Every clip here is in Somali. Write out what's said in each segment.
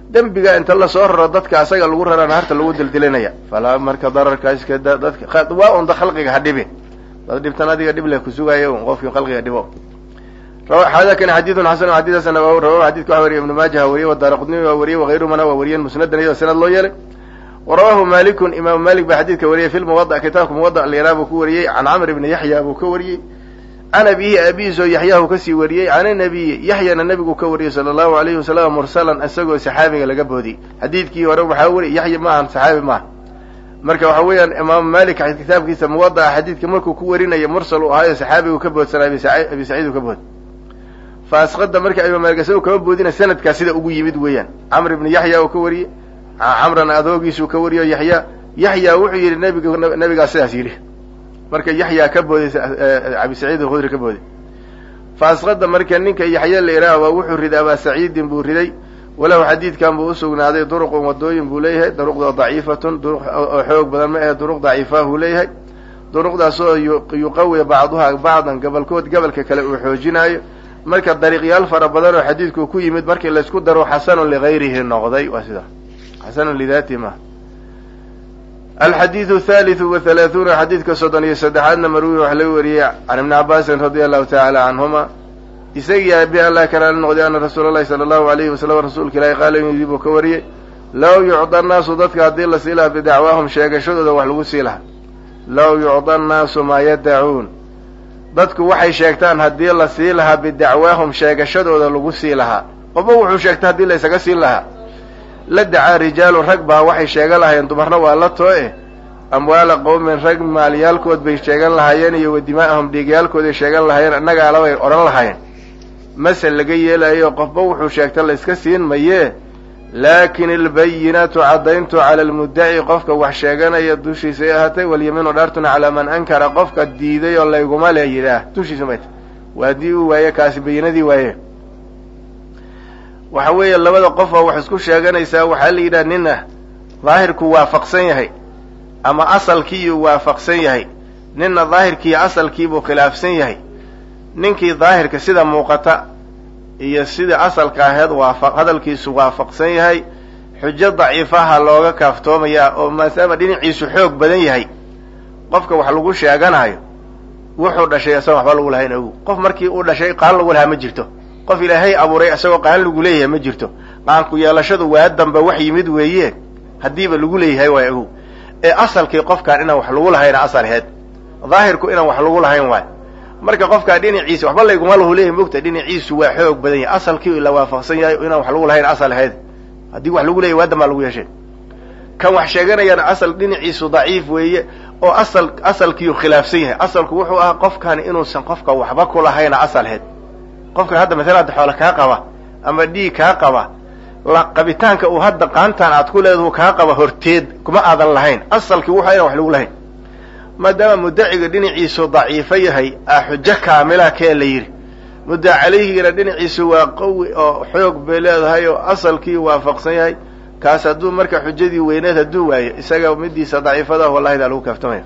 dembiga inta lasoo raro dadka asaga lagu rara naarta lagu dildilinaya falaa marka dararka iska dadka waa unda khalqiga ha dhibi dad dhibtan adiga dhib leh kusugaayo un qofkii khalqiga dhibo xadakani xadiidun xasan xadiidasan rawahu xadidka waxa wariye ibnu maaja ha wariye wadaara qudni waa wariyey wagayruhumana waa wariyeen musnadan iyadoo sanad loo yeelay warawahu malikun imaamu malik baa xadiidka wariyey fi lmuwada kitaabka muwada lyara buu ku wariyey can camr ibni yaxya buu ka wariyey can abihi abihiis oo yaxyahu kasii wariyey can inabiyi yaxyana nebigu ka wariyey sala allahu alayhi wasalam mursalan isagoo saxaabiga laga boodiyey xadiidkii hore waxaa weri yaxya ma ahan saxaabi maaha marka waxa weeyaan imaamu malik kitaabkiisa muwada'a xadiidka markuu ku warinaya mursal uu ahaayo saxaabigu ka boodsanaa abi saciid uu ka bood fa asqada marka imaam malik isagoo kama boodina sanadkaa sida ugu yimid weeyaan camr ibni yaxya uu ka wariyey camran adoogiisuu ka wariyo yaxya yaxya wuxuu yidhi nabiga nabigaa sidaas yidhi marka yaxya ka booday abi saciid alkhudri ka booday fa asqada marka ninka yaxya la idhaah waa wuxuu riday abaa saciidin buu riday walahu xadiidkan buu usugnaaday duruqun wadooyin buu leeyahay duruqda daciifatun duruq oo xoog badan ma ahe duruq daciifahuu leeyahay duruqdaas oo yuqawi bacduhaa bacdan gobolkood gobolka kale uu xoojinaayo marka dariiqyaal fara badan oo xadiidku ku yimid markii laysku daro xasanun ligayrihi noqday waa sida xasanun lidaatihi ma alxadiidu thalithu wa halaahuuna xadiidka soddon iyo saddexaadna marwi wax laga wariyey can ibni cabaasin radia allahu tacaala canhuma isagii aabi allah kalaala noqday ana rasuula allahi sala allahu alayhi wasalam rasuulka ilaahi qaala inuu yidhi buu ka wariyey low yucda annaasu dadka haddii la sii lahaa bidacwaahum sheegashadooda wax lagu sii lahaa low yucda annaasu maa yadacuun dadku waxay sheegtaan haddii la sii lahaa bidacwaahum sheegashadooda lagu sii lahaa qofba wuxuu sheegta haddii la ysaga siin lahaa la dacaa rijaalu rag baa waxay sheegan lahaayeen dumarna waa la too eh amwaala qowmin rag maalyaalkood bay sheegan lahaayeen iyo wadimaa'ahum dhiigyaalkooday sheegan lahaayeen annagaalabay odhan lahaayeen masel laga yeelayo qofba wuxuu sheegta la yska siin mayee laakin albayinatu caddayntu cala almuddaci qofka wax sheeganaya dushiisay ahaatay walyamiinu dhaartuna calaa man ankara qofka diiday oo layguma le yidhaah dushiisa may tay waa haddii uu waaye kaasi bayinadii waaye waxa weeye labada qof oo wax isku sheeganaysaa waxaa la yidhaha nina daahirku waafaqsan yahay ama asalkiiuu waafaqsan yahay nina daahirkiiyo asalkiibuu khilaafsan yahay ninkii daahirka sida muuqata iyo sida asalka aheed waafa hadalkiisu waafaqsan yahay xujo daciifaha looga kaaftoomayaa oo maadaama dhinaciisu xoog badan yahay qofka wax lagu sheeganayo wuxuu dhashay isagoon waxba lagu lahayn ogu qof markii uu dhashay qaan lagu lahaa ma jirto qof ilaahay abuuray isagoo qaan lagu leeyahay ma jirto qaanku yeelashadu waa dambe wax yimid weeye haddiiba lagu leeyahay waay ogow ee asalkii qofkaan inaan wax lagu lahayna asalheed daahirku inaan wax lagu lahayn waay marka qofkaa dhinaciisa waxba layguma lahu leeyahy mogta dhinaciisu waa xoog badan yahay asalkii la waafaqsan yahay inaan wax lagu lahayn asal aheyd haddii wax lagu leeyahy waa dambaa lagu yeeshay kan wax sheeganayana asal dhinaciisu daciif weeye oo asal asalkiiu khilaafsan yahay asalku wuxuu ahaa qofkan inuusan qofka waxba ku lahayna asalheed qofkan hadda masala hadda xoole kaa qaba ama dhiig kaa qaba qabitaanka uu hadda qaantaan aad ku leedahu kaa qaba horteed kuma aadan lahayn asalkii wuxuu inaan wax lagu lahayn maadaama muddaciga dhinaciisu daciifo yahay a xujo kaamila kee la yidhi mudda calayhigana dhinaciisu waa qawi oo xoog bay leedahay oo asalkii waafaqsan yahay kaas hadduu marka xujadii weyneed hadduu waayo isaga midiisa daciifada wallahidaa lagu kaaftamaya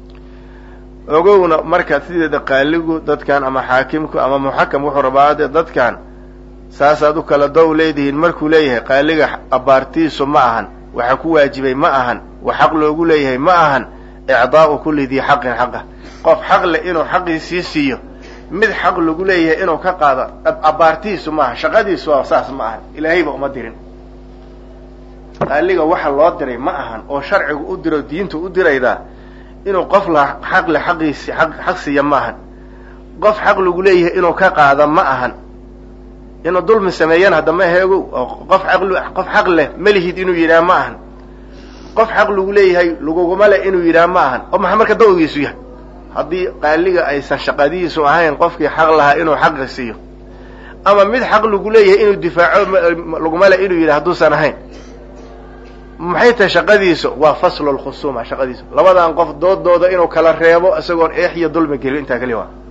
ogowna marka sideeda qaaligu dadkan ama xaakimku ama muxakam wuxuu rabaa dee dadkan saasaad u kala dow leedihiin markuu leeyahay qaaliga abaartiisu ma ahan waxa ku waajibay ma ahan wax xaq loogu leeyahay ma ahan icdaa'u kulli dii xaqin xaqa qof xaq leh inuu xaqiisii siiyo mid xaq lagu leeyahay inuu ka qaado abaartiisu maaha shaqadiisu waa saas ma ahan ilaahayba uma dirin qaaliga waxa loo diray ma ahan oo sharcigu u diro diintu u diraydaa inuu qof la xaq le xaqiisi xaq siiya ma ahan qof xaq lagu leeyahay inuu ka qaado ma ahan inuu dulmi sameeyana hadda ma heegow qof aq qof xaq leh malihid inuu yidhaha ma ahan qof xaq lagu leeyahay laguguma leh inuu yidhaha ma ahan oo maxaa marka dawigiisu yahay haddii qaaliga aysan shaqadiisu ahayn qofkii xaq lahaa inuu xaqi siiyo ama mid xaq lagu leeyahay inuu difaaco laguma leh inuu yidhaha hadduusan ahayn maxay tahay shaqadiisu waa faslu lkhusuuma shaqadiisu labadan qof doodooda inuu kala reebo isagoon eex iyo dulmi gelin intaa keliya waa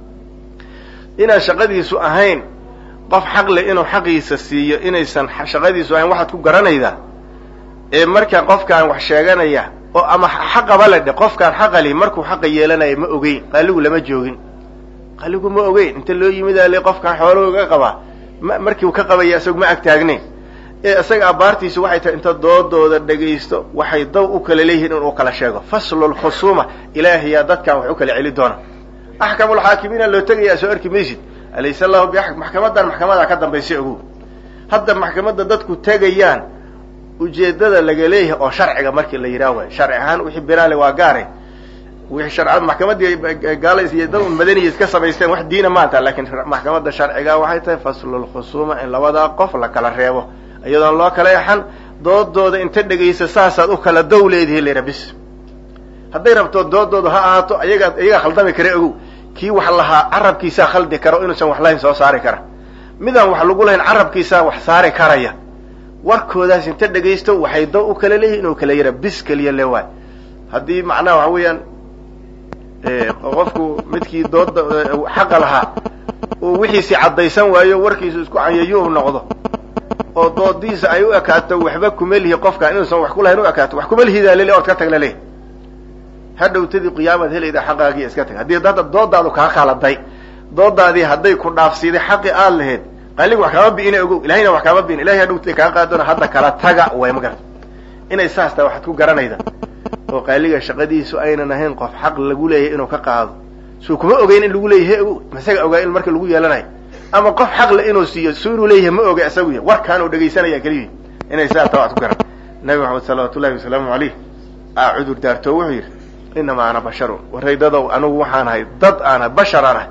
inaan shaqadiisu ahayn qof xaq leh inuu xaqiisa siiyo inaysan shaqadiisu ahayn waxaad ku garanaydaa ee markaa qofkaan wax sheeganaya oo ama xaqaba le dhe qofkaan xaqali markuu xaqa yeelanaya ma ogeyn qaaligu lama joogin qaaligu ma ogeyn inta loo yimidaa le qofkaan xoolahooga qabaa ma markii uu ka qabaya isagu ma ag taagnayn ee isaga abaartiisu waxay tahay inta doodooda dhegaysto waxay daw u kala leeyihiin inuu kala sheego faslu lkhusuuma ilaahiyaa dadkan wax u kala celi doona axkamulxaakimiina loo tegayaa soo arki maysid alaysa allahu biaxkam maxkamadan maxkamadaa ka dambaysa ogow hadda maxkamadda dadku tegayaan ujeedada laga leeyahay oo sharciga markii la yidhaah waay sharci ahaan wixii binaale waa gaare wixii sharcada maxkamadii gaalays iyo dad madaniya iska samaysteen wax diina maanta laakiin maxkamadda sharciga waxay tahay faslulkhusuuma in labadaa qof la kala reebo iyadoon loo kala exan doodooda inta dhegaysa saasaad u kala dow leedihi layra bis hadday rabto doodooda ha ahaato ayagaa iyagaa khaldami kara ogow kii wax lahaa carabkiisaa khaldi kara o inuusan wax lahayn soo saari kara midaan wax lagu lahayn carabkiisaa wax saari karaya warkoodaas inta dhegaysto waxay daw u kala leeyihin inuu kala yara bis keliya le waay haddii macnaha waxa weeyaan qofku midkii dooda xaqa lahaa uu wixiisi caddaysan waayo warkiisu isku canyayuu noqdo oo doodiisa ay u ekaato waxba kuma lihi qofkaan inuusan wax ku lahayn u ekaato wax kuma lihidaa lele ood ka tag laleeyahy hadhowtadii qiyaamaad helayda xaqaagii iska tag haddii hadda doodaadu kaa khaladay doodaadii hadday ku dhaafsiiday xaqi aad lahayd qaaligu wax kaama bi'ina ogow ilahayna wax kaama bi'in ilahay hadhowtay kaa qaadona hadda kala taga way ma garata inay saas tahay waxaad ku garanayda oo qaaliga shaqadiisu aynan ahayn qof xaq lagu leeyahay inuu ka qaado suu kuma ogeyn in lagu leeyahay ogow masaga ogaa in marka lagu yeelanayo ama qof xaqle inuu siiyo su inuu leeyahay ma oga isagu ya warkaan uu dhegaysanaya keliyi inay saas tahay waxaad ku garan nabi maxamed salawaatu ullahi wasalaamu alayh aa cudur daarto wuxuu yidhi inamaa ana basharun waraydadow anigu waxaan ahay dad aan ahay bashar aan ahay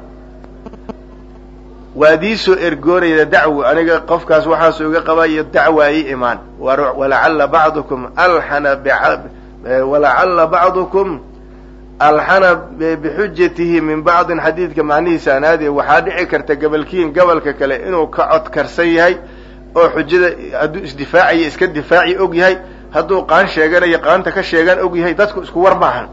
waad iisoo ergoorayda dacwo aniga qofkaas waxaasuu iga qabaiyo dacwa ii imaan walacalla bacdukum alxana walacalla bacdukum alxana bixujatihi min bacdin xadiidka macnihiisa anaadi waxaa dhici karta gabalkiin gabalka kale inuu ka codkarsan yahay oo xujada hadduu isdifaacayo iska difaaci og yahay hadduu qaan sheeganayo qaanta ka sheegan og yahay dadku isku war maahan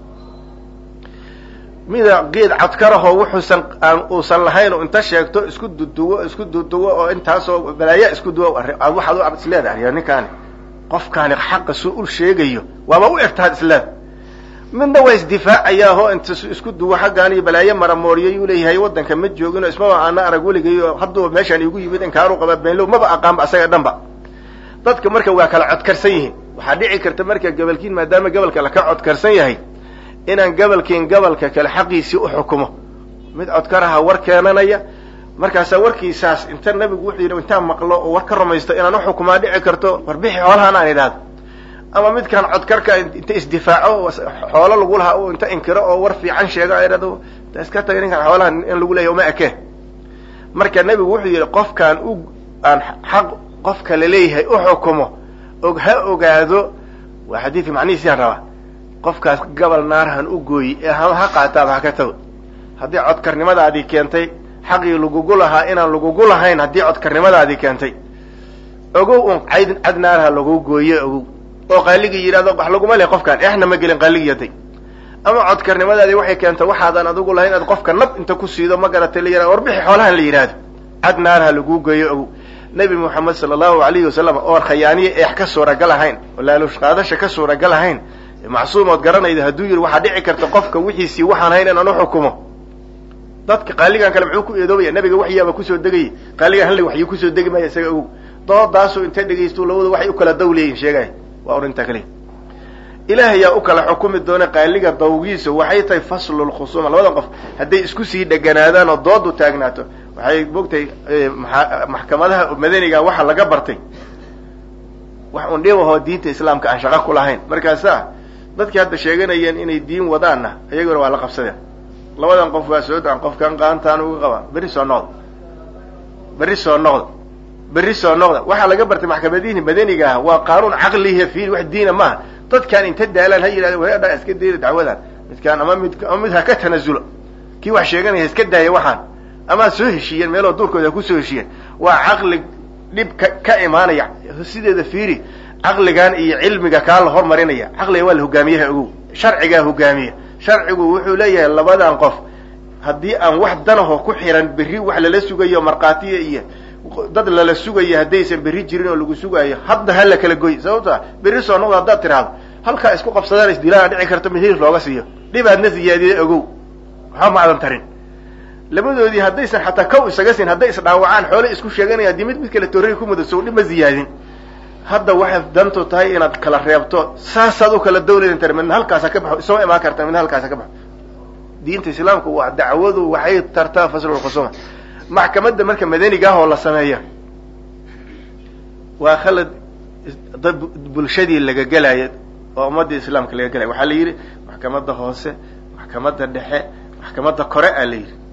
mida geed codkarahoo wuxuusan aan uusan lahayn oo inta sheegto isku duduwo isku duduwo oo intaasoo balaaya isku duwo waxaad u isleedahay ninkaani qofkaani xaqa suu u sheegayo waaba u egtaad isleeda midna waa isdifaacayaahoo inta isku duwo xaggaan iyo balaayo maramooriyayuu leeyahay waddanka ma joogin oo ismaba aana arag weligay oo hadduu meeshaan igu yimid inkaanu qaba beenlow maba aqaanba asaga dhanba dadka marka waa kala codkarsan yihiin waxaa dhici karta marka gabalkiin maadaama gabalka laka codkarsan yahay inaan gabalkiin gabalka kale xaqiisii u xukumo mid codkaraha war keenanaya markaasaa warkiisaas inta nabigu wuxuu yidhi intaan maqlo oo war ka rumaysto inaan uxukumaa dhici karto warbixi xoolahaan aan idhaahdo ama midkaan codkarka inta isdifaaco xoolo lagu lahaa u inta inkiro oo war fiican sheego a idhahdo iska taga ninkaan xoolaha in lagu leeyahy uma eke marka nebigu wuxuu yidhi qofkaan u aan xaq qof kale leeyahay u xukumo og ha ogaado waa xadiidka macnihiisiyaan rabaa qofkaas gabal naarhan u gooyi ee ha qaataaba ha ka tago haddii codkarnimadaadii keentay xaqii lagugu lahaa inaan lagugu lahayn haddii codkarnimadaadii keentay ogow un cayd cad naarha lagu gooye ogow oo qaaligii yidhahdo wax laguma leh qofkaan exna ma gelin qaaligiyaday ama codkarnimadaadii waxay keentay waxaadan adigu lahayn inaad qofka nab inta ku siido ma garatay la yihahdo warbixi xoolahan la yidhahdo cad naarha laguu gooye ogow nebi moxamed sala allahu alayhi wasalam oo khayaaniye eex ka suuragal ahayn oo laaluush qaadasha ka suuragal ahayn macsuumood garanayda hadduu yidhi waxaa dhici karta qofka wixiisii waxaan hayn inaan uxukumo dadka qaaligan kale muxuu ku eedoobaya nabiga waxyaaba kusoo degayay qaaligan hal waxyu kusoo degi maya isaga ogow doodaasu inta dhegaysto labadu waxay u kala daw leeyihin sheegaya waa orintaa kale ilaah yaa u kala xukumi doona qaaliga dawgiisa waxay tahay faslu lkhusuuma labada qof hadday isku sii dheganaadaan oo doodu taagnaato waxay mogtahay maxkamadaha madaniga waxa laga bartay wax un dhibahoo diinta islaamka aan shaqo ku lahayn markaasa dadkii hadda sheeganayeen inay diin wadaanna iyaguna waa la qabsadeen labadan qof waa soo daan qofkan qaantaan uga qabaa berri soo noqda berri soo noqda berri soo noqda waxaa laga bartay maxkamadihi madaniga ah waa qaanuun caqlihi fiil wax diina maaha dadkaan inta daalaan ha yidhahda waadha iska dayda dacwadan midkaan ama mid ama mid ha ka tanasulo kii wax sheeganaya iska daaya waxaan ama soo heshiiyeen meeloo duurkooda ha kusoo heshiiyeen waa caqli dhib ka ka imaanaya sideeda fiiri caqligan iyo cilmiga kaa la hormarinaya caqliga waa la hogaamiyaha ogow sharcigaa hogaamiya sharcigu wuxuu leeyahay labadan qof haddii aan wax danaho ku xiran berri wax lala sugayo markhaatiya iyo dad lala sugayo haddaysan berri jirin oo lagu sugaayo hadda ha la kala goy sababta berri soo noqdo haddaad tiraahdo halkaa isku qabsadaan isdilaana dhici karto mihir looga siiyo dhibaadna siyaadiya ogow waxba ma adan tarin labadoodii haddaysan xataa kow isaga siin hadday isdhaawacaan xoole isku sheeganaya haddii mid mid kale torrey ku mudasow dhib ma ziyaadin hadda waxaad dantu tahay inaad kala reebto saasaad u kala dawlayntar midna halkaasa ka baxo isuma imaan karta midna halkaasa ka baxo diinta islaamka waa dacwadu waxay tartaa faslulkhusuma maxkamadda marka madaniga ah oo la sameeya waa khalad dad bulshadii laga gelaya oo ummadii islaamka laga gelaya waxaa la yidhi maxkamadda hoose maxkamadda dhexe maxkamadda kore a la yidhi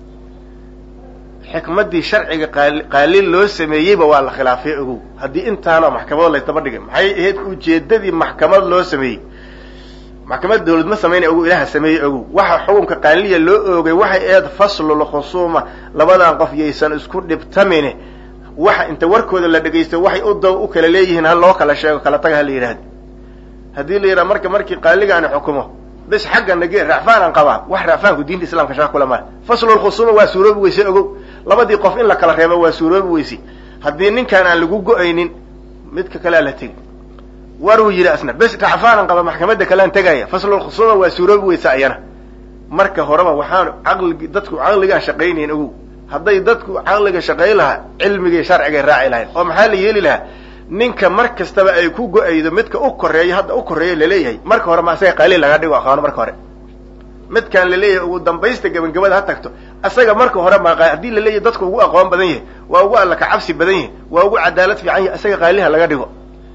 xikmaddii sharciga qaali qaalin loo sameeyeyba waa la khilaafay ogow haddii intaana maxkamado laysdaba dhigay maxay ahayd ujeedadii maxkamad loo sameeyey maxkamad dawlad ma sameynay ogow ilaha sameeyey ogow waxa xukunka qaaliya loo oogay waxay ahayd faslul khusuuma labadan qof yaysan isku dhibtamine waxa inta warkooda la dhegaysto waxay u daw u kala leeyihiin ha loo kala sheego kala taga ha la yidhahdo haddii la yidhaha marka markii qaaligaani xukumo bis xagga nage racfaanaan qabaa wax racfaanku diinta islamka shaqa kula male faslulkhusuuma waa suuroobi weyse ogow labadii qof in la kala reebo waa suuroobi weyse haddii ninkaan aan lagu go-aynin midka kalea la tegi waruu yidhi asna bes racfaanan qaba maxkamadda kalean tegaya faslulkhusuuma waa suuroobi weyse ayana marka horeba waxaan caqligi dadku caqligaan shaqaynayn ogow hadday dadku caqliga shaqayn lahaa cilmigii sharcigay raaci lahayn oo maxaa la yeeli lahaa ninka mar kastaba ay ku go-aydo midka u koreeya hadda u koreeya laleeyahay marka hore ma asaga qaaliil laga dhigo aqaano marka hore midkaan laleeyahay ugu dambaysta gabangabada ha tagto asaga marka hore ma haddii laleeyahay dadku ugu aqoon badan yahay waa ugu alla kacabsi badan yahay waa ugu cadaalad fiican yahay asaga qaaliha laga dhigo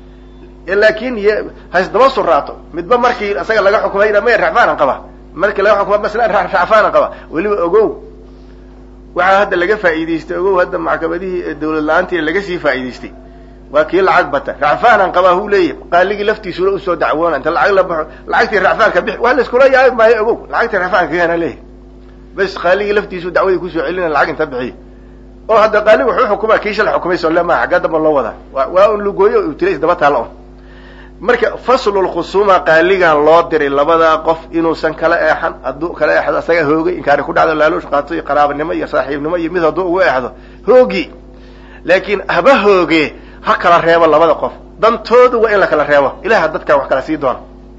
laakin haisdaba suraato midba markii asaga laga xukumay may racfaanan qaba markii laga xukuma masla racfaanan qaba weliba ogow waxaa hadda laga faa'iidaystay ogow hadda maxkamadihii dawlad la-aantii laga sii faa'iidaystay waa kii lacag bata racfaanaan qabaa hu leeyahy qaaligii laftiisuna usoo dacwoona inta lacag la baxo lacagtii racfaanka bix waa laiskula yaabi maayo ogow lacagtii racfaanka keena leeyahy bas qaaligii laftiisu dacwadii kusoo celina lacag inta bixiy oo hadda qaaligu wuxuu xukumaa kii shala xukumay soo le maa xaggaa damba loo wadaa wa waa un lugooyo u tira isdaba taalla un marka faslulkhusuuma qaaligan loo diray labadaa qof inuusan kala eexan hadduu kala eexdo asaga hoogay inkaari ku dhacdo laaluush qaato iyo qaraabanimo iyo saaxiibnimo iyo mid hadduu ugu eexdo hoogi laakiin haba hooge ha kala reebo labada qof dantoodu waa in la kala reebo ilaha dadkaa wax kala sii doona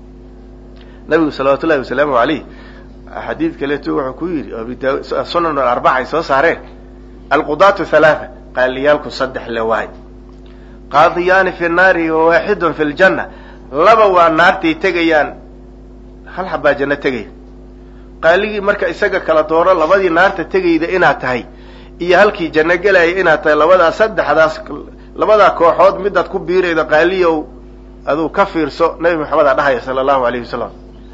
nabigu salawaatu ullahi wasalaamu alayh xadiid kaleeto wuxuu ku yidhi oo sunan alarbaca ay soo saareen alqudaatu halaatha qaaliyaalku saddex le waay qaadiyaani fi nnaari wa waaxidun fi ljanna laba waa naartay tegayaan hal xabaa janno tegaya qaaligii marka isaga kala dooro labadii naarta tegayda inaad tahay iyo halkii janno gelaya inaad tahay labadaas saddexdaas labadaa kooxood midaad ku biiraydo qaaliyow aduu ka fiirso nabi maxamed aa dhahaya sala allahu alayhi wasalam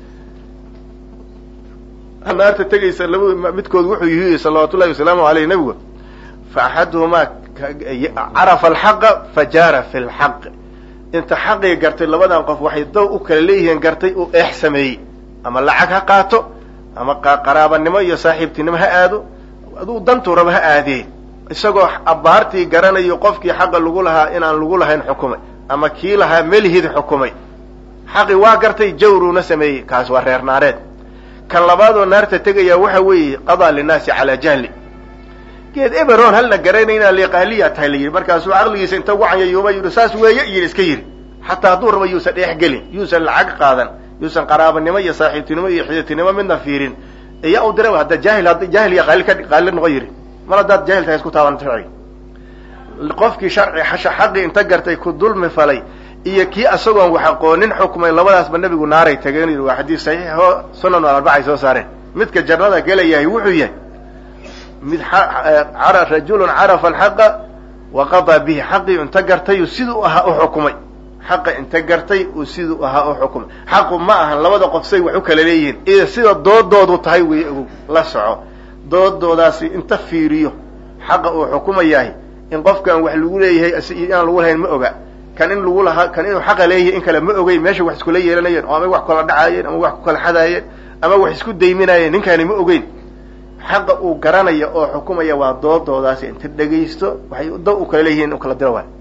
naarta tegaysa laba midkood wuxuu yihi salawaatu ullahi wasalaamu aleyh nabigu fa axaduhumaa carafa alxaqa fajaara fi lxaq inta xaqii gartay labadan qof waxay daw u kala leeyihiin gartay uu eex sameeyey ama lacag ha qaato ama qaraabanimo iyo saaxiibtinimo ha aado aduu dantuu raba ha aadee isagoo abbaartii garanayo qofkii xaqa lagu lahaa inaan lagu lahayn xukumay ama kii lahaa melihid xukumay xaqi waa gartay jawruuna sameeyey kaas waa reer naareed kan labaadoo naarta tegaya waxa weeye qadaa linnaasi calaa jahli geed eberon halna garanayna liqaaliya tahay la yidhi markaasuu caqligiisa inta wacanyayuuba yidhi saas weeye yidhi iska yidhi xataa hadduu rabo yuusan dheex gelin yuusan lacag qaadan yuusan qaraabanimo iyo saaxiibtinimo iyo xiditinimo midna fiirin iya u dira hadda jaahil hadda jaahil iyo qaali ka qaali noqon yidhi mar haddaad jaahil tahay isku taaban sharciga qofkii sharci xaqii inta gartay ku dulmi falay iyo kii asagoon wax aqoonin xukmay labadaasba nebigu naaray tageen yidhi waa xadiis saxiix oo sunan arbacay soo saareen midka jannada gelayahay wuxuu yahay mid rajulun carafa alxaqa wa qadaa bihi xaqii inta gartay siduu ahaa u xukumay xaqa inta gartay uu siduu ahaa u xukumay xaqu ma ahan labada qof say wax u kala leeyihiin iyo sida doodoodu tahay wey ogow la soco doodoodaasi inta fiiriyo xaqa uu xukumayahay in qofkan wax lagu leeyahay inaan lagu lahayn ma oga kan in lagu lahaa kan inuu xaqa leeyahay in kale ma ogey meesha wax iskula yeelanayeen oo ama wax kala dhacaayeen ama wax ku kala xadaayeen ama wax isku dayminaayeen ninkaani ma ogeyn xaqa uu garanaya oo xukumaya waa doodoodaasi inta dhegaysto waxay da u kala leeyihiin in u kala diro waay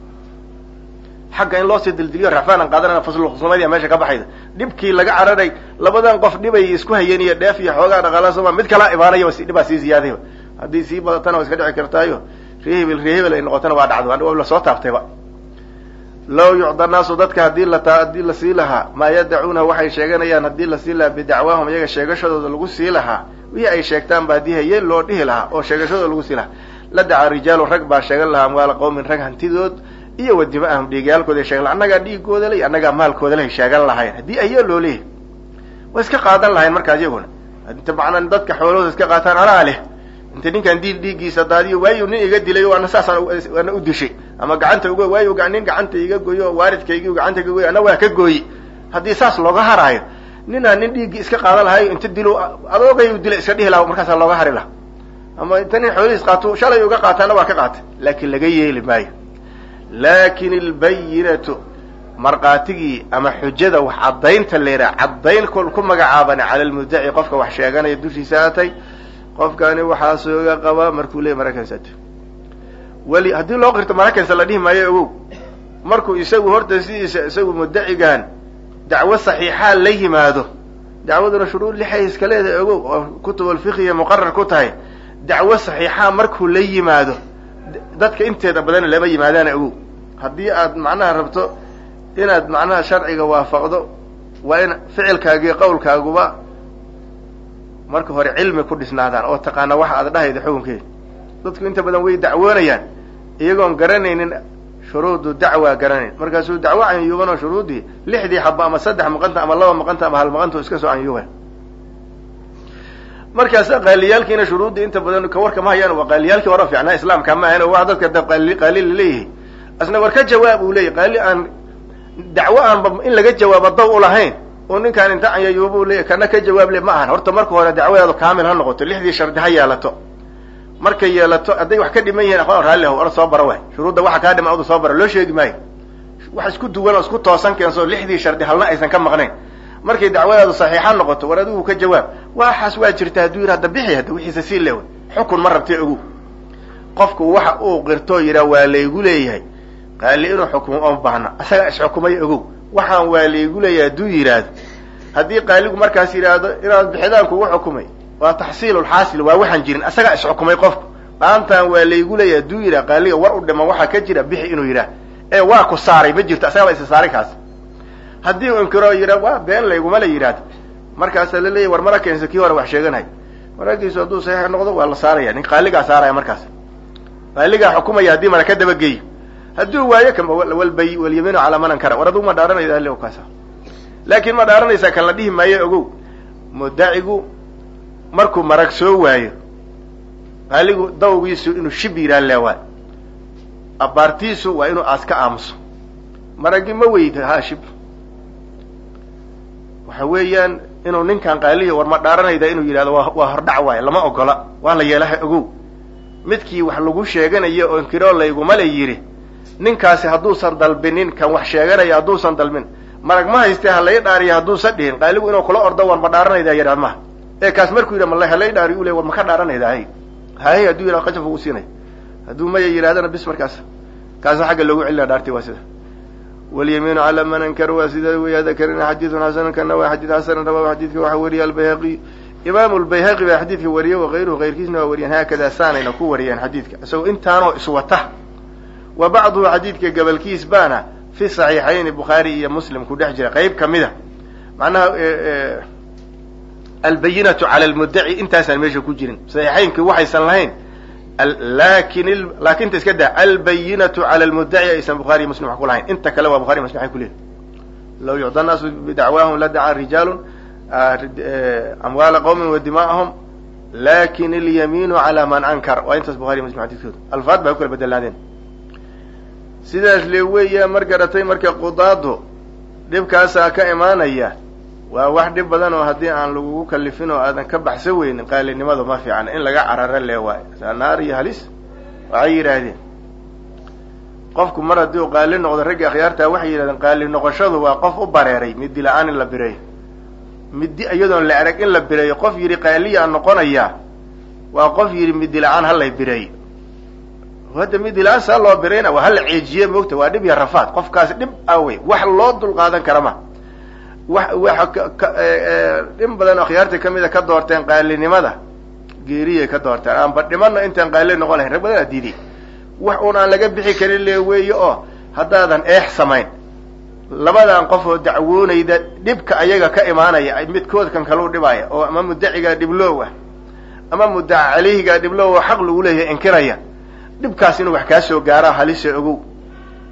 xagga in loosii dildiliyo racfaanan qaadanana faslulkhusuumadiya meesha ka baxayda dhibkii laga cararay labadan qof dhibay isku hayeen iyo dheef iyo xoogaa dhaqaala sooma mid kalaa imaanaya dhibaa sii ziyaadayba haddii sii badatana waa iska dhici kartaayo ree hebel ree hebel ay noqotana waa dhacdo la soo taabtayba law yucda naasu dadka hadii la haddii la sii lahaa maa yadacuuna waxay sheeganayaan haddii lasii lahaa bidacwaahum iyaga sheegashadooda lagu sii lahaa wixii ay sheegtaan ba haddii hayeen loo dhihi lahaa oo sheegashadooda lagu sii lahaa la dacaa rijaalu rag baa sheegan lahaa amwaala qawmin rag hantidood iyo wa dima'ahum dhiigyaalkooda sheegan annagaa dhiigooda ley annagaa maalkooda leh sheegan lahayn haddii ayaa loo leeyahy way iska qaadan lahayn markaas iyaguna inta macnaa dadka xoolahooda iska qaataan anaa leh inta ninkaan diil dhiiggiisa daadiyo waayu nin iga dilay o ana saasaan ana u dishay ama gacanta uga waayu nin gacanta iga goyo waaridkaygi gacanta iga goy ana waa ka gooyi haddii saas looga haraayo ninaa nin dhiiggii iska qaadan lahayo inta dilo adoogay dila iska dhihi laha markaasaa looga hari laha ama inta nin xoolihiis qaato shalay uga qaataana waa ka qaatay laakiin laga yeeli maayo laakin albayinatu markaatigii ama xujada wax caddaynta leeraa caddayn kol ku magacaaban cala lmudaci qofka wax sheeganaya dushiisa atay qofkani waxaa sooga qabaa markuu leeyay marakansato weli haddii loo qirto marakansa la dhihi maayo ogow markuu isagu horta sidiisa isagu mudacigan dacwo saxiixaa la yimaado dacwaduna shuruud lixay iska leedahay ogow oo kutub alfiqhiya muqarar ku tahay dacwo saxiixaa markuu la yimaado dadka inteeda badan lama yimaadaana ogow haddii aad macnaha rabto inaad macnaha sharciga waafaqdo waa in ficilkaagii qawlkaaguba marka hore cilmi ku dhisnaadaan oo taqaana waxa aad dhahayda xukunkeeda dadku inta badan way dacwoonayaan iyagoon garanaynin shuruudu dacwa garanayn markaasuu dacwo canyuuban oo shuruuddii lixdii xaba ama saddex maqanta ama laba maqanta ama hal maqanta iska soo canyuuban markaas qaaliyaalkiina shuruuddii inta badan ka warka ma hayaan waa qaaliyaalkii hore fiicnaa islaamka ma ahayn oo wax dadka da qaali qaali laleeyahay asna war ka jawaab uu leeyahy qaali aan dacwo aanba in laga jawaabo daw u lahayn oo ninkaan inta canyayuubu leeyahy kana ka jawaab le ma ahan horta marka hore dacwadaadu kaamil ha noqoto lixdii shardi ha yeelato markay yeelato hadday wax ka dhiman yihiin aqoon raalli ah or soo bara waay shuruudda waxa kaa dhiman oda soo bara loo sheegi maayo wax isku duwan oo isku toosan keenso lixdii shardi halna aysan ka maqnayn markay dacwadaadu saxiixa noqoto war adigu ka jawaab waxaas waa jirta hadduu yidhi hadda bixi hadda wixiisa sii leewa xukun ma rabtay ogu qofku waxa uu qirtoo yidhaa waa laygu leeyahay qaali inuu xukumo oon baahna asagaa isxukumay ogow waxaan waa laygu leeyahay hadduu yidhaahdo haddii qaaligu markaas yidhaahdo inaad bixidaan kugu xukumay waa taxsiilulxaasil waa waxaan jirin asagaa isxukumay qofku maantaan waa laygu leeyahay hadduu yidhah qaaliga war u dhiman waxaa ka jira bixi inuu yidhaah ee waa ku saaray ma jirto asagaa ba isa saaray kaas haddii uu inkiro yidha waa been layguma la yidhaahdo markaasaa la leeyahy war mara keensa kii hore wax sheeganay maragiisu hadduu saxiix noqdo waa la saaraya nin qaaligaa saaraya markaas qaaligaa xukumaya haddii mara ka dabageeyo hadduu waayo kan walbay walyamiinu calaa man ankara war aduu ma dhaaranayda le kaasa laakiin ma dhaaranaysaa kan la dhihi maayo ogow mudacigu markuu marag soo waayo qaaligu dawgiisu inuu shib yidhaha leewaa abaartiisu waa inuu aas ka aamuso maragi ma weyda ha shib waxa weeyaan inuu ninkan qaalihi war ma dhaaranayda inuu yidhahdo waa waa hordhac waayo lama ogola waa la yeelaha ogow midkii wax lagu sheeganayo oo inkiroo layguma la yidhi ninkaasi hadduusan dalbinin kan wax sheeganaya hadduusan dalbin marag ma haystee halay dhaariya hadduusan dhihin qaaligu inuu kula ordo war ma dhaaranayda yadhaa maha ee kaas markuu yidha mal halay dhaari u le war ma ka dhaaranayda hay hay hadduu yidhah qajaf ugu siinay hadduu maya yidhahdana bis markaas kaasa xagga loogu celina dhaartay waa sida walyamiinu calaa man ankara waa sida weya dakarina xadiidun xasanun kana waa xadiid xasanan rawahu xadiidka waxaa weriya albayhaqiy imaamu lbayhaqi baa xadiidka wariyey wakayruhu kayrkiisna waa wariyeen haakada saanayna ku wariyeen xadiidka isagoo intaanoo iswata wa bacduhu xadiidka gabalkiis baana fi saxiixayni bukhaari iyo muslim ku dhex jira qayb kamida macnaha albayinatu cala lmudaci intaasaan meesha ku jirin saxiixaynkii waxaysan lahayn lakin laakinta iska daa albayinatu cala lmudaci aysan bukhari iyo muslim wax ku lahayn inta kale waa bukhari muslim ay kuleeyihin law yucda naasu bidacwaahum ladaca rijaalun amwaala qawmin wa dima'ahum lakin alyamiinu cala man ankar waa intaas bukhari muslim xadiidkooda alfaad baa ku kala bedelaadeen sidaas le weeya mar garatay marka qudaadu dhibkaasaa ka imaanaya waa wax dhib badan oo haddii aan lagugu kalifin oo aadan ka baxsan weynin qaalinimadu ma fiicna in laga cararo lee waayo naar iyo halis waxay yidhaahdeen qofku mar haddii uu qaali noqdo raggi akhyaartaa waxay yidhahdeen qaali noqoshadu waa qof u bareeray midi la-aan in la bireeyo midi iyadoon la arag in la bireeyo qof yidhi qaaliyaa noqonayaa waa qof yidhi midi la-aan halay bireeyo hadda midi la-aan saa loo birayna waa hala ceejiye moogta waa dhib iyo rafaad qofkaasi dhib awey wax loo dul qaadan kara ma wa waxa in badan akhyaarta kamida ka doorteen qaalinimada geeriyay ka doorteen aanba dhimano intaan qaali noqon lahayn rag badan aa diiday wax uun aan laga bixi karin le weeye oo haddaadan eex samayn labadan qof oo dacwoonayda dhibka ayaga ka imaanaya midkood kan kalau dhibaya oo ama mudacigaa dhiblow ah ama mudaca caleyhigaa dhiblow oo xaq lagu leeyahay inkiraya dhibkaas inuu wax kaa soo gaara halise ogow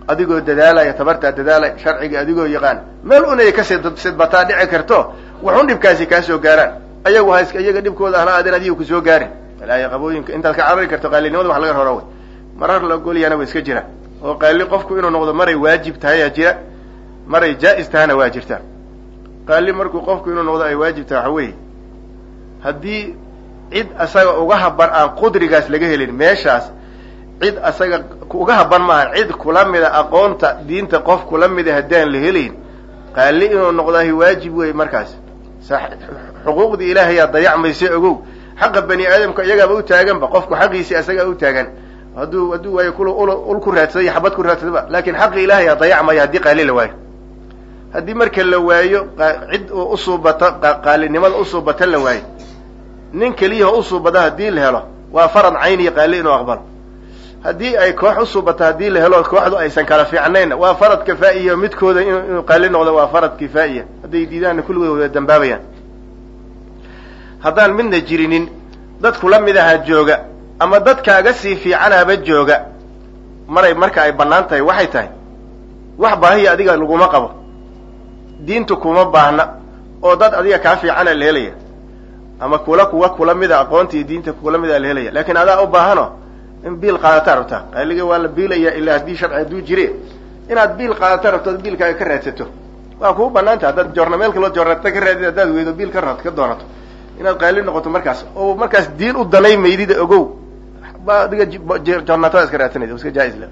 adigoo dadaalaya tabartaa dadaalaya sharciga adigoo yaqaan meel unay ka sidbataa dhici karto waxun dhibkaasi kaa soo gaaraan ayagu ha iyaga dhibkooda ahla aadeen adiga kusoo gaarin walaahi qabooyinka intaad ka carari karto qaalinimada wax laga rora wey marar la golyana wa iska jira oo qaali qofku inuu noqdo maray waajib tahayaa jira maray jaa-is tahana waa jirta qaali markuu qofku inuu noqdo ay waajib tahay waxa weeye haddii cid asaga uga haban aan qudrigaas laga helin meeshaas cid asaga uga haban maaha cid kula mida aqoonta diinta qof kula mida haddaan la helayn qaali inuu noqdahi waajib wey markaas xuquuqdii ilaahayaa dayacmaysa ogow xaqa bani aadamka iyagaaba u taaganba qofku xaqiisii asagaa u taagan hadduu hadduu waayo kul ul ku raadsaday xabad ku raadsadaba laakin xaqi ilaahayaa dayacmaya haddii qaali la waayo haddii marka la waayo cid oo usuubata qaalinimada usuubata la waayo nin keliyaha usuubada haddii la helo waa farad cayniya qaali inuu aqbalo haddii ay koox usuubata haddii la helo kooxdu aysan kala fiicnaynna waa farad kifaa'iya midkooda inuu qaali noqdo waa farad kifaa'iya hadday diidaanna kulligood wada dambaabayaan haddaan midna jirinin dad kula mid ahaa jooga ama dadkaaga sii fiicanaaba jooga maray marka ay bannaan tahay waxay tahay wax baahiya adiga laguma qabo diintu kuma baahna oo dad adiga kaa fiicana la helaya ama kula kuwa kula mida aqoonta iyo diinta kula mida la helaya laakiin adaa u baahano in biil qaadata rabtaa qaaliga waa la biilaya ilaa haddii sharci hadduu jire inaad biil qaadata rabto ad biilkaaga ka raadsato waa kuu banaanta haddaad joornameelka loo joornata ka raadid haddaad weydo biil ka raad ka doonato inaad qaali noqoto markaas oo markaas diin u danay maydida ogow ba adiga joornatada iska raadsanaysa iska jaa-is le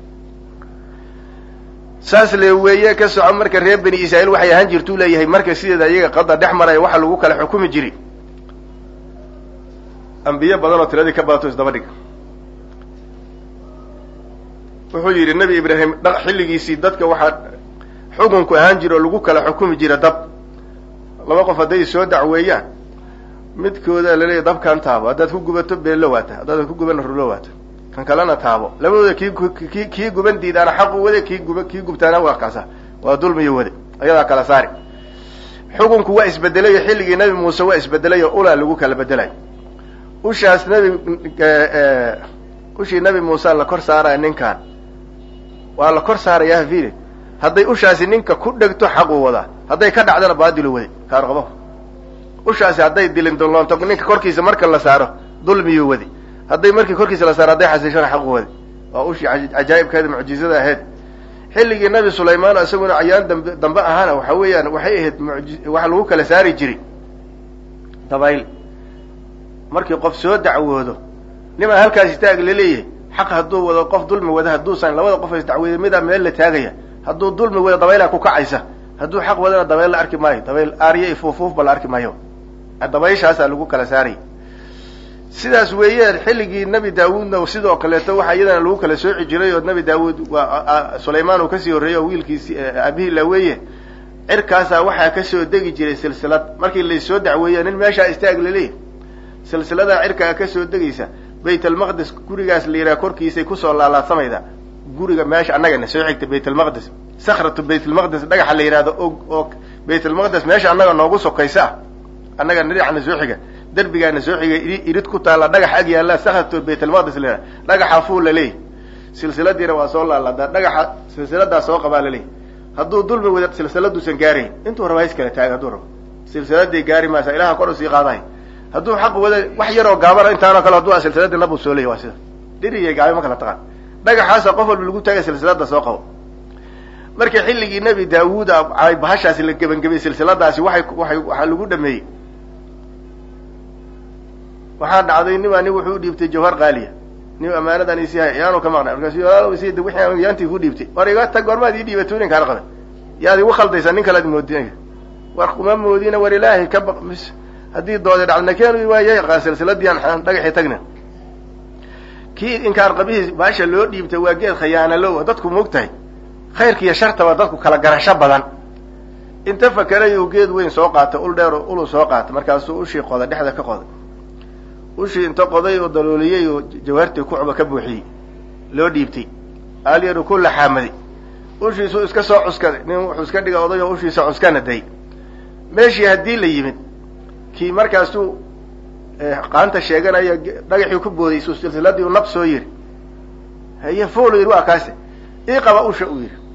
saas le weeye ka soco marka reer bani israa'iil waxay ahaan jirtuu leeyahay marka sideeda iyaga qada dhex maraya waxa lagu kala xukumi jiri ambiye badan oo tiradii ka badato isdaba dhig wuxuu yidhi nebi ibraahim xilligiisii dadka waxaa xukunku ahaan jira oo lagu kala xukumi jira dab laba qof hadday soo dacweeyaan midkooda laleeyahy dabkan taabo haddaad ku gubato beello waata haddaad ku gubana rulo waata kan kalena taabo labadooda kii ki kii guban diidaana xaqu wade kii guba kii gubtaana waa kaasa waa dulmiyo wade ayadaa kala saari xukunku waa isbedelayo xilligii nebi muuse waa isbedelayo ulaa lagu kala bedelayo ushaas nebi ushii nebi muuse la kor saaraya ninkan waa la kor saarayaa hafile hadday ushaasi ninka ku dhegto xaquu wadaa hadday ka dhacdana baadilu wade kaarqabo ushaasi hadday dilin dulloonto ninka korkiisa marka la saaro dulmiyuu wadi hadday markii korkiisa la saaro hadday xasiishona xaqu wadi waa ushii cajaa'ibkeeda mucjizada ahayd xilligii nabi sulaymaan isaguna cayaan dambe dambe ahaana waxa weeyaan waxay ahayd muji waxa lagu kala saari jiray dabayl markii qof soo dacwoodo nimaa halkaas istaag laleeyahay xaq hadduu wado qof dulmi wada hadduusan labada qof is dacweeya midaa meel la taagaya hadduu dulmi wado dabaylaa ku kacaysa hadduu xaq wadana dabayl la arki maayo dabayl aarya i fuufuufba la arki maayo dabayshaasaa lagu kala saarayay sidaas weeyaan xilligii nebi daawuudna sidoo kaleeto waxaa iyadana lagu kala sooci jiray oo nebi daawuud waa sulaymaan uu kasii horreeyey oo wiilkiisi aabihii laweeye cirkaasaa waxaa kasoo degi jiray silsilad markii laysoo dacweeya nin meeshaa istaag laleeyahy silsiladaa cirkaa kasoo degaysa bayt almaqdis gurigaas la yidhaha korkiisay kusoo laalaadsamayda guriga meesha annagana soo xigta bayt almaqdis sakratu bayt almaqdis dhagaxa la yidhahdo og oo bayt almaqdis meesha annaga noogu sokaysa ah annaga dhinacna soo xiga derbigaana soo xiga irid ku taalla dhagax ag yaalla sakratu bayt almaqdis la yidhaha dhagaxa fuul la leeyahy silsiladiina waa soo laaladaa dhagaxa silsiladaa soo qabaa la leeyahy hadduu dulmi wada silsiladuusan gaarayn intuu raba hays kala taaga hadduu rabo silsiladii gaari maasa ilaha kor usii qaadahay hadduu xaq wada wax yaroo gaabana intaanoo kale hadduu silsiladii nabuu soo leeyay waa sida dhiriya gaabi ma kala taqaan dhagaxaasa qof walba lagu taagay silsilada soo qabo marka xilligii nebi daawuud ay bahashaasi la gebangebay silsiladaasi waxay waay waxaa lagu dhameeyey waxaa dhacday nimaa nin wuxuu udhiibtay jawhar qaaliya nin amaanadan isi hay yaanu ka maqnay markaasu walaal d wixii yaantii ku dhiibtay war iga tag goormaad ii dhiibato ninkaan qaday yaad igu khaldaysaa nin kalead moodinaya war kuma moodina war ilaahay ka baq mis haddii doodi dhacdna keenu waaya silsiladii aan dhagaxii tagna kii inkaan qabihii baasha loo dhiibtay waa geed khayaanalow dadku moogtahay khayrka iyo shartaba dadku kala garasho badan inta fakeray uu geed weyn soo qaatay ul dheer ulu soo qaatay markaasuu ushii qoday dhexda ka qoday ushii inta qoday oo dalooliyey oo jawaartii kucuba ka buuxiyey loo dhiibtay aalyaru ku laxaamaday ushiisuu iska soo cuskaday nin wuxuu iska dhiga oday oo ushiisa cuskana day meeshii haddii la yimid kii markaasuu qaanta sheeganaya dhagaxii ku booday su silsiladii u nab soo yiri haye fool yidhi waa kaase ii qaba usha uu yidhi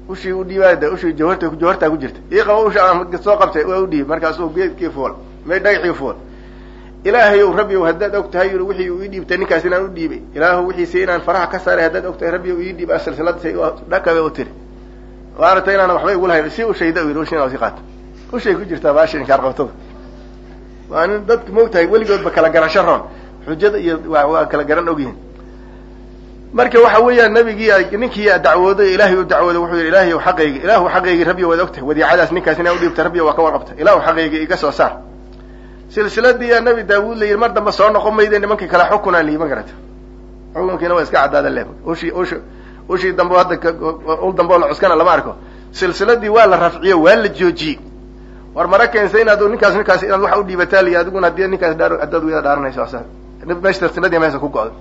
ushii u dhiibaada ushii jawharta jawhartaa ku jirta ii qaba usha aan soo qabtay waa u dhiib markaasuu geedkii fuul may dhagaxii fuul ilaahayow rabbiyow haddaad og tahay yui wixii uu ii dhiibtay ninkaas inaan u dhiibay ilaahu wixiise inaan faraha ka saaray haddaad og tahay rabbiyow ii dhiib silsilada dhakabe u tiri waarata inaan waxba igu lahayn si ushayda u yidhi ushin si qaata ushay ku jirtaa baasha inkaar qabtada waa nin dadka moogtahay weligoodba kala garasho roon xujada iyo waa kala garan ogyihin marka waxa weeyaan nabigii ninkii dacwooday ilaahay u dacwooday wuxuu yidhi ilaahay xaqaygi ilaahu xaqaygii rabbiyo waad ogtahay wadiicadaas ninkaas inaa udhiibta rabbiyo waa ka warqabta ilaahu xaqaygii iga soo saar silsiladii yaa nabi daawuud la yidhi mar dambe soo noqon mayde nimankii kale xukunaa liyi ma garata xukunkiina waa iska caddaada le ushii ushi ushii dambe hadda ul dambe oo la cuskana lama arko silsiladii waa la rafciyo waa la joojiyey war mara keensa inaad ninkaas ninkaas inaad waxa udhiibataa liyi adiguna haddii ninkaas dhaa haddaad wada dhaaranayso meesha silsiladii meesha ku go-day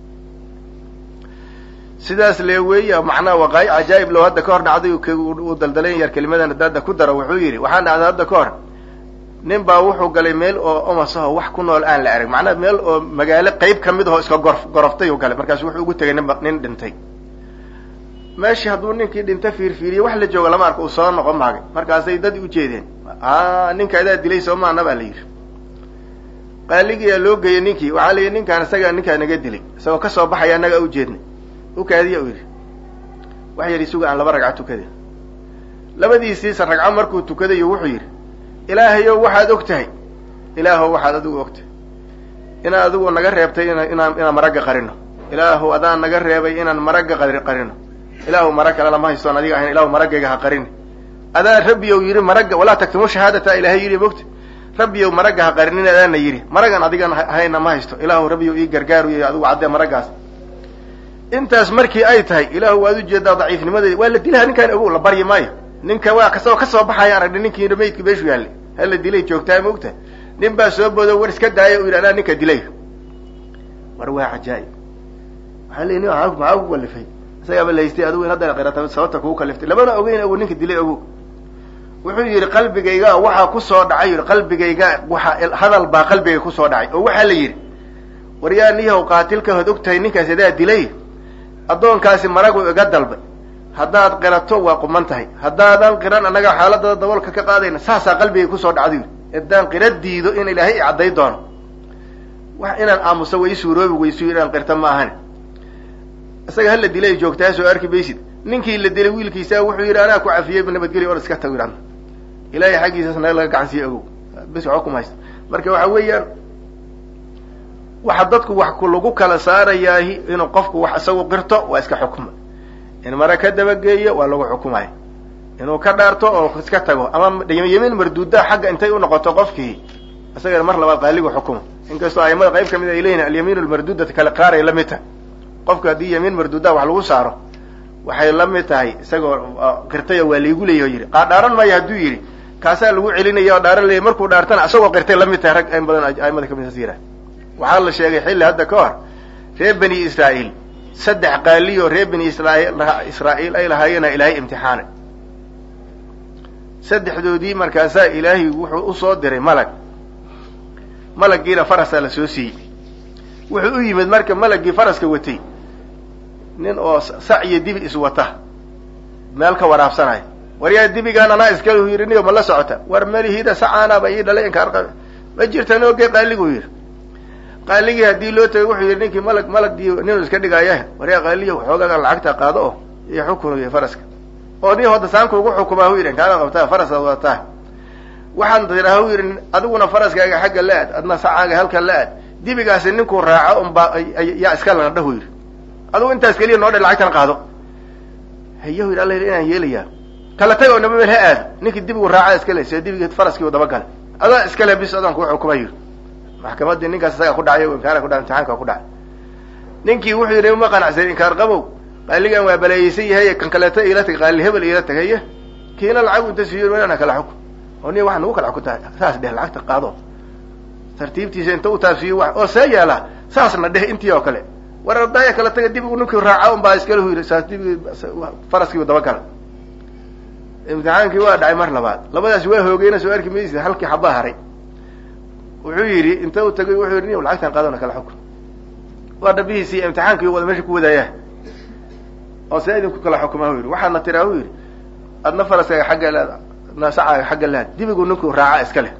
sidaas lee weeya macnaha waqaayi cajaa'ib low hadda ka hor dhacday uu daldalayn yar kelimadan haddaada ku daro wuxuu yidhi waxaa dhacday hadda ka hor nin baa wuxuu galay meel oo omasaho wax ku nool aan la arag macnaha meel oo magaalo qeyb ka mid ahoo iska gor goroftay u galay markaasu wuxuu ugu tegay ninba nin dhintay meeshii hadduu ninkii dhinta fiirfiiriye wax la jooga lama arko uu soo noqon maagay markaasay dad ujeedeen a ninka adaa dilay soo maana baa la yidhi qaaligiyaa loo geeyey ninkii waxaa la yidhi ninkaan isagaa ninkaa naga dilay isagoo kasoo baxaya annagaa ujeednay ukaadiya u yidhi wax yar isuga aan laba ragco tukaday labadiisiisa ragco markuu tukadayo wuxuu yidhi ilaahayow waxaad og tahay ilaahow waxaad adigu og tahay inaad adigu naga reebtay ina inaan inaan maragga qarino ilaahow adaan naga reebay inaan maragga qari qarino ilaahu marag kale lama haystoon adiga ahayn ilahu maraggayga ha qarini adaa rabbiyow yidhi maragga walaa taktumu shahaadata ilaahay yidhi mogta rabbiyow maragga ha qarinin adaana yidhi maragan adigan hayna ma haysto ilaahu rabbiyow ii gargaaru y adigu caddee maraggaas intaas markii ay tahay ilaahu waad ujeedaa daciifnimadeeda waa la dilaha ninkaan ogow la baryi maayo ninka waa kasagoo kasoo baxaya aragni ninkii maydka meeshu yaallay hala dilay joogtaa ma ogtahay nin baa soo boodo war iska daaya u yidhi anaa ninka dilay war waa cajaa'ib waxaa leyi nin maxaa ku kalifay isagaaba lahaystay adigu in hadda qirata sababta kugu kaliftay lamana ogeyn ogo ninka dilay ogow wuxuu yidhi qalbigayga waxaa kusoo dhacay yidhi qalbigayga waxa hadal baa qalbigay kusoo dhacay oo waxaa la yidhi war yaa niyahow qaatilka hood og tahay ninkaas adaa dilay addoonkaasi maragu iga dalbay haddaad qirato waa quman tahay haddaadan qiran annaga xaaladada daboolka ka qaadayna saasaa qalbigay kusoo dhacday yidhi haddaan qira diido in ilaahay i cadday doono wax inaan aamuso way suuroobi weysu inaan qirta ma ahan isaga hala dilay joogtaa soo arki maysid ninkii la dilay wiilkiisa wuxuu yidhi anaa ku cafiyey nabadgelya or iska tago yidhahda ilaahay xaggiisas naga laga gacan siiye ogow bis waxba kuma haysta marka waxa weeyaan waxa dadku wax ku lagu kala saarayaahi inuu qofku wax isagu qirto waa iska xukuma in mare ka dabageeyo waa lagu xukumaya inuu ka dhaarto oo iska tago ama yemiin marduudaa xagga intay unoqoto qofkii isagana mar labaad qaaligu xukuma inkastoo aimada qayb kamid ay leeyihin alyamiin almarduudata kale qaaray la mid tahay qofka haddii yamiin marduudaa wax lagu saaro waxay la mid tahay isagoo qirtay oo waa laigu leeyahy yidhi dhaaran maayo hadduu yidhi kaasaa lagu celinaya oo dhaaran leeyay markuu dhaartana isagoo qirtay la mid tahay rag in badan aimada kamid as yihah waxaa la sheegay xilli hadda ka hor reer bani israa'iil saddex qaaliyo reer bani israail israa'iil ay lahaayeena ilaahay imtixaanay saddexdoodii markaasaa ilaahay wuxuu usoo diray malag malaggiina farasaa la soo siiyey wuxuu u yimid marka malaggii faraska watay nin oo sac iyo dibi iswata meel ka waraabsanaya war yaa dibigaan anaa iskale yidhi niyo ma la socota war melihida sacaanaaba ii dhalay inkaarqa ma jirta nooge qaaligu yidhi qaaligii haddii loo tagay wuxuu yidhi ninkii malag malagdii ninuu iska dhigaya war yaa qaaliyo xoogagan lacagta qaado oo iyo xukun iyo faraska oo ni hodda saanku ugu xukumaa hu yidhi kaana qabtaa farasaad wadataa waxaan tiraa hu yidhi adiguna faraskaaga xagga la aad adna sacaaga halka la aad dibigaasi ninkuu raaco unbaa yaa iska lana dhahu yidhi adigu intaas keliya noo dhe lacagtan qaado hayahu yidhi alla yidhi inaan yeelayaa kala tag oo naba meel ha aado ninkii dibigu raaca iskale see dibigii faraskii u dabagalay adaa iskale bis adaan kuu xukuma yidhi maxkamadii ninkaas isaga ku dhacay inkaara ku dhaay imtixaanka ku dhacay ninkii wuxuu yidhi uma qanacsan inkaar qabow qaaligan waa baleeyeysan yahay kan kaleeto iila tag qaali hebel iila tagaye kiina lacag inta siiyo inana kala xukun oo niya waxa nagu kala xukuntahay saas dheh lacagta qaado tartiibtiisa inta u taabsiiyo wa oo see yeela saasna dheh intii oo kale war ardaaya kala taga dibigu ninkii raaca un baa iskale hu yidhi saas dibigi faraskiibu dabagala imtixaankii waa dhacay mar labaad labadaasi waa hoogeyna soo arki maysid halkii xabaa haray wuxuu yidhi inta u tagay wuxuu yidhi niy lacagtan qaadona kala xukun waa dhabihiisii imtixaankii wada meesha ku wadaayaa oo see idinku kala xukumaa hu yidhi waxaadna tiraa hu yidhi adna faraskaaga xagga leed nasacaaga xagga leed dibigu ninkuu raaca iska leh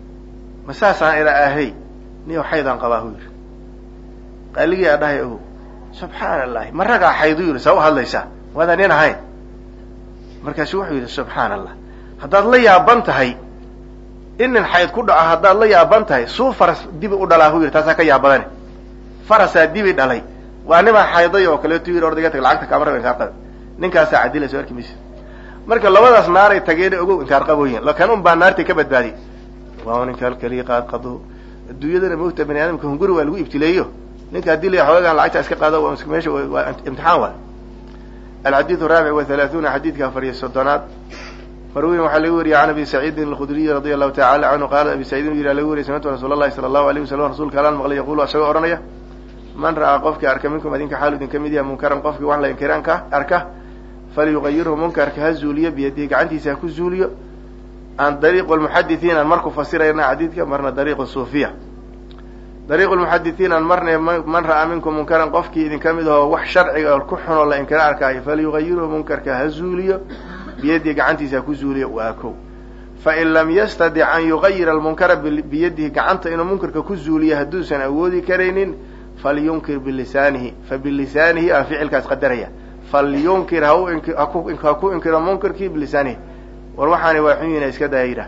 ma saasaan ila ahay niyo xaydaan qabaa hu yidhi qaaligii aa dhahay o subxaana allahi ma ragaa xaydu yidhi saa u hadlaysaa waadaan nin ahayn markaasu wuxuu yidhi subxaana allah haddaad la yaaban tahay in nin xayd ku dhaco haddaad la yaaban tahay suu faras dibi u dhalaa hu yidhi taasaa ka yaabadane farasaa dibi dhalay waa nimaa xayday oo kaleetu yidhi ordaga tag lacagta kaama raba inkaar qabe ninkaasaa cadila soo arki maysa marka labadaas naaray tageen ogow inkaar qabooyin lakan un baa naartay ka badbaadi waa ninka halkaliya qaad qado adduunyadana mawta bani aadamka hunguri waa lagu ibtileeyo ninka haddii la xoogaan lacagta iska qaado meesha waa imtixaan waay alxadiidu raabic wa halaaثuuna xadiidka afar iyo soddonaad marwiin waxaa laga wariyay can abi saciidin alkhudriyi radia allahu tacala canhu qaala abi saciidin yidhi laga wariyay samictu rasuul allahi sala allahu alayh wasalam rasuulka alaan maqlay yaqulu isagoo odhanaya man ra'aa qofkii arka minkum adinka xaalu idin ka mid yaha munkaran qofkii wax la inkiraanka arka falyugayirhu munkarka ha zuuliyo biyadihi gacantiisa ha ku zuuliyo aan dariiqu lmuxadithiin aan marku fasirayna xadiidka marna dariiqu suufiya dariiqu lmuxadithiin aan marna man ra'aa minkum munkaran qofkii idin ka mid ahoo wax sharciga ku xunoo la inkira arkaayo falyugayirhu munkarka ha zuuliyo biyadihi gacantiisa ha ku zuuliyo waa kow fain lam yastadic an yugayira almunkara biyadihi gacanta inuu munkarka ku zuuliyo hadduusan awoodi karaynin falyunkir bilisaanihi fa bilisaanihi aan ficilkaas qadaraya falyunkir ha ku inkiro munkarkii bilisaanihi war waxaani waa xun yina iska daya yidhah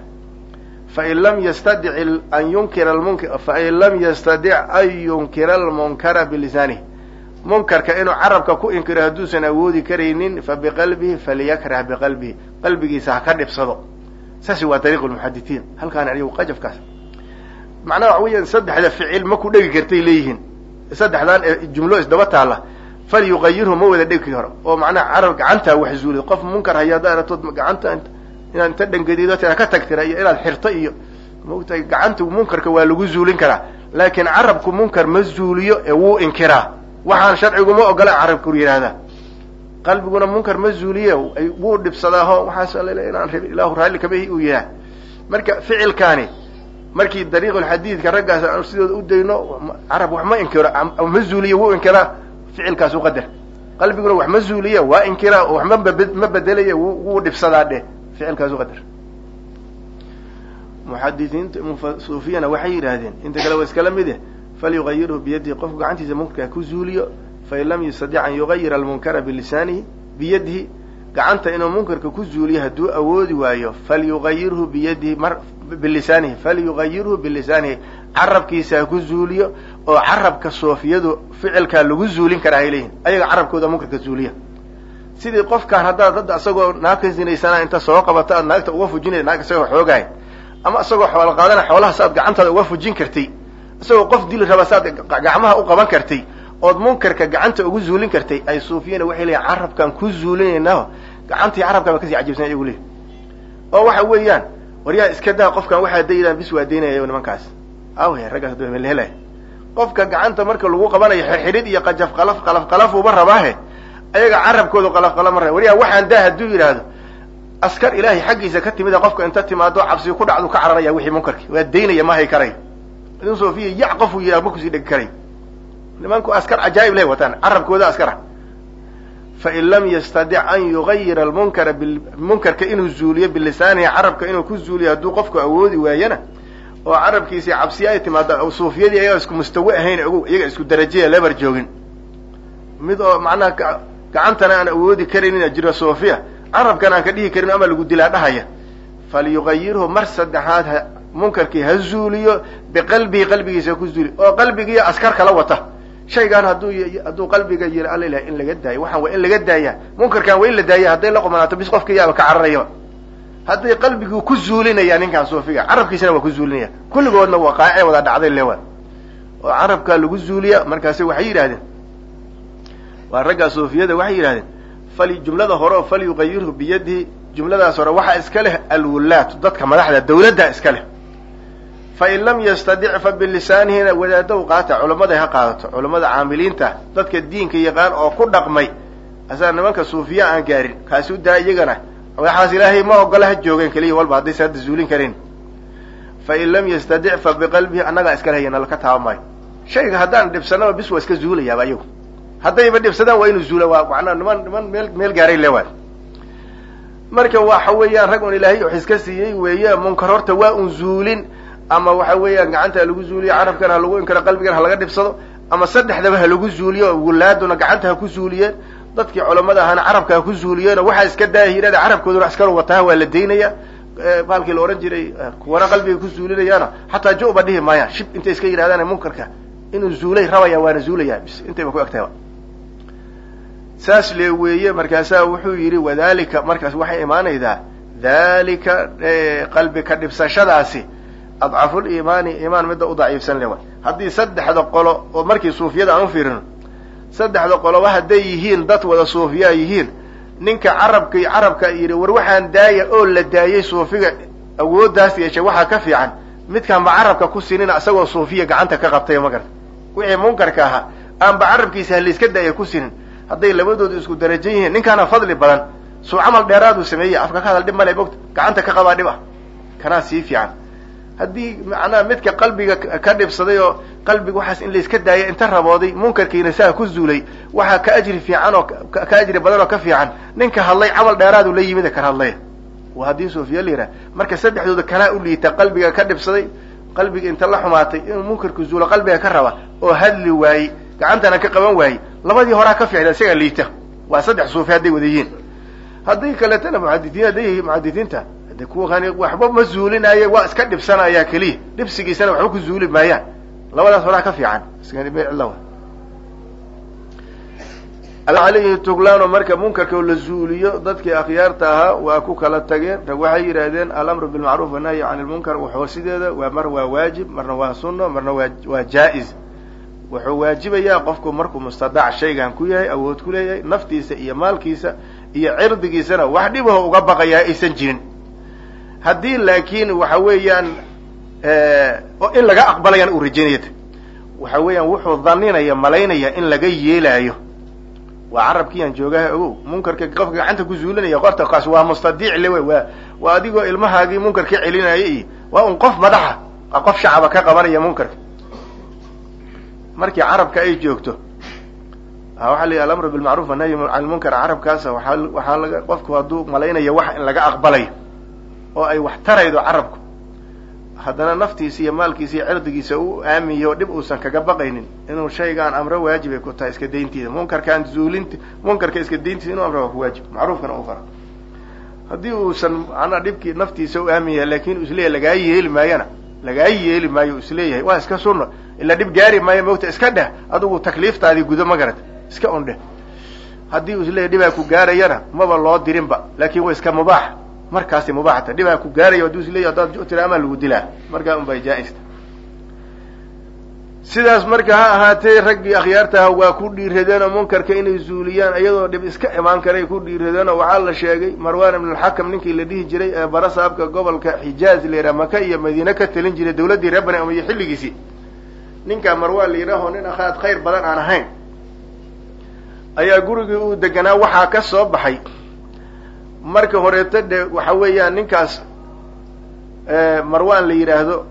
fain lam yastadic an yunkira lmunkar fain lam yastadic an yunkira almunkara bilisaanihi munkarka inuu carabka ku inkiro hadduusan awoodi karaynin fa biqalbihi falyakrah biqalbihi qalbigiisa ha ka dhibsado saasi waa dariiq lmuxaditiin halkaan ayagu qajafkaas macnaha waxa weeyaan saddexda ficil ma ku dhegi kartay leeyihiin saddexdan jumlo isdaba taalla falyugayirhu ma wada dhegi karo oo macnaha carab gacantaa wax zuulid qof munkar haya haddaad aragtood gacanta inaad inta dhangadido tira ka tagtira iyo inaad xirto iyo maogtahay gacanta munkarka waa lagu zuulin karaa laakiin carabku munkar ma zuuliyo ee wuu inkiraa waxaan sharcigu ma ogola carabku yidhaahdaa qalbiguna munkar ma zuuliye wuu dhibsadaaho waxaas alale inaan rab ilaahu raalli kamahi uu yihaah marka ficilkaani markii dariiqulxadiidka raggaas aan sidooda u dayno carab wax ma inkiro ma zuuliye wuu inkiraa ficilkaas u qadar qalbiguna wax ma zuuliye waa inkiraa oo wax ma ma bedelaya wuu dhibsadaa dheh ficilkaas u qadar muxadisiinta suufiyana waxay yidhaahdeen inta kale waa iskala mid eh falyugayirhu biyadihi qofku gacantiisa munkarka ku zuuliyo fain lam yastadic an yugayira almunkara bilisaanihi biyadihi gacanta inuu munkarka ku zuuliyo hadduu awoodi waayo falyugayirhu biyadihi mar bilisaanihi falyugayirhu bilisaanihi carabkiisa ha ku zuuliyo oo carabka soofiyadu ficilkaa lagu zuulin karaa hay leeyihin ayaga carabkooda munkarka zuuliya sidii qofkaan haddaad hadda isagoo naagka zinaysanaa inta soo qabato aad naagta uga fujinay naag isagoo xoogahay ama isagoo xoola qaadana xoolaha saaad gacantaada uga fujin kartay isagoo qof dili raba saad gacmaha u qaban kartay ood munkarka gacanta ugu zuulin kartay ay suufiyana waxay leeyihin carabkaan ku zuulinaynaao gacantii carabkaa ba kasii cajiibsan iyagu leeyi oo waxa weeyaan waryaa iska daa qofkan waxaa daydaan bis waa daynaya nimankaas awhe raggaas melhelay qofka gacanta marka lagu qabanayo xirxidhid iyo qajaf qalaf qalaf qalafuuba rabaahe ayaga carabkoodu qalaf qalaf ma raba waryaa waxaan daa hadduu yidhaahdo askar ilaahay xaggiisa ka timida qofka inta timaado cabsi ku dhacdu ka cararaya wixii munkarki waa daynaya ma hay karay idin sofiya yac qofuu yidhah ma kusii dhegi karay nimanku askar cajaa'ib leh wataan carabkooda askara fain lam yastadic an yugayira almunkara munkarka inuu zuuliyo bilisaanihi carabka inuu ku zuuliyo hadduu qofku awoodi waayana oo carabkiisii cabsiya ay timaado suufiyadii ayaga isku mustawe ahayn ogow iyaga isku darajaya lebar joogin mid oo macnaha gacantana aan awoodi karaynin jiro suufiya carabkan aan ka dhihi karin ama lagu dilaa dhahaya falyugayirhu mar saddexaad ha munkarkii ha zuuliyo biqalbihi qalbigiisa ku zuuli oo qalbigiiyo askar kala wata shaygaan hadduu hadduu qalbiga yiri alla ilahay in laga daayo waxaan waa in laga daaya munkarkan waa in la daaya hadday la qumanaato bis qofka yaaba ka cararayaba hadday qalbigii ku zuulinaya ninkaan suufiga carabkiisana waa ku zuulinaya kulligoodna waa qaace wada dhacday lewa oo carabkaa lagu zuuliya markaasi waxay yidhahdeen waa raggaa suufiyada waxay yidhahdeen fal jumlada hore oo falyugayirhu biyadihi jumladaas hore waxaa iska leh alwulaatu dadka madaxda dawladda iska leh fain lam yastadic fa bilisaanihina wadaadaw qaata culammaday ha qaadato culammada caamiliinta dadka diinka yaqaan oo ku dhaqmay asaa nimanka suufiya aan gaarin kaasi u daa iyagana waxaas ilaahay ma ogola ha joogeen keliya walba haddaysa hadda zuulin karin fain lam yastadic fa biqalbihi annagaa iska lehayana laka taaba maayo shayga haddaan dhibsanaba bis waa iska zuulayaaba iyagu haddayba dhibsadaan waa inuu zuula waa macnaa niman niman meel meel gaaray le waay marka waxa weeyaan rag un ilaahay wax iska siiyey weeye munkar horta waa un zuulin ama waxa weeyaan gacanta ha lagu zuuliyo carabkana ha lagu inkaro qalbigana ha laga dhibsado ama saddexdaba ha lagu zuuliyo wulaaduna gacanta ha ku zuuliyeen dadkii culamada ahana carabka ha ku zuuliyeeno waxaa iska daahirada carabkooduna iskala wataha waa la daynaya baalkii la ohan jiray kuwana qalbiga ku zuulinayaana xataa jo-ba dhihi maayaan shib intay iska yidhahdaan munkarka inuu zuulay rabaya waana zuulaya bis intayba ku egtahayba saas le weeye markaasaa wuxuu yidhi wadalika markaas waxay imaanaydaa dalika qalbi ka dhibsashadaasi adcaful iimaani iimaan midda u daciifsan le haddii saddexda qolo oo markii suufiyada aan u fiirino saddexda qoloba hadday yihiin dad wada suufiyaa yihiin ninka carabka carabka yidhi war waxaan daaya oo la daayay suufiga awooddaas yeeshay waxaa ka fiican midkaan ba carabka ku sinina isagoo suufiya gacanta ka qabtay magarta wixii munkarka ahaa aanba carabkiisa halayska daaya ku sinin hadday labadoodu isku darajo yihiin ninkaana fadli badan suu camal dheeraaduu sameeyey afka ka hadal dhib male bogta gacanta ka qabaa dhib ah kanaa sii fiican haddii macnaha midka qalbiga ka dhibsaday oo qalbiga waxaas in layska daaya inta rabooday munkarkiina saa ku zuulay waxaa ka ajri fiican oo ka ajri badan oo ka fiican ninka hadlay camal dheeraadu la yimid kan hadlay waa haddii suufiya la yidhaha marka saddexdooda kanaa u liita qalbiga ka dhibsaday qalbiga inta la xumaatay inuu munkarku zuulo qalbiga ka raba oo hadli waayey gacantana ka qaban waayey labadii horaa ka ficda isagaa liita waa saddex suufi hadday wada yihiin hadday kaletana muxadiiin hadday yihiin muxadisiinta de kuwani waxba ma zuulinaaye waa iska dhibsanaya keliya dhibsigiisana waxba ku zuuli maayaan labadaas horaa ka fiican alayhi tuglaano marka munkarka la zuuliyo dadkii akhyaarta ahaa waa ku kala tageen rag waxay yidhaahdeen alamru bilmacruuf wanahyi can ilmunkar waxoosideeda waa mar waa waajib marna waa sunno marna waa waa jaa-is wuxuu waajibayaa qofku markuu mustadac shaygan ku yahay awood ku leeyahay naftiisa iyo maalkiisa iyo cirdigiisana wax dhibaho uga baqayaa aysan jirin haddii laakiin waxa weeyaan in laga aqbalayaan uu rajaynayata waxa weeyaan wuxuu dhaninaya malaynaya in laga yeelaayo waa carabkiiyaan joogaha ogow munkarka qofka gacanta ku zuulinaya qorta kaas waa mustadiic le wey waa waa adigoo ilmahaagii munkarka celinaya iyo waa un qof madaxa waa qof shacaba ka qabanaya munkarka markii carabka ay joogto waxaa la yidhi alamru bilmacruuf wanahyi can lmunkar carabkaasa waaa waxaa laga qofku hadduu malaynaya wax in laga aqbalayo oo ay wax taraydo carabku haddana naftiisa iyo maalkiisa iyo cirdigiisa u aamiyo dhib uusan kaga baqaynin inuu shaygaan amro waajibay ku tahay iska dayntiida munkarkaan zuulinta munkarka iska dayntiisa inuu amro waa ku waajib macruufkana u fara haddii uusan macnaa dhibkii naftiisa u aamiya laakin uu isleeyahay lagaa yeeli maayona lagaa yeeli maayo isleeyahay waa iska sunno ila dhib gaari maayo mogta iska dheh adigu takliiftaadii gudo ma garata iska un dheh haddii uu isleeyahy dhibaa ku gaarayana maba loo dirinba laakin waa iska mubaax markaasi mubaaxta dhibaa ku gaaraya hadduu isleeyahy haddaad jutira amaa lagu dilaa markaa un bay jaa-ista sidaas marka ha ahaatee raggii akhyaartaha waa ku dhiiradeen oo munkarka inay zuuliyaan iyadoo dhib iska imaan karay ku dhiiradeen oo waxaa la sheegay marwan ibn alxakam ninkii la dhihi jiray ee barasaabka gobolka xijaaz la yidhaha maka iyo madiine ka talin jiray dawladdii reer bani umiya xilligiisii ninkaa marwan la yidhaaho nin akhaad khayr badan aan ahayn ayaa gurigii uu deganaa waxaa ka soo baxay marka horeeto de waxa weeyaan ninkaas marwan la yidhaahdo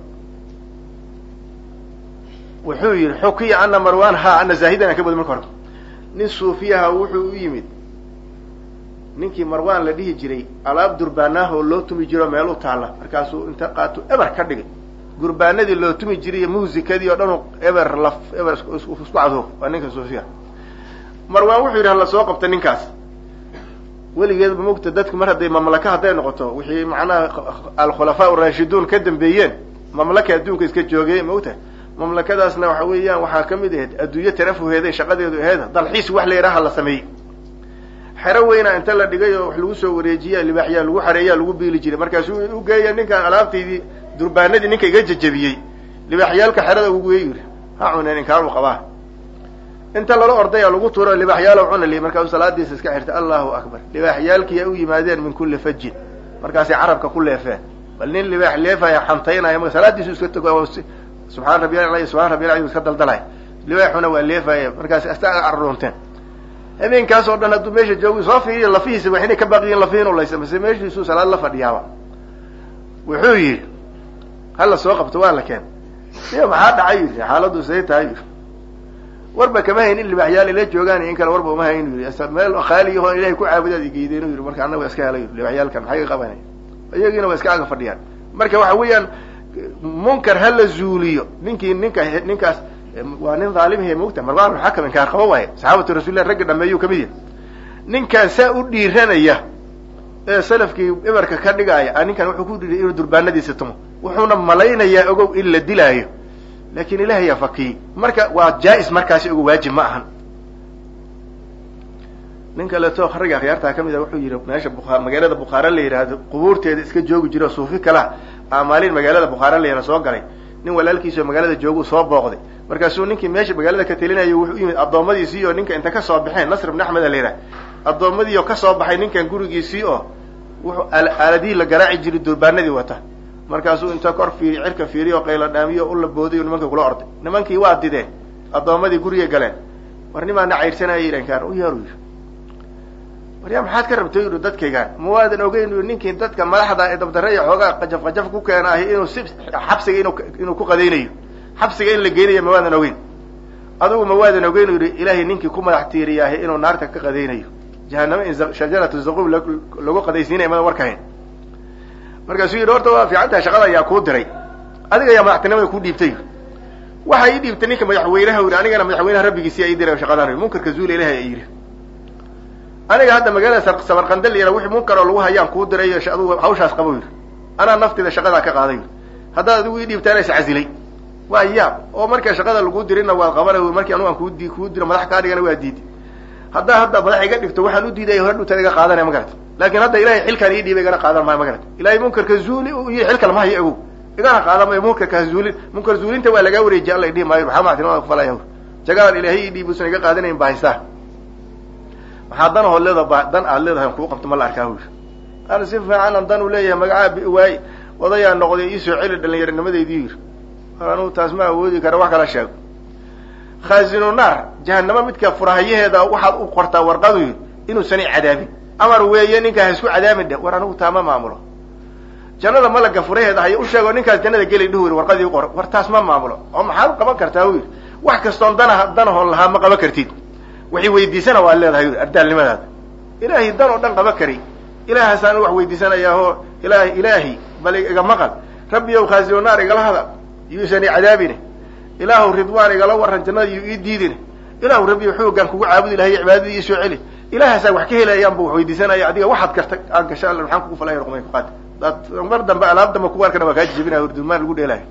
wuxuu yidhi xukiya ana marwan ha ana zaahidan aan ka badi marka hore nin suufiyaha wuxuu u yimid ninkii marwan la dhihi jiray alaab durbaanaah oo loo tumi jiro meel u taalla markaasuu inta qaato eber ka dhigay gurbaanadii loo tumi jiray iyo muusikadii oo dhan eber laf eber isku cadooq waa ninka suufiyaha marwan wuxuu yidhi hala soo qabta ninkaas weligeedba mogta dadku mar hadday mamlaka hadday noqoto wixii macnaha alkhulafaa raashiduun ka dambeeyeen mamlaka adduunka iska joogay mogta mamlakadaasna waxa weeyaan waxaa ka mid ahayd adduunyo tarafuheeday shaqadeedu aheyd dalxiis wax la yidhaha la sameeyey xero weyna inta la dhigay oo wax lagu soo wareejiya libaaxyaa lagu xareeyaa lagu biili jiray markaasuu u geeya ninkaan alaabtaydii durbaanadii ninka iga jajabiyey libaaxyaalka xerada ugu geey yiri ha cuneen inkaanu qabaa inta lala ordaya lagu tuuro libaaxyaalo cuna li markaasuu salaadiisa iska xirtay allahu akbar libaaxyaalkiyaa u yimaadeen min kulli fajin markaasay carabka ku leefeen bal nin libaax leefaya xantaynaya ma salaadiisu iska tog subxaan rabbi subxan rabbi iska daldalay libaaxuna waa leefaya markaas asta arruunteen habeenkaas oo dhan hadduu meesha joogi soo fiiriya lafihiisa wax inay ka baqiyiin lafihin ulaysa mase meeshiisuu salaad la fadhiyaaba wuxuu yidhi hala soo qabto waa la keen iyo maxaa dhacay yidhi xaaladdu say tahay yidhi warba kama hayn in libaxyaal ila joogaan in kale warba uma hayn yii meel khaaliyaho ilahay ku caabudaad igeyden yii marka annaga iska helay libaxyaalkan maxay ka qabanay iyagiina waa iska aga fadhiyaan marka waxa weeyaan munkar ha la zuuliyo ninkii ninka ninkaas waa nin dhaalimhe mogta marwan xakam inkaar qabo waaye saxaabatu rasulilah ragga dhameeyuu kamid yahay ninkaan saa u dhiiranaya ee salafkii ibarka ka dhigaaya ninkan wuxuu ku dhiiray inuu durbaanadiisa tumo wuxuuna malaynayaa ogow in la dilaayo laakin ilahay yaa fakiyey marka waa jaa-is markaasi ogo waajib ma ahan nin kaleeto ragga akhyaartaa kamid a wuxuu yihi meesha bua magaalada bukhaare la yidhaahdo qubuurteeda iska joogi jiro suufi kala a maalin magaalada bukhaare la yihah soo galay nin walaalkiisao magaalada joogu soo booqday markaasuu ninkii meesha magaalada ka telinayo wuxuu u yimid addoommadiisii oo ninka inta kasoo baxeen nasr ibn axmed a la yidhaha addoomadii oo kasoo baxay ninkan gurigiisii oo wuxuu aaladihii la garaaci jiray durbaanadii wata markaasuu inta kor fiiri cirka fiiriy oo qaylo dhaamiyo ula boodiyo nimankii kula orday nimankii waa dideen addoomadii gurigay galeen war nimaana caydsanaya yidhan kaan u yeeru yidhi waryaa maxaad ka rabtay yidhi dadkaygaan ma waadan ogeyn yii ninkii dadka madaxda ee dabdare iyo xoogaa qajaf qajaf ku keena ahi inuu si xabsiga inu inuu ku qadaynayo xabsiga in la geynayo ma waadan ogeyn adugu ma waadan ogeyn u yidhi ilaahay ninkii ku madax tiiriyaahi inuu naarta ka qadaynayo jahanamo in shajaratu zaquub lagu qadaysiinaya mada warkahayn markaasuu yidhi horta waa fiicantaha shaqada ayaa kuu diray adiga ayaa madaxtinimada ku dhiibtay waxa ii dhiibtay ninka madaxweynaha yidhi anigana madaxweynaha rabbigiisi ii diray shaqadan munkarka zuula ilahay ay yidhi aniga hadda magaalada sabarqandal yara wixii munkar oo lagu hayaan kuu diray adugu hawshaas qabo yidhi anaa naftida shaqadaa ka qaaday yidhi haddaad adigu ii dhiibtaana is casilay waa yaab oo marka shaqada lagu dirina waad qabanay markii anugu aan kudi kuu diro madax kaa dhigana waa diiday haddaa hadda madax iga dhigto waxaan u diidaya hore dhuntaad iga qaadanaya ma garata laakin hadda ilahay xilkaan ii dhiibay igana qaadan maayo ma garata ilahay munkarka zuuli iyo xilkal ma hayo ogow igana qaadan maayo munkarka ha zuulin munkar zuulinta waa lagaa wareejiya alla idhihi maayo maxaa maxtinimada kufalaya jagadan ilaahay ii dhiibusan iga qaadanayn baa haystaa maxaa dan hood leeda dan aad leedahay on kuu qabto ma la arkaa hu ana si fiicanan dan u leeyahay magacaa bi waay odayaa noqday iisoo celi dhalinyaronimadaydii yiri anugu taas ma awoodi kara wax kala sheego khaazinu naar jahanamo midka furahayaheeda waxaad u qortaa warqadu yiri inuusan i cadaabin amar weeye ninkaa ha isku cadaabin dhe war anigu taa ma maamulo jannada malaga furaheeda haya u sheego ninkaas jannada geli dhihu yiri warqadii uqor war taas ma maamulo oo maxaad qaban kartaa u yiri wax kastoon dana danahoon lahaa ma qaban kartid waxay weydiisana waa leedahay yuri ardaalnimadaada ilaahay dan oo dhan qaba kari ilaahaasaan wax weydiisanayaa oo ilaahay ilaahi bal iga maqal rabbi ow khaasino naar igala hadal yuusan i cadaabine ilaahu ridwaan igala waran jannada yu ii diidine ilaahu rabbi xoogaan kugu caabudi lahay cibaadadii iisoo celi ilaahaasaa wax ka helayaan bu wax weydiisanaya adiga waxaad karta aan gasha alla maxaan kugu falaya ruqmay kuqaad daad mar dambe alaab dambe kugu arkana waa kaa jijabinaya hurdulmaan lagu dheelayo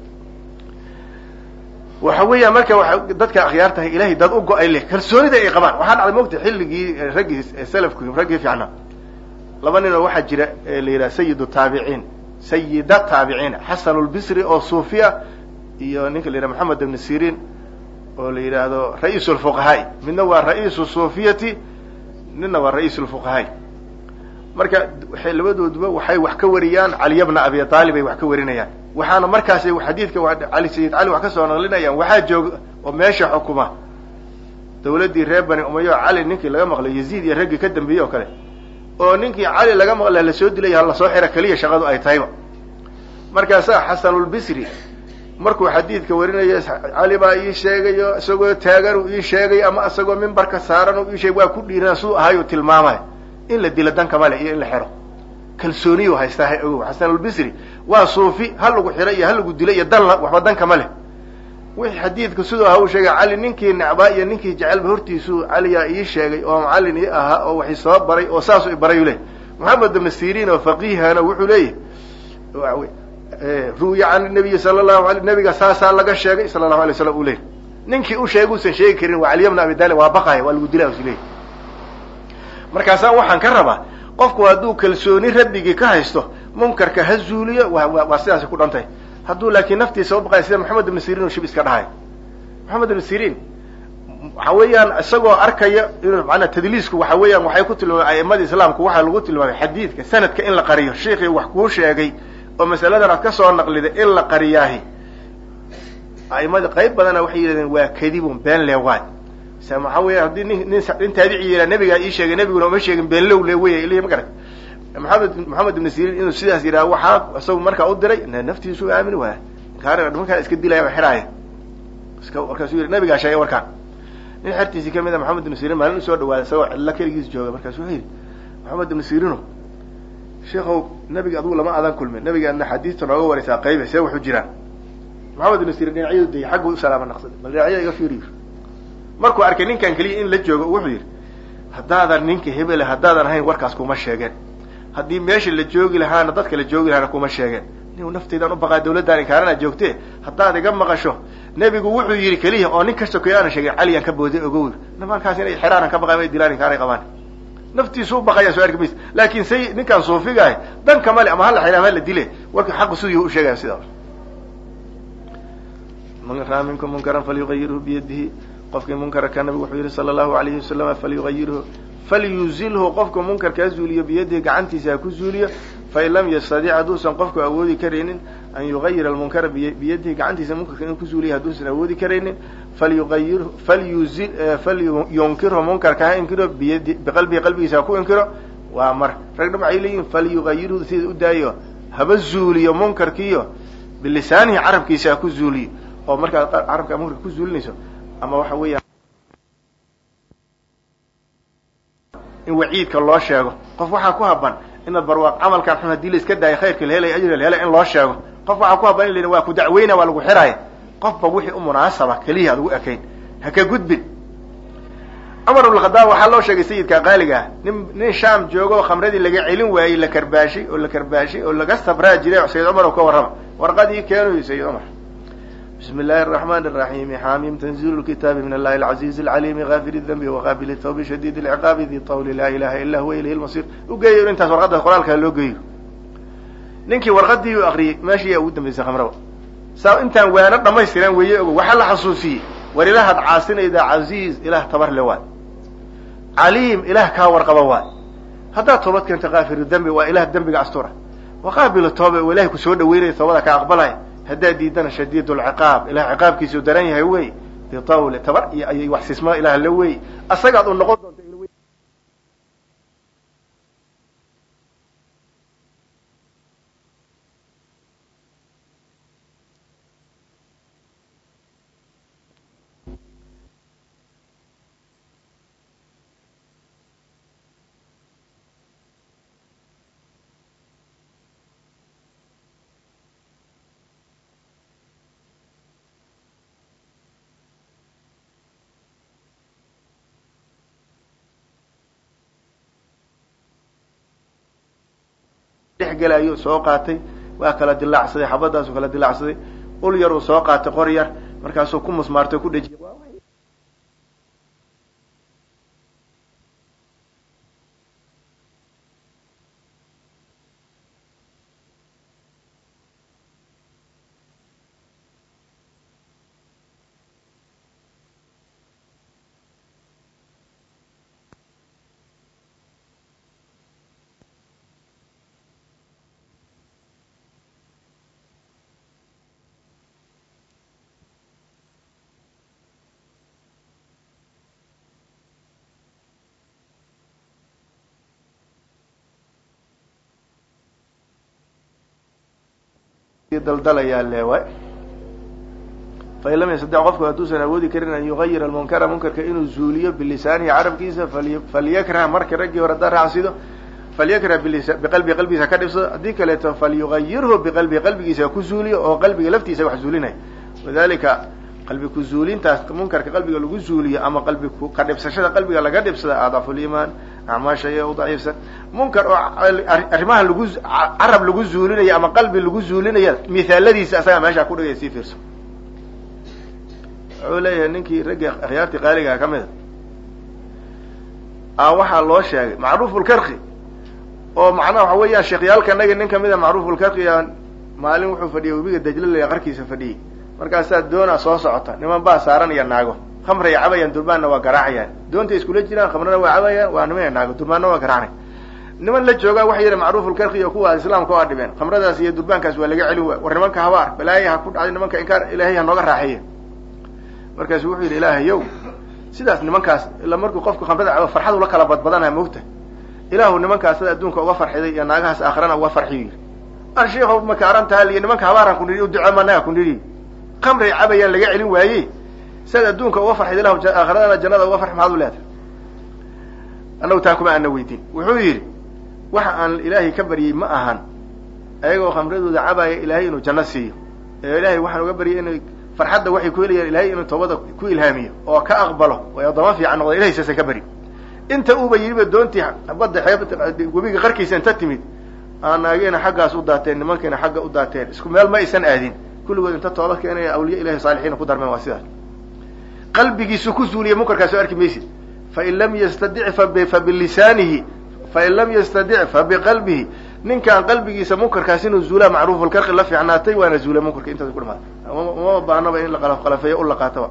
waxa weeya marka waa dadka akhyaar tahay ilahay dad u go-ay leh kalsoonida ay qabaan waxaa dhacday mogta xilligii raggii salafku raggii fiicnaa laba nin oo waxaa jira la yidhaha sayidu taabiciin sayida taabiciin xasan lbisri oo suufiya iyo ninka la yidhaha maxamed ibn sirin oo la yidhaahdo ra-iis lfuqahaai midna waa ra-iisu suufiyati midna waa ra-iis lfuqahaai marka waxay labadooduba waxay wax ka wariyaan caliya bna abi aalib ay wax ka warinayaan waxaana markaas xadiidka cali sayid cali wax kasoo naqlinayaan waxaa jooga oo meesha xukuma dawladdii reer bani umayo cali ninkii laga maqlay yaziid iyo raggii ka dambeeyey oo kale oo ninkii cali laga maqla lasoo dilay lasoo xira keliya shaqadu ay tahayba markaasaa xasanulbisri markuu xadiidka warinayo cali baa ii sheegayo isagoo taagan uu ii sheegay ama isagoo mimbarka saaran u ii sheegay waa ku dhiiran suu ahayu tilmaamay in la dilo danka male iyo in la xiro kalsooniyu haystaa ogow xasanulbisri waa suufi ha lagu xiro iyo ha lagu dilo iyo dan waxba danka ma leh wixii xadiidku siduu aha uu sheegay cali ninkii necbaa iyo ninkii jecelba hortiisuu caliyaa ii sheegay oo macallin ii ahaa oo wax isoo baray oo saasuu ibarayuu leeyay moxamed ibn sirin oo faqiihana wuxuu leeyahy ru'ya can nabiyi sala lahu ala nabiga saasaa laga sheegay sala allahu alay slam uu leeyay ninkii u sheegay usan sheegi karin waa caliya bna abi talib waa baqaya waa lagu dilaa usi leeyay markaasaan waxaan ka rabaa qofku hadduu kalsooni rabbigii ka haysto munkarka ha zuuliyo wa waa sidaasi ku dhantay hadduu laakiin naftiisa u baqaya sida maxamed ibn sirin uu shib iska dhahay maxamed ibn sirin waxa weeyaan isagoo arkaya inuu maanaa tadliisku waxa weeyaan waxay ku tilmaamay a'imada islaamku waxaa lagu tilmaamay xadiidka sanadka in la qariyo sheikii wax kuu sheegay oo masaladan aad ka soo naqliday in la qariyaahi a'imada qayb badana waxay yidhahdeen waa kadibun been leewaad se waxaa weya haddii nin nin nin taabici yihah nabigaa ii sheegay nabiguna uma sheegin been low le wey ilhi ma garat maxamed maxamed ibn sirin inuu sidaas yidhaha waxaa isagu markaa u diray naftiisu aamini waaya kaar nimankaa iska dilaya xiraaya iska markaasuu yidhi nabigaa sheegay warkaan nin xertiisii kamid a maxamed ibnu sirin maalin usoo dhawaaday isagoo cidlo keligiis jooga markaasu wuxuu yidhi maxamed ibnu sirino sheikow nabiga adugu lama adan kulmin nabigaadna xadiista nooga waraysaa qaybe see waxu jiraan maxamed ibnu sirin dhinacyadu dayay xaggu u salaama naqsaday bal dhinacyada iga fiiriyo markuu arkay ninkan keliya in la joogo wuxuu yidhi haddaadan ninka hebele haddaadan ahayn warkaas kuma sheegeen haddii meesha la joogi lahaana dadka la joogi lahaana kuma sheegeen nin naftaydaan u baqaa dawladdaan inkaarana joogte haddaad iga maqasho nebigu wuxuu yidhi keliya oo nin kasta koy aana sheegin caliyaan ka booday ogow nimankaas inay xeraanan ka baqaan may dilaan inkaaray qabaan naftiisu u baqayaan soo arki maysa laakin say ninkaan suufiga ahy dan kama le ama hala xidha ama la dile warka xaqu sidii u sheegaya sidaa man raa minkum munkaran falyugayirhu biyadihi qofkii munkarka nabigu wuxuu yihi sala allahu alayhi wasalam falyugayirhu falyuzilhu qofka munkarkaa zuuliyo biyadihi gacantiisa ha ku zuuliyo fain lam yastadic hadduusan qofku awoodi karaynin an yugayira almunkara biyadihi gacantiisa munkarka inuu ku zuuliya hadduusan awoodi karaynin falyuayir falyuzi falyunkirhu munkarka ha inkiro biyadi biqalbihi qalbigiisa ha ku inkiro waa mar ragna waxay leeyihin falyugayirhu sida u daayo haba zuuliyo munkarkiiyo bilisaanihi carabkiisa ha ku zuuliyo oo markaad carabka munkarka ku zuulinayso ama waxa weeya in waciidka loo sheego qof waxaa ku haban inaad barwaaq camalkan xun hadii la iska daayo khayrka la helay ajri la helay in loo sheego qof waxaa ku haban in la waa ku dacweyna waa lagu xiraaya qofba wixii u munaasaba keliya aad ugu ekayn ha ka gudbin cumar ibnkhadaab waxaa loo sheegay sayidka qaaliga ah nin nin shaam joogo oo khamradii laga celin waayey la karbaashay oo la karbaashay oo laga sabraa jiray sayid cumar oo ka warrama warqadii keenuy sayid cumar bismi illaahi araxmani araxiimi xaamim tanzilu lkitaabi min allahi alcaziizi alcaliimi gaafir dambi waqaabil tawbi shadiid lciqaabi di tawli laa ilaha ila huwa ilayhi lmasir u geeyo intaas warqadda qoraalkaa loo geeyo ninkii warqadii u akriyey meeshii yaa ugu dambaysay khamraba saa intaan waano dhamaystiran weeye ogo waxaa la xasuusiyey war ilaahaad caasinaydaa casiiz ilaah tabar le waay caliim ilaah kaa warqaba waay haddaad toobad keento kaafiru dembi waa ilaah dembiga astura waqaabilu toobe oo ilahay kusoo dhaweynaya toobada ka aqbalaya haddaad diidana shadiid lciqaab ilaah ciqaabkiisuu daran yahay wey bitawle tabar iyo ayay wax sismo ilaah la wey asagaad u noqon doonta dhexgelayo soo qaatay waa kala dilaacsaday xabadaasu kala dilaacsaday ul yar uu soo qaatay qor yar markaasuu ku musmaartay ku dhejiyay daldalayaa leewa fain lam yastadex qofku hadduusan awoodi karin an yugayira almunkara munkarka inuu zuuliyo bilisaanihi carabkiisa falyakrah marka raggii hore haddaa raacsido falyakrah biqalbii qalbigiisa ka dhibsado haddii kaleeto falyugayirhu biqalbii qalbigiisa ku zuuliyo oo qalbiga laftiisa wax zuulinaya wadalika qalbi ku zuulintaas munkarka qalbiga lagu zuuliyo ama qalbi ka dhibsashada qalbiga laga dhibsada adcafu liimaan acmaasha iyo u daciifsan munkar oo arrimaha lagu carab lagu zuulinayo ama qalbi lagu zuulinaya mithaaladiisa asagaa meeshaa ku dhigaya sii fiirso wuxuu leeyahay ninkii raggii akhyaartii qaaligaa ka mida a waxaa loo sheegay macruufulkarki oo macnaha waxa weeyaan sheekhyaalkanagi nin kamida macruufulkarki maalin wuxuu fadhiyay webiga dajlalaya qarkiisa fadhiyey markaasaa doonaa soo socota niman baa saaran iyo naago khamray cabayaan durbaanna waa garaacayaan doontay iskula jiraan khamrana waa cabayaan waa niman naago durbaanna waa garaacnay niman la joogaa waxay yidhi macruufulkarki iyo kuwa islaamka waa dhibeen khamradaas iyo durbaankaas waa laga celin waay war nimanka habaar balaaya ha ku dhacday nimanka inkaar ilaahay ha nooga raaxeeya markaasu wuxuu yidhi ilaahayow sidaas nimankaas ila markuu qofku khamrada cabo farxad ula kala badbadanaya moogta ilaahu nimankaas sada adduunka uga farxiday iyo naagahaas aakhirana uga farxiyo yidhi ar sheikhow makaarantaha liyo nimanka habaaran ku nidhi u ducee managa ku nidhi khamray cabayaan laga celin waaye siaad adduunka uga farxid ilahu aakhiradana jannada uga farx maxaad u leedahay annagu taa kuma aana weydiin wuxuu yidhi waxa aan ilaahay ka baryey ma ahan ayagoo khamradooda cabaya ilaahay inuu janno siiyo ee ilaahay waxaan uga baryay inay farxadda waxay ku helayaan ilahay inuu toobada ku ilhaamiyo oo ka aqbalo oo addoomo fiican noqda ilahay saasan ka bari inta uuba yidhiba doontii badda xeeb webiga qarkiisa inta timid aanaageena xaggaas u daateen nimankeena xagga u daateen isku meel ma aysan aadin kulligood inta toobad keenaya awliya ilahi saalixiina ku darmeen waa sidaas qalbigiisu ku zuuliya munkarkaas oo arki maysid fain lam yastadic fabilisaanihi fain lam yastadic fabiqalbihi ninkaan qalbigiisa munkarkaas inuu zuulaa macruufulkarqi la fiicnaatay waana zuula munkarka intaas ku dhamaatay uma baahnaba in la qalafqalafeeyo u laqaataba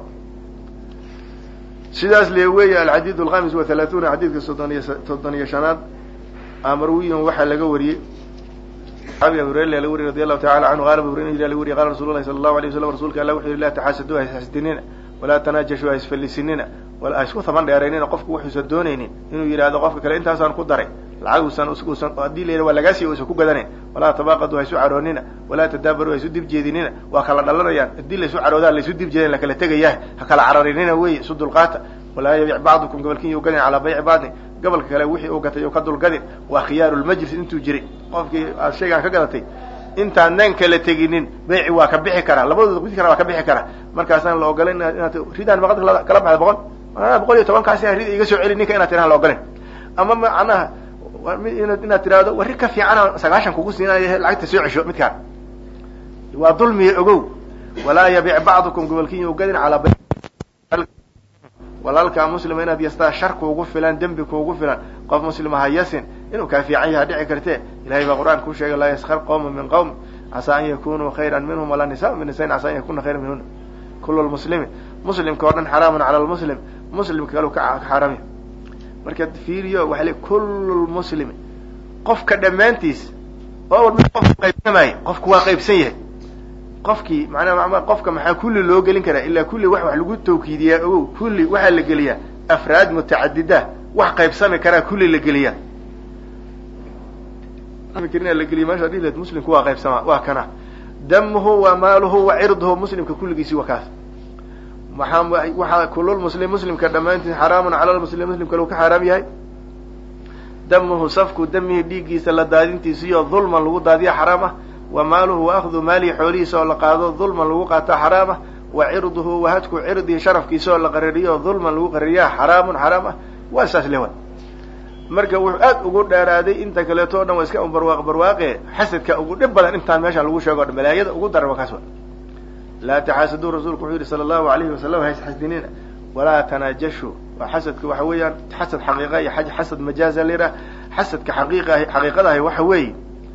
sidaas le weeye alxadiid alkhamis wa halaaثuuna xadiidka soddoniyo soddon iyo shanaad amarwiyin waxaa laga wariyey saxaabiga abu hurayra laga wariy radi allahu tacala canhu qala abu hurayra laga wariye qala rasul lahi sala allahu alay waslam rsulka alla wuxu yihi la taxaasadu haisxasdinina walaa tanaajashu haisfallisinina ha isku taban dheeraynina qofku wuxuusan doonaynin inuu yidhahdo qofka kale intaasaan ku daray lacag usan usan haddii la yidha waa lagaasiy usan ku gadanayn walaa tabaaqadu ha isu caroonina walaa tadaabaru ha isu dib jeedinina waa kala dhalanayaan haddii la isu caroodaan la isu dib jeedan la kala tegayaah ha kala cararinina wey isu dulqaata walaa yabic bacdukum gabalkin yu gadin calaa bayci bacdin gabalka kale wixii uu gatay u ka dulgadin waa khiyaaru lmajlis intuu jiray qofkii aad shaygaan ka gadatay intaan nan kala teginin bayci waa ka bixi karaa labadooda mid kale waa ka bixi karaa markaasaan la ogolayn inaad ridaan maqad kala baxda boqol boqol iyo tobankaasi rid iga soo celi ninka inaad tirahan la ogolayn ama macnaha inaad tirahdo warri ka fiicana sagaashan kugu siinaya lacagta soo cesho midkaan waa dulmiya ogow walaa yabic bacdukum gobolkin yu gadin calaa bay walaalkaa muslima inaad yastaa shar kuugu filan dembi kuugu filan qof muslima ha yasin inuu kaa fiican yaha dhici kartee ilahay baa qur-aan ku sheegay laa yaskar qowma min qowm casaa an yakunuu khayra minhum walaa nisaa min nisain casaa an yakuna khayra minhuna kulu lmuslimi muslimka o dhan xaraamun cala lmuslim muslimka kalu ka xaarami markaad fiiriyo waxa le kullu lmuslimi qofka dhammaantiis oo walba qofku qaybsamaayo qofku waa qaybsan yahay qofkii manaa qofka maxaa kulli loo gelin karaa ilaa kulli wax wax lagu tawkiidiyaa ogow kulli waxaa la geliyaa afraad mutacadida wax qaybsami karaa kulli la geliyaa la geliya meesha dhihleed muslimku waa qaybsamaa waa kana damuhu wa maaluhu wa cirduhu muslimka kulligiisi waa kaas waaa waxaa kululmuslim muslimka dhammaantiis xaraamun cala lmuslim muslimka lagu ka xaaraam yahay damuhu safku damihi dhiiggiisa la daadintiisiyo dulman lagu daadiya xaraam ah wa maaluhu wa akhdu maalihi xoolihiisa oo la qaado dulman lagu qaato xaraam ah wa cirduhu wa hadku cirdihi sharafkiisa oo la qarariyo dulman lagu qarariyaa xaraamun xaraam ah waa saas lewa marka wuxuu aad ugu dheeraaday inta kaleeto o dhan waa iska barwaaq barwaaqe xasadka ugu dhib badan intaan meeshaan lagu sheego o dhan balaayada ugu daran waa kaas wa laa taxaasaduu rasuulku wuxuu yihi sala allahu alayhi wasalam haisxasdinina walaa tanaajashu waa xasadka waxa weeyaan xasad xaqiiqa iyo xasad majaaza la yidhaha xasadka xaqiiqa xaqiiqadahi waxa weeye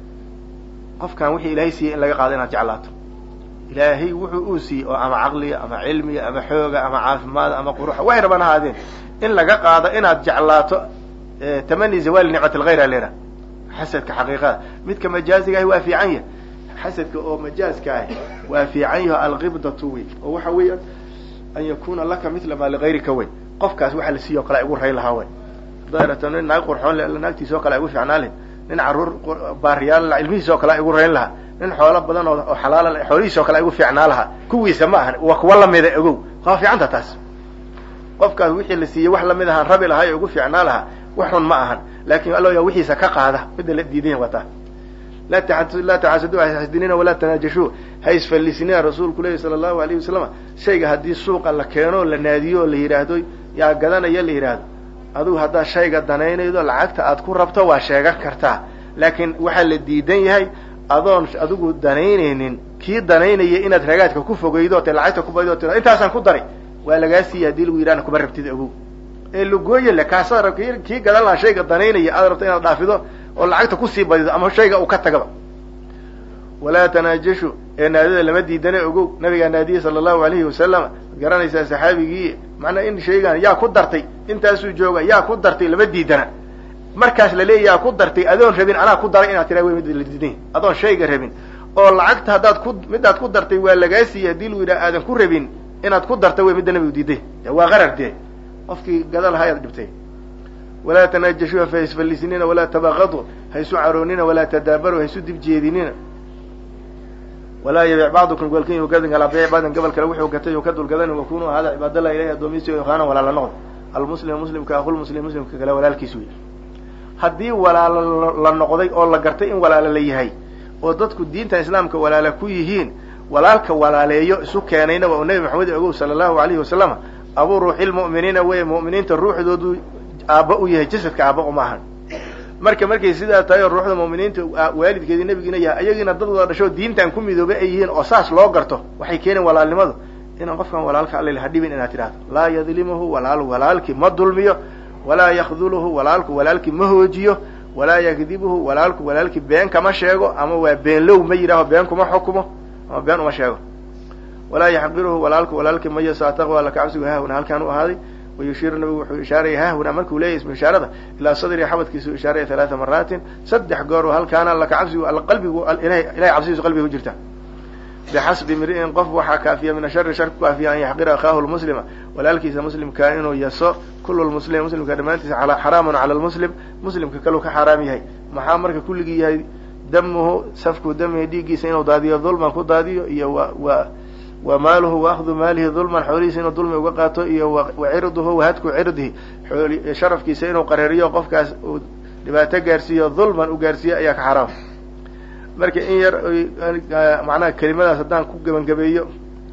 qofkan wixii ilaahay siiyey in laga qaado inaad jeclaato ilaahay wuxuu uu siiyey oo ama caqliga ama cilmiga ama xooga ama caafimaada ama quruxa waxay rabaan ahaadeen in laga qaado inaad jeclaato tamani zawali nicmat alghayr a leedaha xasadka xaqiiqada midka majaaziga ahi waa fiican yahay xasadka oo majaaska ahi waa fiican yaho alqibdatu wey oo waxa weeyaan an yakuna laka mila maa ligayrika wey qofkaas waxa la siiyo o kale igu rayn lahaa wey dayrata nin naag qurxoon le naagtiisa oo kale igu fiicnaa leh nin carruur baariyaal cilmihiisa oo kale igu rayn lahaa nin xoolo badan oo xalaal xoolihiisa oo kale igu fiicnaa lahaa kuwiisa ma ahan waa kuwa lamida ogow waa fiicanta taas qofkaas wixii la siiyey wax lamid ahaan rabi lahay oo igu fiicnaa lahaa wax xun ma ahan laakin allo yaa wixiisa ka qaada midda la diidan wataa laa taxaasadu haisxasdinina walaa tanaajashuu ha isfallisinina rasuulku lehi sala allahu alayhi wasalam shayga haddii suuqa la keeno la naadiyo o la yidhaahdo yaa gadanaya la yidhaahdo adugu haddaad shayga danaynaydo lacagta aad ku rabto waa sheegan kartaa laakiin waxaa la diidan yahay adoon adigu danaynaynin kii danaynaya inaad ragaadka ku fogeydo te lacagta kubadido tira intaasaan ku daray waa lagaa siiya hadii lagu yidhahna kuma rabtid ogow ee lagooye le kaasaa rab kii gadan lahaa shayga danaynaya aad rabto inaad dhaafido oo lacagta kusii badido ama shayga uu ka tagaba walaa tanaajashu ee naadida lama diidane ogow nabigaa naadiyey sala allahu alayhi wasalam ad garanaysaa saxaabigii macnaa in shaygan yaa ku dartay intaasuu jooga yaa ku dartay lama diidana markaas la leeya yaa ku dartay adoon rabin anaa ku daray inaad tiraa wey mid la diidan adoon shayga rabin oo lacagta haddaad ku midaad ku dartay waa lagaa siiyey haddii lagu yidhaha aadan ku rabin inaad ku darta wey midda nabigu diiday waa qarar dee qofkii gada lahaa ayaad dhibtay walaa tanaajashuuha fa isfallisinina walaa tabaqadu ha isu caroonina walaa tadaabaru ha isu dib jeedinina walaa yabic bacdukum golkin yu gadin kalaa biic bacdin gobol kale wuxuu gatay uu ka dulgadan wakunuu ahaada cibaadallah ilahi addoomiisi o yaqaana walaala noqd almuslim muslimka aqulmuslim muslimka kale walaalkiis wey haddii walaalo la noqday oo la gartay in walaalo la yahay oo dadku diinta islaamka walaala ku yihiin walaalka walaaleeyo isu keenayna waa uu nebi maxamed ogow sala allahu alayhi wasalama abuu ruuxilmu'miniina wey mu'miniinta ruuxdoodu aabba u yahay jasadka aabba uma ahan marka markay sidaa tahay oo ruuxda mu'miniinta waalidkeedii nebigiina yahay ayagiina dad wada dhasho diintan ku midoobay ay yihiin oo saas loo garto waxay keeneen walaalnimadu inaan qofkan walaalka alla ha dhibin inaad tidhahdo laa yadlimuhu walaalu walaalkii ma dulmiyo walaa yakduluhu walaalku walaalkii ma hoojiyo walaa yakdibuhu walaalku walaalkii been kama sheego ama waa beenlow ma yidhaaho been kuma xukumo ama been uma sheego walaa yaxqiruhu walaalku walaalkii ma yaso ataqwa alla kacabsigu haahuna halkaan u ahaaday wayushiiru nabigu wuxuu ishaaraya haahuna markuu leeyahy ismu ishaarada ilaa sadri xabadkiisu ishaaraya halaata maraatin saddex goor halkaana alla kacabsigu alla qalbigu ilahay cabsidiisu qalbiga ku jirta bixasbi mri'in qof waxaa kaafiya min ashari shar ku kaafiya an yaxqira akhaahu lmuslima walaalkiisa muslimkaa inuu yaso kulu lmuslim muslimka dhammaantiisa xaraamun cala lmuslim muslimka kaluu ka xaaraam yahay maxaa marka kulligii yahay damuhu safku damihi dhiiggiisa inuu daadiyo dulman ku daadiyo iyo wa wa wa maaluhu waakdu maalihi dulman xoolihiisa inuu dulmi uga qaato iyo wa cirduhu wahadku cirdihi sharafkiisa inuu qareeriyo qofkaas uu dhibaato gaarsiiyo dulman u gaarsiiyo ayaa ka xaraam marka in yar macnaha kelimadaas haddaan ku gebangabeeyo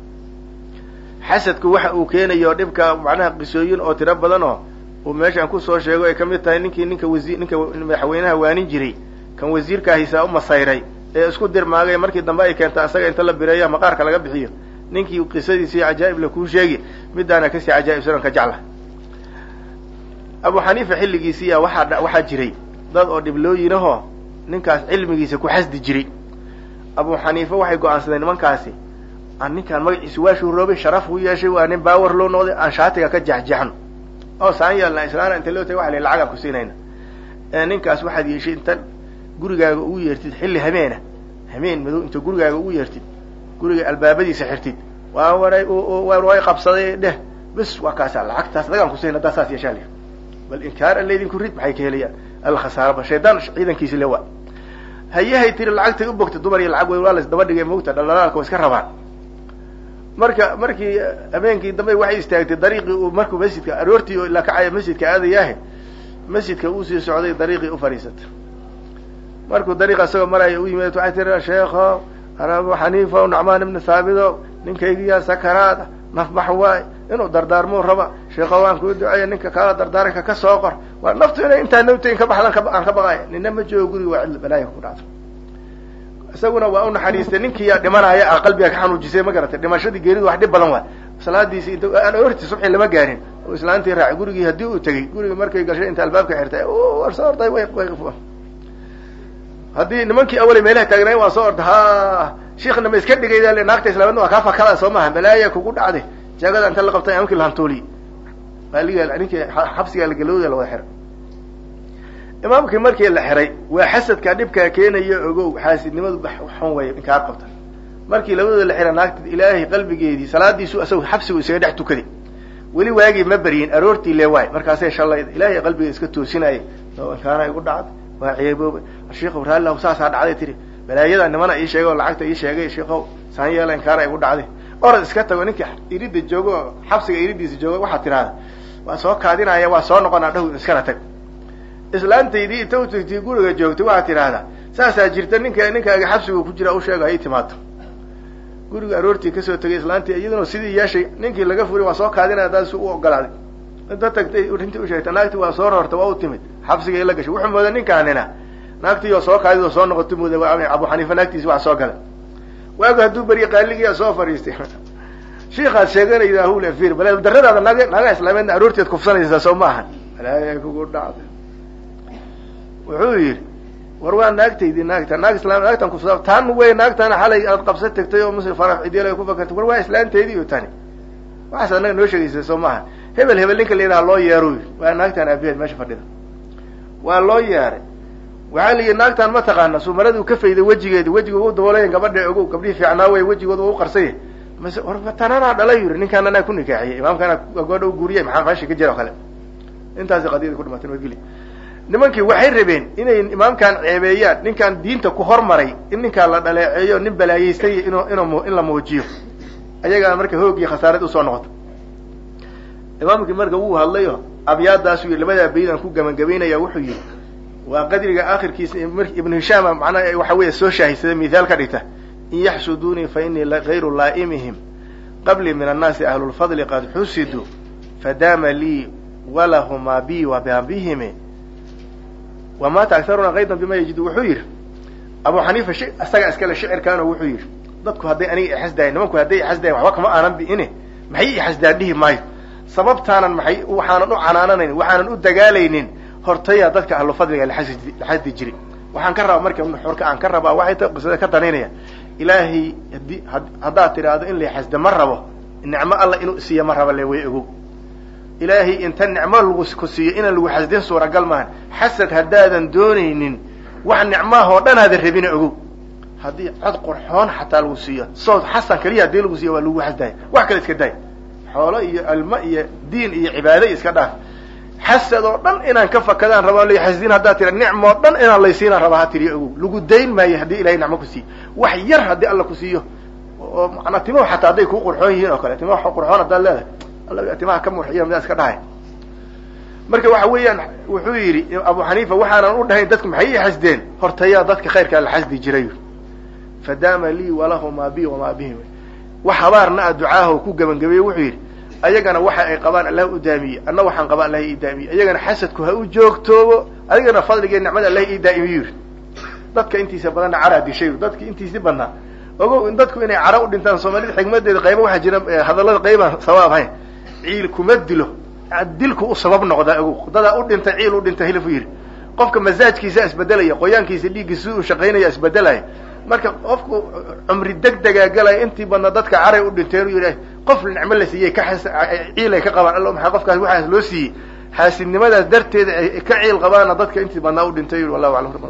xasadku waxa uu keenayo dhibka macnaha qisooyin oo tiro badan oo uu meeshaan kusoo sheego ay kamid tahay ninkii ninka wasi ninka madaxweynaha waanin jiray kan wasiirkaahisaa u masayray ee isku dirmaagay markii dambe ay keenta asaga inta la bireeya maqaarka laga bixiyo ninkii qisadiisii cajaa'ib la kuu sheegi midaana kasii cajaa'ibsanan ka jecla abu xaniifa xilligiisiiya waxaa waxaa jiray dad oo dhiblooyinahoo ninkaas cilmigiisa ku xasdi jiray abu xaniifa waxay go-aansadeen nimankaasi aan ninkaan magaciisa waa shuuroobay sharaf u yeeshay waa nin baawar loo noqday aan shaatiga ka jexjexno oo saan yeelna islaana inta loo tagay waxa la lacagaan ku siinayna ee ninkaas waxaad yeeshay inta gurigaaga ugu yeertid xilli hameena hameen madow inta gurigaaga ugu yeertid guriga albaabadiisa xirtid waa waray way qabsaday dheh bes waa kaasa lacagtaas lagaan kusiina haddaa saas yeeshaa li bal inkaar an laydinku rid maxay ka helayaan alkhasaaraba shaydaan ciidankiisi le waa hayahay tiri lacagtay u bogtay dumar iyo lacag wey waa las daba dhigay mogta dhaldhalaalka wa iska rabaan marka markii habeenkii dambe waxay istaagtay dariiqii uu markuu masjidka aroortii oo ilaa kacaya masjidka aadayaahe masjidka uu sii socday dariiqii u fadhiisatay markuu dariiqa isagoo maraya u yimid waxay tiri sheekho abu xaniifa nacmaan ibni thaabido ninkaygiyaa sakaraada nafbax waay inuu dardaarmuu raba sheekho waan kuu duceeya ninka kaala dardaaranka ka soo qor waa naftu inay intaa nawtayn ka baxdan aan ka baqaya nina ma joogo guriga waa cidla balaaya ku dhacdo isaguna waa u naxariistay ninkiiyaa dhimanaya a qalbiga ka xanuujisay ma garatay dhimashadii geeridu wax dhib badan waa salaadiisi int aan orti subxi lama gaarin oo islaantii raacay gurigii haddii uu tegey guriga markay gashay inta albaabka xirtay war soo orday way way haddii nimankii awalay meelaha taagnaay waa soo orda ha shiikna ma iska dhigayda le naagta islaamada waa kaa fakada soo maaha balaaya kugu dhacday jaagada inta la qabtay amkii lahantuuliy aliga ninkii xabsigaa lagalooda la wada xiray imaamkii markii la xiray waa xasadka dhibkaa keenaya ogow xaasidnimadu xun way inkaa qabta markii labadooda la xiray naagta ilaahay qalbigeedii salaadiisu asagoo xabsigu isaga dhex tukaday weli waagii ma beryin aroortii le waay markaasay shalay ilaahay qalbiga iska toosinayay inkaana igu dhacday waa ceebooba sheikhow raallahu saasaa dhacday tiri balaayada nimana ii sheegay oo lacagta ii sheegay sheikow saan yeela inkaana igu dhacday orad iska tago ninkii iridda joogo oo xabsiga iridiisa jooga waxaad tidhahda waa soo kaadinaya waa soo noqonaa dhaw iskana tag islaantaydii inta u tagtay guriga joogtay waxaad tidhaahdaa saasaa jirta ninka ninkaaga xabsigu ku jira u sheega hay timaado guriga aroortii kasoo tegay islaantii iyaduna sidii yeeshay ninkii laga furiy waa soo kaadinaya daas u ogolaaday inta tagtay rintii u sheegtay naagtii waa soo rorta waa u timid xabsigay la gashay wuxuu mooda ninkaanina naagtii oo soo kaadid oo soo noqotay mooda abu xaniifa naagtiisi wax soo galay waagu hadduu beriye qaaligiia soo fadhiistay shiikaad sheeganayda hul fir bal daradaada naag naagaa islaameedna aroorteed kufsanaysaa soo ma ahan balaaya kugu dhacday wuxuu yidhi war waa naagtaydii naagta naag islam naagtan kufsa tan wey naagtana xalay aad qabsa tagtay oo muslim farax cidyal ku fakartay war waa islaanteedii iyo tani waxaas anaga noo sheegaysa soo maaha hebel hebel ninka la yidhaha loo yeero yidhi waa naagtan aabiheed meesha fadhida waa loo yeeray waxaa la yidhi naagtan ma taqaana sumaraduu ka fayday wejigeedi wejiga u daboolayan gabadha ogow gabdhihii fiicnaa wey wejigooda u qarsay mase war tananaa dhala yiri ninkaan anaa ku nikaaxiyey imaamkaana goodha u guuriyay maxaa meesha ka jira o kale intaasi qadiyada ku dhimatay nabadgeli nimankii waxay rabeen inay imaamkan ceebeeyaan ninkan diinta ku hormaray in ninkaan la dhaleeceeyo nin balaayeystay in in la muujiyo ayagaa marka hoog iyo khasaarad usoo noqoto imaamkii marka wuu hadlayo abyaadaasuu yii labadaa baydaan ku gabagabaynaya wuxuu yihi waa qadriga akhirkiisa ibnu hishaama macnaha waxa weeye soo shaahidsada mithaal ka dhigta in yaxsuduunii fa inii gayru laa'imihim qablii min annaasi ahlulfadli qad xusiduu fadaama lii walahumaa bi wababihimi wamaata akaruna kaydan bima yajidu wuxuu yidhi abu xaniifa isagaa iskale shicirkaano wuxuu yidhi dadku hadday aniga ixasdayan nimanku hadday ixasdayan waxba kama aanan bi'ine maxay ixasdaan dhihi maayo sababtaanan maxay waxaanan u canaananayn waxaanan u dagaalaynin hortaya dadka ahlu fadliga la xasdi jiri waxaan ka rabaa marka xorka aan ka rabaa waxay ta qisada ka danaynaya ilaahay hadii haddaad tidhaahdo in la xasda ma rabo nicmo alla inuu siiya ma raba le way ogow ilaahay inta nicmo lagu ku siiyo inaan lagu xasdin suuragal maahan xasad haddaadan doonaynin wax nicmaha oo dhan aadan rabina ogow haddii cod qurxoon xataa lagu siiyo sood xasan keliya haddii lagu siiyo waa lagu xasdaaya wax kale iska daay xoolo iyo almo iyo diin iyo cibaado iska dhaaf xasad oo dhan inaan ka fakadaan rabaan la xasdin haddaad tira nicmo oo dhan inaan laysiinaan rabaa ha tiriyo ogow lagu dayn maayo haddii ilahay nicmo ku siiyo wax yar haddii alla ku siiyo oo manaa timahu xataa hadday kuu qurxoon yihiin oo kale timaha qurxoon haddaad leedahay alla timaha ka murxiya midaa iska dhahay marka waxa weeyaan wuxuu yidhi abu xaniifa waxaanan u dhahayn dadku maxay ii xasdeen hortayaa dadka khayrkaa la xasdi jiray fadaama lii walahumaa bi wamaa bihim wax habaarna a ducaaho ku gebangabeeye wuxuu yidhi ayagana waxa ay qabaan allah u daamiye anna waxaan qabaa allah ii daamiye ayagana xasadku ha u joogtoobo adigana fadligee nicmada allah ii daa'imiyu yidhi dadka intiisa badanna caraa dishay dadki intiisi badnaa ogow in dadku inay cara u dhintaan soomaalida xigmadeeda qayba waxaa jira hadallada qaybaan sawaab hayn ciil kuma dilo dilku u sabab noqdaa ogow dadaa u dhintay ciil u dhintay hilif u yidhi qofka masaajkiisa isbedelaya qoyaankiisa dhiiggiisa u shaqaynaya isbedelaya marka qofku cumri deg degaa galaya intii badna dadka caray u dhinteen u yidhi qof nicmo la siiyey ka ciil ay ka qabaan alla maxaa qofkaas waxaas loo siiyey xaasidnimadaas darteeda ay ka ciil qabaana dadka intii badnaa u dhintay yidhi wallahu aclam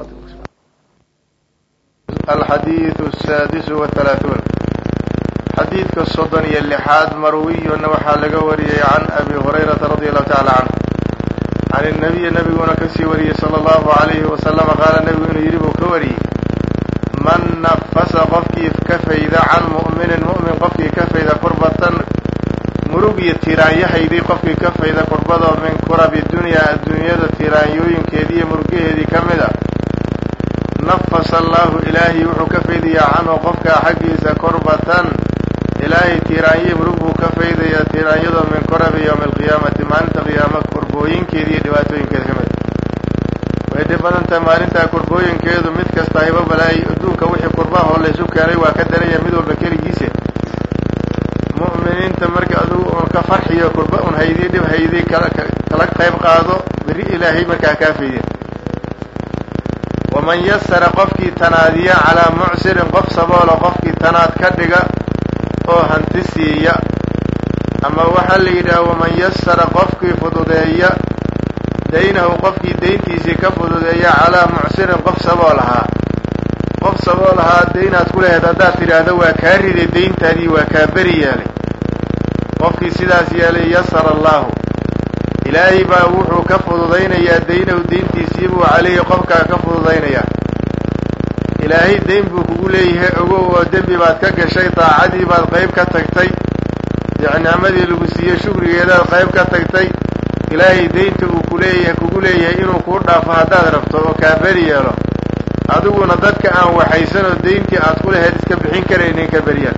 alxadiidu asaadisu wathalaathuun xadiidka soddon iyo lixaad marwiyuna waxaa laga wariyey can abi hurayrata radi allahu tacala canhu can inabiyi nabiguna kasii wariyey sala allahu alayhi wasalama qaala nebigu inuu yidhi buu ka wariyey man nafasa qofkii ka fayda can mu'minin mu'min qofkii ka fayda kurbatan murug iyo tiraanyahaydii qofkii ka fayda kurbadoo min kurabi dunyaa adduunyada tiraanyooyinkeedii iyo murugaheedii ka mid a nafasa allahu ilaahay wuxuu ka faydayaa canhu qofkaa xaggiisa kurbatan ilaahay tiiraanyihi murug buu ka faydayaa tiiraanyadoo min kurabi yowmi alqiyaamati maalinta qiyaama kurbooyinkeeda iyo dhibaatooyinkeeda ka mid way dhib badan tahay maalintaa kurbooyinkeedu mid kasta hayba balaay adduunka wixii kurbahoo laysu keenay waa ka daraya mid walba keligiise mu'miniinta marka adugu un ka farxiyo kurba un haydii dhib haydii kala kala qayb qaado berri ilaahay markaa kaa faydeen waman yasara qofkii tanaadiya calaa mucsirin qof saboolo qofkii tanaad ka dhiga oo hanti siiya ama waxaa la yidhaha waman yasara qofkii fududeeya daynahu qofkii dayntiisii ka fududeeya calaa mucsirin qof sabool ahaa qof sabool ahaa daynaad ku lahayd haddaad tidhaahdo waa kaa riday dayntaadii waa kaa beri yeelay qofkii sidaas yeelay yasara allahu ilaahay baa wuxuu ka fududaynayaa daynahu dayntiisii buu caleyhi qofkaa ka fududaynayaa ilaahay dayn buu kugu leeyahay ogow oo dembi baad ka gashay daacadii baad qayb ka tagtay nicmadii lagu siiyey shukrigeedaad qayb ka tagtay ilaahay daynta uu kuleeyahay kugu leeyahay inuu kuu dhaafo haddaad rabto oo kaa beri yeelo adiguna dadka aan waxaysanoo dayntii aad ku lahayd iska bixin karaynin ka beryeel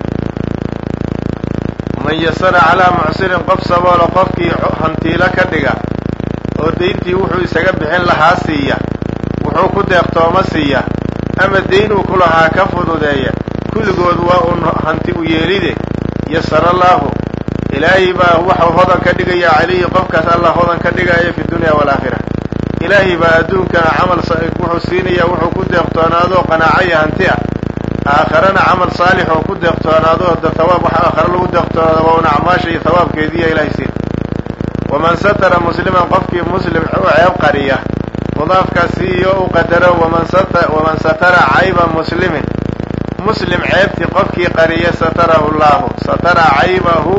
man yasara calaa mucsirin qof saboolo qofkii hantiilo ka dhiga oo dayntii wuxuu isaga bixin lahaa siiya wuxuu ku deeqtooma siiya ama dayn uu ku lahaa ka fududeeya kulligood waa uun hanti u yeelide yasara allaahu ilaahay baa waxau hodan ka dhigaya calayhi qofkaas allah hodan ka dhigaya fi dunya waalaakhira ilaahay baa adduunkana camal wuxuu siinaya wuxuu ku deeqtoonaadoo qanaaco iyo hanti ah aakharana camal saalix oo ku deeqtoonaado da hawaab waxa aakhare lagu deeqtoonaado waa un acmaasha iyo hawaabkeediiya ilahay siin waman satara musliman qofkii muslim u ceeb qariya mudaafkaasi iyo u qadaro waman sata waman satara cayba muslimin muslim ceebtii qofkii qariya satarahu llahu satara caybahu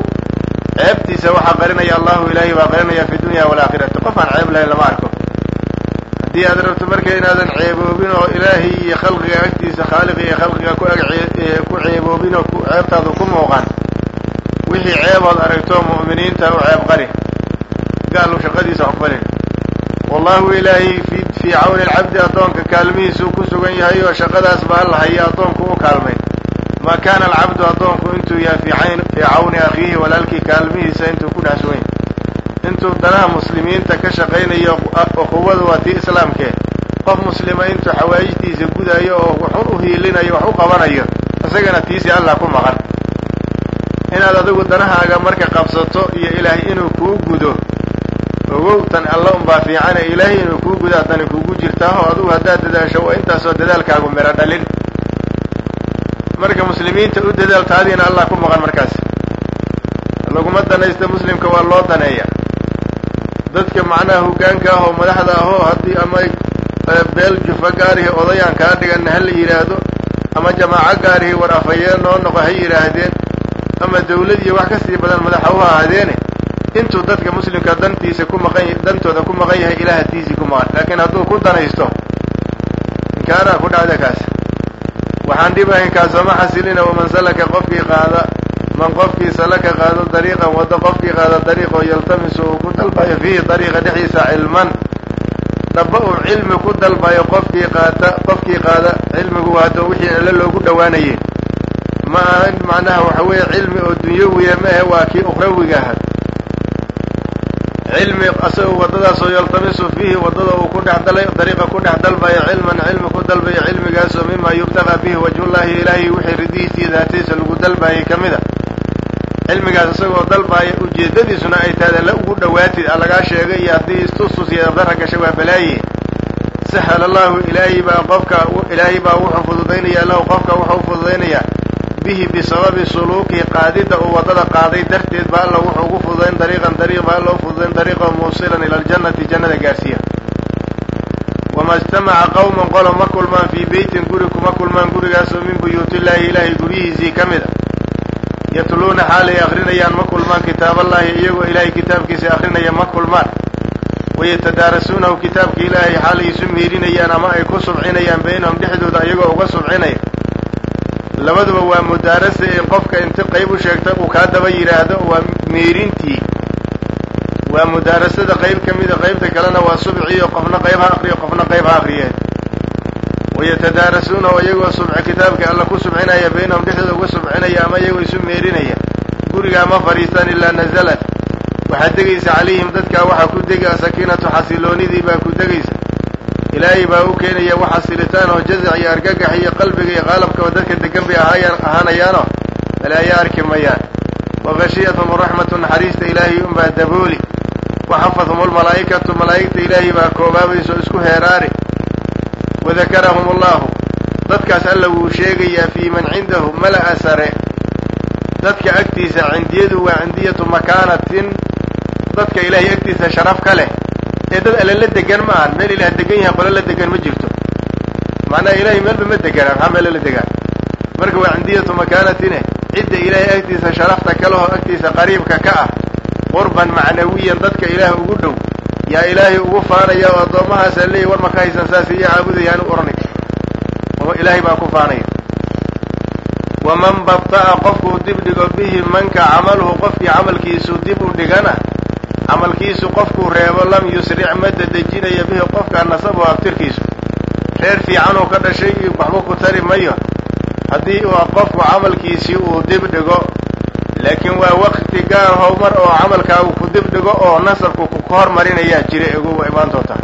ceebtiisa waxaa qarinaya allahu ilaahay baa qarinaya fi dunya waalaakhirati qof aan ceeb lahayn lama arko haddii aad rabto marka inaadan ceeboobin oo ilaahay iyo khalqiga agtiisa khaaliqa iyo khalqiga ku ag ku ceeboobin oo ceebtaadu ku muuqan wixii ceebood aragto mu'miniinta u ceeb qari gaalu shaqadiisa waxbalin wallahu ilaahay fi fii cawni alcabdi addoonka kaalmihiisuu ku sugan yahay oo shaqadaas ba alla haya addoonku u kaalmay maa kaana alcabdu addoonku intuu yahay fii fii cawni akhiihi walaalkii kaalmihiisa intuu ku dhex sugan yahay intuu danaha muslimiinta ka shaqaynayo quwadu waa tii islaamkee qof muslima intuu xawaajitiisa gudayo oo waxun u hiilinayo wax u qabanayo isagana tiisii allah ku maqan inaad adigu danahaaga marka qabsato iyo ilaahay inuu kuu gudo ogow tan alla unbaa fiicane ilaahay inuu kuu gudo haddana kuugu jirtaa oo adigu haddaad dadaasho waa intaasoo dadaalkaagu miro dhalin marka muslimiinta u dadaal taadiina allah ku maqan markaas laguma danaysta muslimka waa loo daneeya dadka macnaha hoggaanka ah oo madaxda ahoo haddii ama beel jufa gaarihi odayaan kaa dhiganna ha la yidhaahdo ama jamaaco gaarihi war afhayeen noo noqo ha yidhaahdeen ama dawlad iyo wax ka sii badan madaxa u ahaadeene intuu dadka muslimka dantiisa ku maqan dantooda ku maqan yahay ilaah hatiisii ku maqan laakiin hadduu ku danaysto inkaanaa ku dhacda kaas waxaan dhibahayn kaasoma xasilina waman salaka qofkii qaada man qofkii salaka qaado dariiqan waddo qofkii qaada dariiqoo yaltamisu uu ku dalbayo fiihi dariiqa dhexdiisa cilman dhaba uu cilmi ku dalbayo qofkii qaata qofkii qaada cilmigu waa hadda wixii alle loogu dhowaanayey ma aha macnaha waxa weeye cilmi oo dunyawiya maahe waa kii ukhrawiga aha cilmi asagoo waddadaasoo yaltamisu fiihi waddada uu ku dhex dala dariiqa ku dhex dalbayo cilman cilmi ku dalbayo cilmigaasoo mima yubtagaa bihi wajhullahi ilaahay wixii ridihiisa iyo daatadiisa lagu dalbaayay ka mid a cilmigaas isagoo dalbaaya ujeeddadiisuna ay tahay alla ugu dhowaatid a lagaa sheegay iyo haddii istustus iyo dara gashay waa balaaye sahal allahu ilaahay baa qofka ilaahay baa wuxuu fududaynaya lahu qofka wuxuu fududaynayaa bihi bisababi suluuki qaadidda uu waddada qaaday darteed ba alla wuxuu ugu fududayn dariiqan dariiq ba alla u fududayn dariiqo muusilan ila aljannati jannada gaarsiiya wama ijtamaca qawman qolo ma kulmaan fii beytin guri kuma kulmaan gurigaasoo min buyuutillaahi ilaahay guryihiisii ka mid a yatluuna xaalay akrinayaan ma kulmaan kitaaballahi iyagoo ilaahay kitaabkiisa akrinaya ma kulmaan wayatadaarasuunahu kitaabka ilaahay xaalay isu miirinayaan ama ay ku subcinayaan baynahum dhexdooda iyagoo uga subcinaya labaduba waa mudaarasa in qofka inti qayb u sheegta uu kaa daba yidhaahdo waa miirintii waa mudaarasada qayb ka mida qaybta kalena waa subciyo qofna qayb ha akriyo qofna qayb ha akriyeen wayatadaarasuunahu iyagoo subci kitaabka alla ku subcinaya baynahum dhexdooda uga subcinaya ama iyagoo isu meerinaya gurigaa ma fadhiistaan ilaa nazalat waxaad degaysa calayhim dadkaa waxaa ku degi asakiinatu xasiloonidii baa ku degaysa ilaahay baa u keenaya wax xasilitaan oo jazac iyo argagax iyo qalbiga iyo qaalabkaba dadka degan bay ahaayaan ahaanayaanoo balaayo arki mayaan waqashiyathum raxmatu naxariista ilaahay unbaa dabooli waxafadhum almalaa'ikatu malaa'igta ilaahay baa koobaabayso isku heeraari wadakarahum allahu dadkaas alla wuu sheegayaa fii man cindahu mala'a sare dadka agtiisa cindiyadu waa cindiyatu makaanatin dadka ilaahay agtiisa sharaf ka leh ee dad alle la degan ma ahan meel ilaah degan yahay qolo la degan ma jirto macnaha ilaahay meelba ma deganaa maxaa meelo la degaan marka waa cindiyatu makaanatine cidda ilaahay agtiisa sharafta kalehoo agtiisa qariibka ka ah qurban macnawiyan dadka ilaah ugu dhow yaa ilaahay ugu faanaya oo addoommahaasaa leeyahy war maka haysan saas iyo caabudayaan u oranay oo ilaahay baa ku faanaya waman babta'a qofkuu dib dhigo bihi manka camaluhu qofkii camalkiisu dib u dhigana camalkiisu qofkuu reebo lam yusric ma dadejinayo bihi qofkaa nasabu abtirkiisu reer fiicanuu ka dhashay iyo waxba ku tari mayo haddii uu qofku camalkiisii uu dib dhigo laakiin waa waqti gaar howmar oo camalkaagu ku dib dhigo oo nasabku ku hormarinayaa jira egu waa imaantoota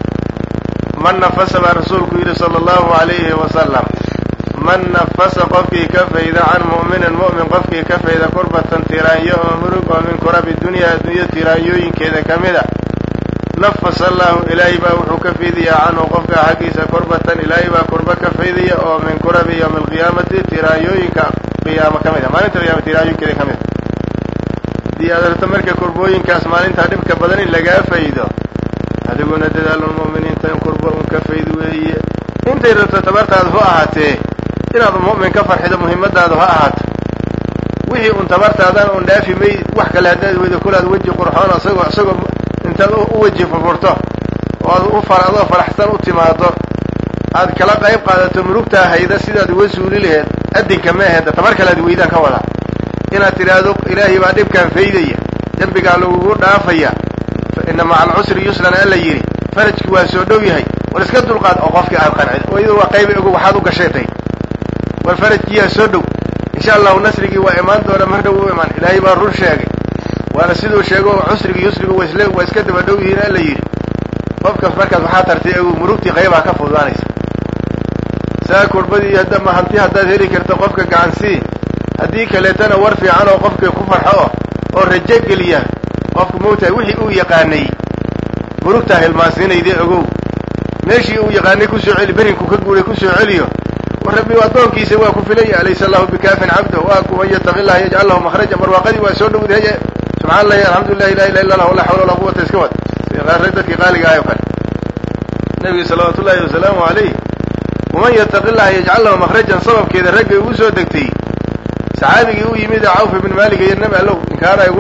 man nafasa baa rasuulku yidhi sala allahu alayhi wasalam man nafasa qofkii ka fayda can mu'minin mu'min qofkii ka fayda kurbatan tiraanyo oo murug oo min kurabi dunyaa adduunya tiraanyooyinkeeda ka mid a nafasa allahu ilaahay baa wuxuu ka faydayaa canhu qofka xaggiisa kurbatan ilaahay baa kurba ka faydaya oo min kurabi yowmi alqiyaamati tiraanyooyinka qiyaamo ka mid a maalinta qiyaama tiraanyooyinkeeda ka mid a haddii aad arto marka kurbooyinkaas maalintaa dhibka badan in lagaa faydo adiguna dadaalun mu'miniinta in kurba un ka fayd weeye intay rabto tabartaadu hu ahaatee inaad mu'min ka farxido muhimmadaadu ha ahaato wixii un tabartaadan un dhaafi mayd wax kale haddaad weydo kulaad weji qurxoon asagoo isagoo intaad u weji furfurto oo aad u adoo faraxsan u timaado aad kala qayb qaadato murugtaa hayda sidaad uga suuli laheed adinka ma aheed tabar kale ad weydaan ka wadaa inaad tidhaahdo ilaahay baa dhibkaan faydaya dembigaa lagugu dhaafaya ina maca alcusri yusran alla yidhi farajki waa soo dhow yahay war iska dulqaad oo qofkii aad qancid oo iyadoo waa qayba ogo waxaad u gasheetay war farajkiyaa soo dhow insha allahu nasrigii waa imaan doona mar dhow u imaan ilaahay baa run sheegay waana siduu sheego cusrigi yusrigu wasle waa iska daba dhow yihiin alla yidhi qofkaas markaas waxaa tartay ogu murugtii qaybaa ka fududaanaysa saa kurbadii haddama hanti haddaad heli karto qofka gacansii haddii kaleetana war fiican oo qofkii ku farxo oh oo rajo geliya qofku moogtahay wixii uu yaqaanay murugtaa hilmaansiinayde ogow meeshii uu yaqaanay kusoo celi berinku ka guuray kusoo celiyo war rabbi addoonkiisa waa ku filaya alaysa allahu bikaafin cabda waa kuman yataqi llaha yajcal lahu makhraja barwaaqadii waa soo dhowdaye subxana allahi alxamdulilah ilaha illa illah la xawla walaa quwata iska wad dadkii qaaliga ahay o kale nabiga salawaatu ullahi wasalaamu alayh waman yataqi llaha yajcal lahu makhrajan sababkeeda raggay ugu soo degtay saxaabigii u yimid cawf ibn maalik iyo nabi allow inkaara igu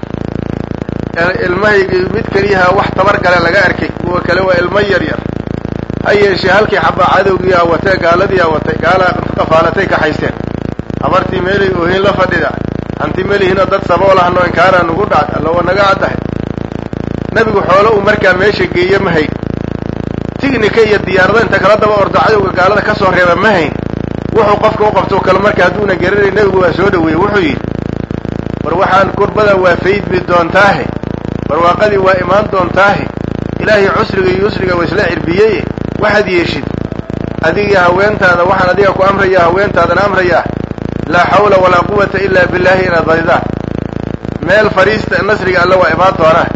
dhicday ilmahaygii mid keliyaha wax tabar gale laga arkay kuwa kale waa ilmo yar yar ha yeeshee halkii xabaa cadowgii aa watee gaaladii aa watay gaala qafaalatay ka haysteen habartii meelay oohin la fadhida hanti melihiinoo dad saboolahno inkaaraa nugu dhacd alla waa naga caddahay nebigu xoolo uu markaa meesha geeye ma hayn tignika iyo diyaarada inta kala daba ordo cadowga gaalada ka soo reeba ma hayn wuxuu qofka u qabto kale marka hadduuna garanay nebigu waa soo dhaweeyey wuxuu yidhi war waxaan kurbada waa faydmi doontaahe barwaaqadii waa imaan doontaahe ilaahay cusriga iyo yusriga waa isla cirbiyeye waxaad yeeshid adiga haweentaada waxaan adiga ku amrayaa haweentaadana amrayaa laa xawla walaa quwata ilaa billahi inaad badidaan meel fadhiista nasriga alle waa imaan doonaa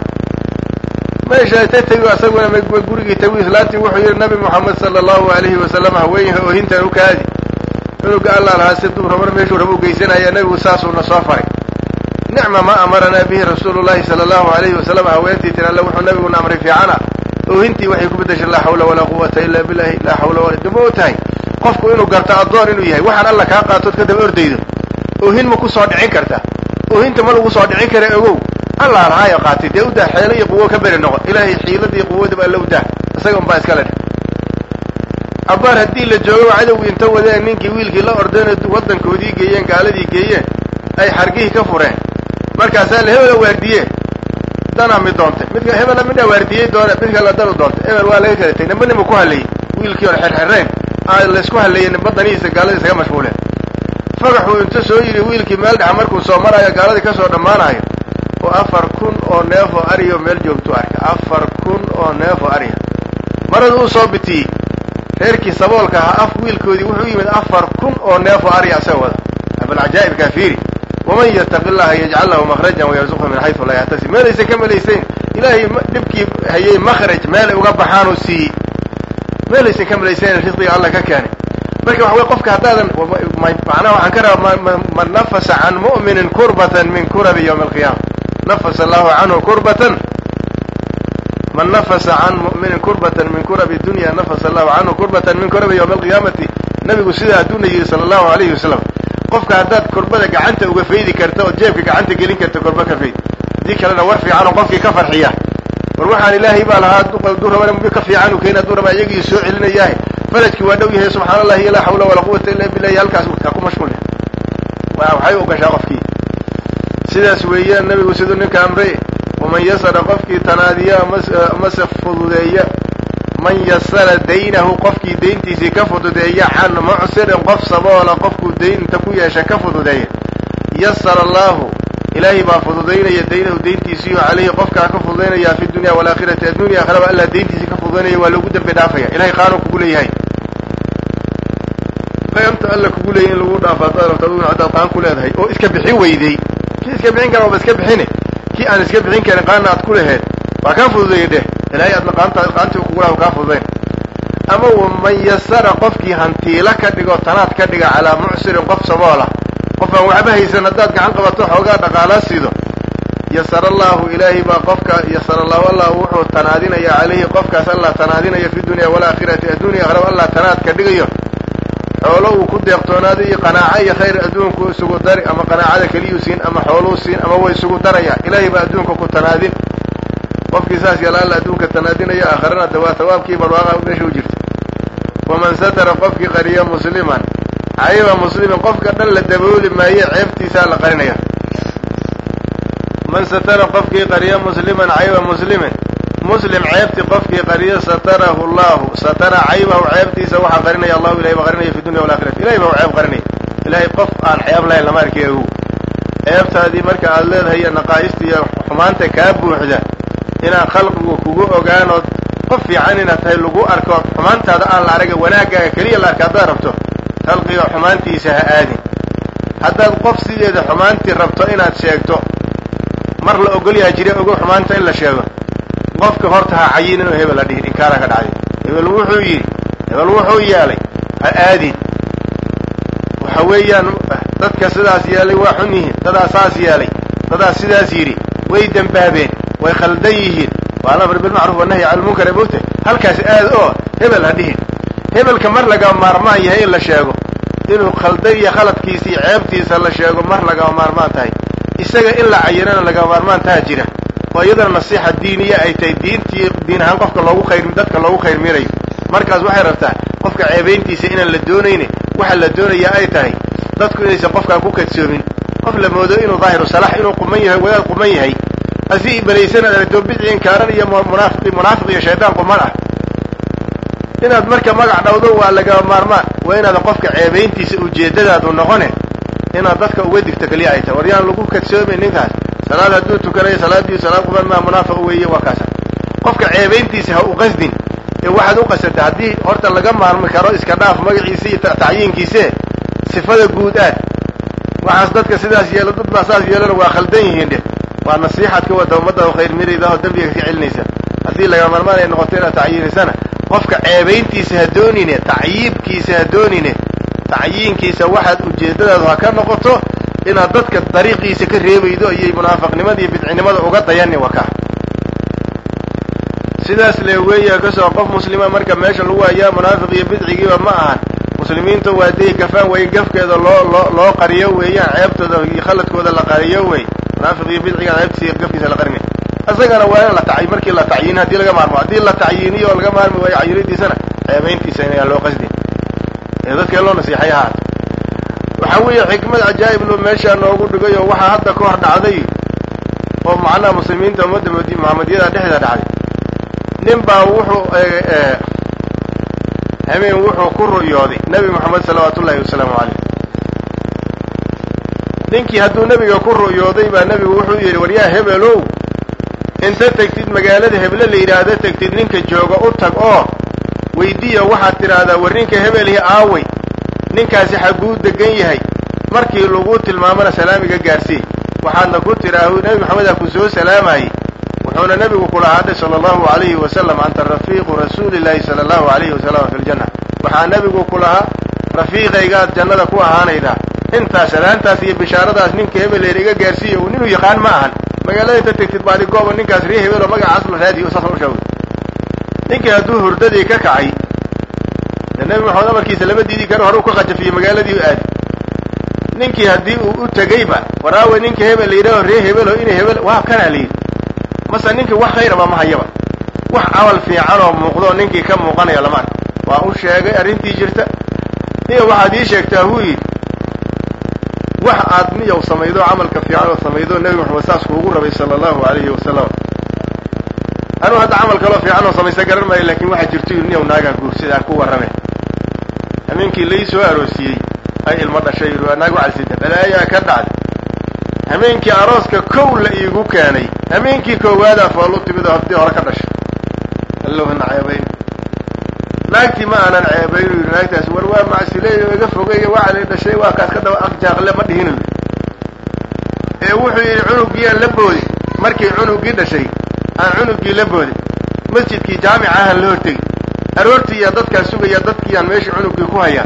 meesha ta tegi asaguna ma gurigii tagu islaantii wuxuu yidhi nabi moxamed sala allahu alayhi wasalam haweenyaha oohintan u kaadi cunuga alla lahaa si duura mar meeshuu raba u geysanaya nebigu saasuuna soo faray nicma ma amaranaa bihi rasuulu llahi sala allahu alayhi wasalam haweentii tiri alle wuxuu nabiguna amray fiicana oohintii waxay ku beddeshay laa xawla walaa quwata ila billahi laa xawla wala dama o tahay qofku inuu garto addoon inuu yahay waxaan alla kaa qaatood ka daba ordaydo oohin ma ku soo dhicin karta oohinta ma lagu soo dhicin kara ogow allah lahaayo qaatay dee udaa xeelo iyo quwo ka beri noqo ilaahay xiiladii quwadaba alla udaa isagan baa iskale dheh abbaar haddii la joogo cadowgii inta wadeen ninkii wiilkii la ordeen waddankoodii geeyeen gaaladii geeyeen ay xargihii ka fureen markaasaa la hebela waardiye danaa mid doontay midka hebela midhaa waardiyey doona mid kale danu doontay hebel waa laga kala tegay nimba nima ku hallayey wiilkii hore xerxereen aa laysku hallayey nimba danihiisa gaalada isaga mashquuleen fagaxuu inta soo yidhi wiilkii meel dhexa markuu soo maraayo gaaladii kasoo dhammaanayo oo afar kun oo neef oo ariyo meel joogtuu arka afar kun oo neef oo ariya marada uu soo bitiyey reerkii saboolka ahaa af wiilkoodii wuxuu yimid afar kun oo neef oo ariya asaga wada abalcajaa'ibkaa fiiri waman yattaqi llaha yajcal lahu makhrajan wayarzuqhu min xaysu laa yaxtasib meelaysan ka malaysayn ilaahay dhibkii hayay makhraj meelay uga baxaanuu siiyey meelaysan ka malaysayn risqiga alla ka keenay marka waxa wey qofka haddaadan macnaha waxaan ka rabaa man nafasa can mu'minin kurbatan min kurabi yawmi alqiyaama nafasa allahu canhu kurbatan man nafasa can mu'minin kurbatan min kurabi dunya nafasa allahu canhu kurbatan min kurabi yawmi alqiyaamati nabigu sidaa hadduuna yidhi sala allahu alayhi wasalam qofka haddaad kurbada gacanta uga faydi karta oo jeebka gacanta gelin karta kurba ka fayd haddii kalena war fiican oo qofkii ka farxiya war waxaan ilaahay baa lahaa hadduu rabana mid ka fiican u keeni hadduu rabaa iyagii soo celinayaahe farajkii waa dhow yahay subxaana allahi laa xawla walaa quwata illa billahi halkaas ka ku mashquul waxay u gashaa qofkii sidaas weeyaan nabigu siduu ninka amray waman yasara qofkii tanaadiya amase fududeeya man yasara daynahu qofkii dayntiisii ka fududeeya can mucsirin qof saboola qofkuu daynta ku yeesha ka fududeeya yasara allahu ilaahay baa fududaynaya daynahu dayntiisiiyo calayhi qofkaa ka fududaynaya fi dunya walaakhirati addunya akhraba allah dayntiisii ka fududaynaya waa loogu dambi dhaafaya ilahay qaanuu kugu leeyahay qaanta alla kugu leeyahy in lagu dhaafo haddaad rabto aduguna haddaad qaan ku leedahay oo iska bixin weyday kii iska bixin kara waaba iska bixine kii aan iska bixin karin qaanna aad ku laheed waa kaa fududeeya dheh ilaahay aadna qaanta qaantii kugu laha kaa fududayn ama waman yasara qofkii hantiila ka dhigo tanaad ka dhiga calaa mucsirin qof saboola qof aan waxba haysan haddaad gacan qabato xoogaa dhaqaalaa siido yasara allahu ilaahay baa qofka yasara allahu allah wuxuu tanaadinaya calayhi qofkaas allah tanaadinaya fi dunya walaakhirati addunya akhraba allah tanaad ka dhigayo xoolo uu ku deeqtoonaaday iyo qanaaco iyo khayr adduunku isugu dari ama qanaacada keliyuu siin ama xooluu siin ama way isugu daraya ilaahay baa adduunka ku tanaadin qofkii saas yala alla adduunka tanaadinaya aakharana de waa hawaabkii barwaaqa meesha u jirta waman satara qofkii qariya musliman cayba muslimin qofka dhan la dabooli maaye ceebtiisaa la qarinaya man satara qofkii qariya musliman cayba muslimin muslim ceebti qofkii qariya satarahu llahu satara caybahu ceebtiisa waxaa qarinaya allahu ilahay baa qarinaya fi dunya walakhirati ilahay baa u ceeb qarinaya ilahay qof aan ceeb lahayn lama arki ogow ceebtaadii marka aad leedahay iyo naqaa'ista iyo xumaanta kaa buuxda inaan khalqigu kugu ogaanood qof fiican inaad tahay lagu arko xumaantaada aan la araga wanaaggaaga keliya la arka haddaad rabto khalqiga xumaantiisa ha aadin haddaad qof sideeda xumaantii rabto inaad sheegto mar la ogolyaha jira ogo xumaanta in la sheego qofka horta ha cayin inuu hebel la dhihin inkaara ka dhacday hebel wuxuu yidhi hebel wuxuu yeelay ha aadin waxa weeyaan dadka sidaas yeelay waa xun yihiin dadaa saas yeelay dadaa sidaas yidhi way dembaabeen way khaldan yihiin waa alamr bilmacruuf wanahyi cala lmunkar ee mogta halkaas aad oo hebel ha dhihin hebelka mar laga maarmaan yahay in la sheego inuu khaldan iyo khaladkiisa iyo ceebtiisa la sheego mar lagama maarmaan tahay isaga in la cayinana lagama maarmaan taha jira oo iyadana nasiixa diiniya ay tahay diintii diin ahaan qofka loogu khayr dadka loogu khayr mirayo markaas waxay rabtaa qofka ceebayntiisa inaan la doonayni waxa la doonayaa ay tahay dadku inaysan qofkaan ku kadsoomin qof la moodo inuu daahiru salax inuu quman yahay wadaad quman yahay asi ibalaysana aragto bidci inkaaran iyo munaafiq munaafiq iyo shaydaan quman ah inaad marka magac dhawdo waa lagama maarmaan waa inaadan qofka ceebayntiisa ujeeddadaadu noqone inaad dadka uga digto keliya ay tahay war yaan lagu kadsoomin ninkaas salaad hadduu tukanayo salaadii salaad quban maa munaafiq weeye waa kaasa qofka ceebayntiisa ha u qasdin ee waxaad u qasanta haddii horta laga maarmi karo iska dhaaf magaciisa iyo tacyiinkiise sifada guud aad waxaas dadka sidaas yeelo dad baa saas yeelana waa khaldan yihiin dhe waa nasiixaad ka wada ummadda khayr mirayda oo dembiga ka celinaysa haddii laga maarmaan ay noqoto inaad tacyiinisana qofka ceebayntiisa ha doonine tacyiibkiisa ha doonine tacyiinkiisa waxaad ujeeddadaadu ha ka noqoto inaad dadka dariiqiisa ka reebaydo ayay munaafiqnimada iyo bidcinimada uga dayani waka sidaas le weeya kasoo qof muslima marka meesha lagu hayaa munaafiq iyo bidcigiiba ma ahan muslimiinta waa day gafaan weeye gafkeeda loo loo loo qariyo weeyaan ceebtooda iyo khaladkooda la qariyo wey munaafiq iyo bidciga ceebtiisa iyo gafkiisa la qarinay isagana waa in la tacy markii la tacyiin haddii laga maarmo haddii la tacyiiniyo oo laga maarmi waayo cayiridiisana ceebayntiisa inayaan loo qasdin ee dadkee loo nasiixay ahaat waxaa weeye xikmad cajaa'ib lo meeshaa noogu dhigay oo waxaa hadda ka hor dhacday oo macnaha muslimiinta ummadda muxamadiyada dhexdeeda dhacday nin baa wuxuu habeen wuxuu ku ru'yooday nebi moxamed salawaatu ullahi wasalaamu caleyh ninkii hadduu nebiga ku ru'yooday baa nebigu wuxuu yidhi waryaa hebelow inta tegtid magaalada heble la yidhaahdo tegtid ninka jooga u tag oo weydiiya waxaad tidhaahdaa war ninka hebelhi aaway ninkaasi xagguu degan yahay markii lagu tilmaamana salaamiga gaarsii waxaadna ku tidhaahu nebi maxamedaa ku soo salaamayey wuxuuna nebigu kula hadhay sala allahu alayhi wasalam anta rafiiqu rasuulillahi sala allahu alayhi wasalam fi ljanna waxaa nebigu ku lahaa rafiiqaygaad jannada ku ahaanaydaa intaas salaantaas iyo bishaaradaas ninka hebeleer iga gaarsiiya uu ninuu yaqaan ma ahan magaalada inta tegtid baadi gooba ninkaas ree hebeloo magacaas la raadiyo saasa u sheegay ninkii hadduu hurdadii ka kacay dee nebi maxamed amarkiisa lama diidi karo hore u ka qajafiyo magaaladii u aadi ninkii haddii uu u tegayba waraawe ninka hebel la yidhaho ree hebelo inay hebel waa kanaa la yidhi mase ninkii wax khayraba ma hayaba wax camal fiican oo muuqdoo ninkii ka muuqanaya lama arka waa u sheegay arrintii jirta niyo waxaad ii sheegtaa huu yidhi wax aad miyaw samaydo camalka fiican oo samaydo nebi maxamed saas kuugu rabay sala allahu alayhi wasalam anuu hadda camal kaloo fiican oo samaysa garan maayo laakin waxaa jirto yidhi niyaw naagaa guursid aan ku warrame habeenkii lai soo aroosiyey ay ilmo dhashay yidhi waa naagu calsida balaayaa ka dhacday habeenkii arooska kow la iigu keenay habeenkii koowaadaa fool u timid oo haddii hore ka dhashay allowhana ceebayn naagtii ma aanan ceebaynu yidhi naagtaas war waa macsileey oo iga fogeeya waxaa la dhashay waa kaas ka daba aqjaaqle ma dhihinu yidhi ee wuxuu yidhi cunuggiyaan la boodi markii cunuggii dhashay aan cunuggii la boodin masjidkii jaamica ahaan la hortegi aroortii iyaa dadkaa sugaya dadkiiyaan meeshii cunuggii ku hayaa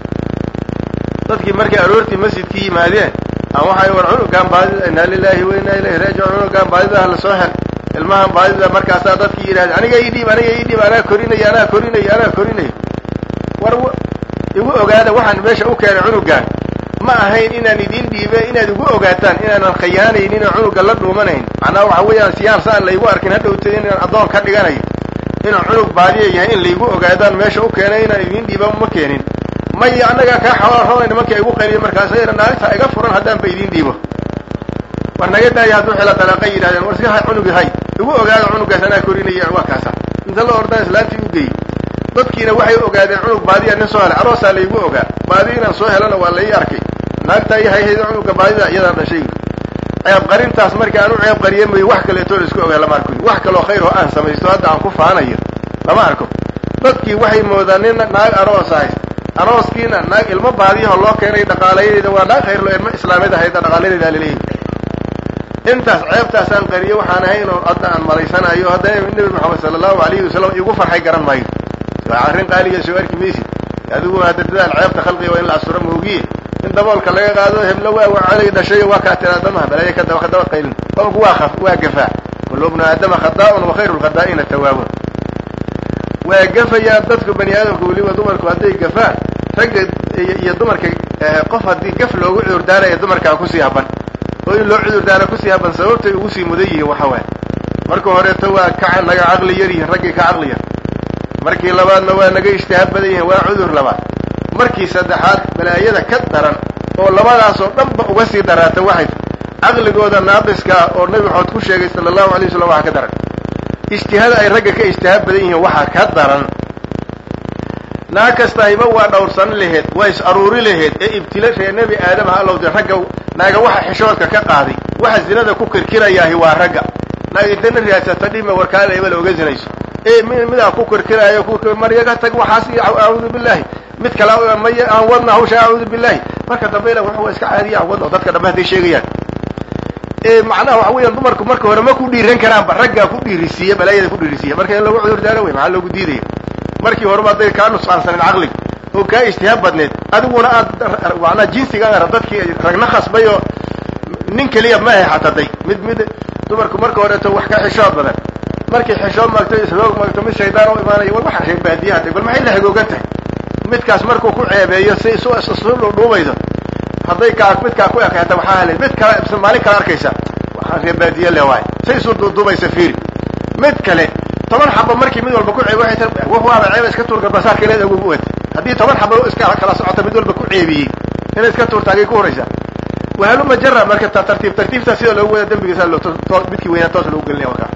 dadkii markay aroortii masjidkii yimaadeen aan waxay war cunugaan baadida inaa lilaahi wa inaa ilayhi raajicuun cunugaan baadidaha la soo hel ilmahan baadida markaasaa dadkii yidhahda aniga ii dhiib aniga ii dhiib anaa korinaya anaa korinaya anaa korinaya war igu ogaada waxaan meesha u keenay cunugaan ma ahayn inaan idin dhiibe inaad igu ogaataan inaanan khayaanaynin oo cunuga la dhuumanayn macnaha waxa weeyaan siyaan saan laygu arkin hadhowta inaan addoon ka dhiganayo inuu cunug baadiya yahay in laygu ogaadaan meesha u keenay inaan idin dhiiba ma keenin maya annagaa kaa xawaarhoonayna markii igu qayliya markaasa naagta iga furan haddaan ba idin dhiibo war naga daaya hadduu xila dalaaqa yidhahdeen war iska hay cunugi hay igu ogaada cunugaas anaa korinaya waa kaasa inta la ordaan islaantii u geeyey dadkiina waxay ogaadeen cunug baadiya nin soo helay aroosaa laygu ogaa baadi inaan soo helana waa lai arkay naagtaa iyo hayhayda cunuga baadida iyadaa dhashay ceeb qarintaas markii aan u ceeb qariye mayo wax kaleetoo la isku ogaa lama arko wax kaloo khayr oo aan samaysto hadda aan ku faanayo lama arko dadkii waxay moodaan nin naag aroos ahays arooskiina naag ilmo baadiyaho loo keenay dhaqaalayadeeda waa naag khayrlo ilmo islaamiyad ahayda dhaqaalayadeeda laleeyahy intaas ceebtaasaan qariye waxaan ahayn oo hadda aan malaysanayo haddana nebi moxamed sala allahu alayhi wasalam igu farxay garan maayo waa arrin qaaliga soo arki maysid adigu hadda dadaal ceebta khalqiga waa in la asuro moogiye in daboolka laga qaado heblo waa wacaday dhashay waa kaa tiraada maha balaya kadaba kadaba qaylin qofku waa khaf waa gafaa kullu bnu aadama khadaa'un wa khayru lkhadaa'ina tawaabun waa gafayaan dadku bani aadamka weliba dumarku hadday gafaan ragga iyo dumarka qof haddii gaf loogu cudurdaanaya dumarkaa kusii haban oo in loo cudurdaana kusii haban sababtay ugu sii mudan yihiin waxa waay marka horeeto waa ka naga caqli yar yihiin raggii ka caqli yar markii labaadna waa naga ijtihaad badan yihiin waa cudur labaad markii saddexaad balaayada ka daran oo labadaasoo dhanba uga sii daraata waxay caqligooda naaqiska ah oo nabi maxamed ku sheegay sala allahu alay wasalam waxaa ka daran ijtihaada ay ragga ka ijtihaad badan yihiin waxaa ka daran naag kasta hayba waa dhowrsan laheed waa is aruuri laheed ee ibtila ree nebi aadam ha allowde ragga naaga waxa xishoodka ka qaaday waxa zinada ku kirkirayaahi waa ragga naag intana raadsata dhima warkaala hebel oga zinayso ee midaa ku kirkiraayo maryaga tag waxaas iyo acuudu billahi mid kale may aan wadna hawsha acuudu billahi marka dambayna wax waa iska caadiya aan wadna oo dadka dhamma hadday sheegayaan ee macnaha waxa weeyaan dumarku marka hore ma ku dhiiran karaanba raggaa ku dhiirisiiya balaayada ku dhiirisiiya marka in lagu cudur daaro wey maxaa loogu diidaya markii horeba hadday kaa nusqaansanin caqliga oo kaa ijtihaad badneed adiguna aad macnaa jinsigaana dadkii ragna khasbay oo nin keliya ma hayxataday mid mid dumarku marka horeeto wax ka xishood badan markay xishood maagto ishoog maagto mid shaydaan u imaanaya war waxa reer baadiyaha tag bal maxay la hagoogan tahay midkaas markuu ku ceebeeyo si isu isu dhuudhuubayso hadday kaa midkaa ku ekayta waxaa helay mid kale isla maalin kale arkaysa waxaan reer baadiye le waay say isu duuduubaysa fiiri mid kale toban xabo markii mid walba ku ceeb waxay tar waaba ceeba iska tuurka basaarkeeleed ugu wata haddii toban xabo iska kala socota mid walba ku ceebiyey inay iska tuurta agay ku horaysaa wahaluma jara marka tartiib tartiibtaa sida loogu wada dembigiisa midkii weynaa toos loogu gelinaya warkaa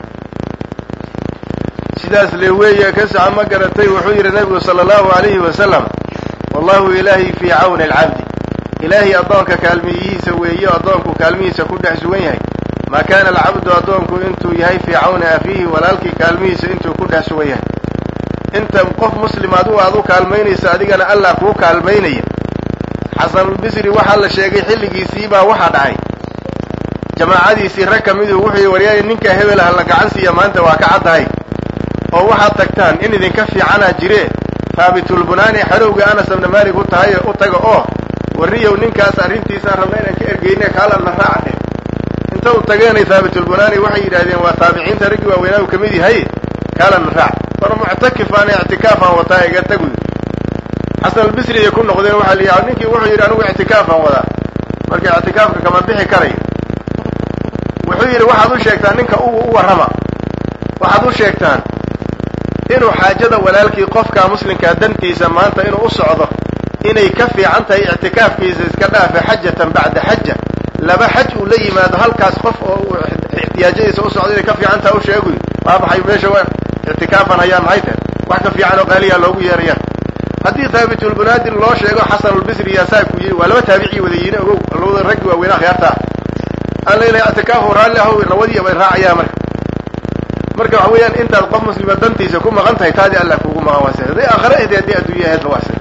sidaas le weeye ka saca ma garatay wuxuu yidhi nabigu sala allahu alayhi wasalam wallahu ilaahay fii cawni alcabdi ilaahay addoonka kaalmiyihiisa weeye addoonku kaalmihiisa ku dhex sugan yahay maa kaana alcabdu addoonku intuu yahay fii cawni afiihi walaalkii kaalmihiisa intuu ku dhex sugan yahay inta qof muslim adu aad u kaalmaynaysa adigana allah kuu kaalmaynaya xasanulbisri waxaa la sheegay xilligiisii baa waxaa dhacay jamaacadiisii rag ka miduu wuxuu yihi waryaay ninkaa hebel ha la gacan siiya maanta waa ka caddahay oo waxaad tagtaan in idinka fiicanaa jire haabitulbunaani xadowga anas ibna maalik u tahay u taga oo warriyow ninkaas arrintiisaan rabna inaan ka ergeyne kaalana raaca dheh inta u tageenay haabitulbunaani waxay yidhahdeen waa taabiciinta raggii waaweynaa u ka mid yahay kaalana raac war muctakifaan ictikaafaan wataa iga tagu xasan albisri ay ku noqdeen waxaa la yidhi ninkii wuxuu yidhi anigu ictikaafaan wadaa marka ictikaafka kama bixi karayo wuxuu yidhi waxaad u sheegtaan ninka u u warrama waxaad u sheegtaan inuu xaajada walaalkii qofka muslimkaa dantiisa maanta inuu u socdo inay ka fiican tahay ictikaafkiisa iska dhaafe xajatan bacda xaja laba xaj uu la yimaado halkaas qof oo uu ixtiyaajadiisa u socdo inay ka fiican tahay u sheeguy waa maxay meesha waa ictikaafan hayaa maxay tahay wax ka fiican oo qaaliyaa loogu yeeraya haddii haabitulbunaadin loo sheego xasanulbisri yaasaa ku yidhi waa laba taabicii wadayiine ogow labada raggii waaweynaa khiyaartaa aan laylahay ictikaafu raalli ahow rawadiya bay raacayaa marka marka waxa weeyaan intaad qof muslima dantiisa ku maqan tahay taadii allah kuugu maqan waase hadday aakhare ahdi haddii adduunya ahaydba waase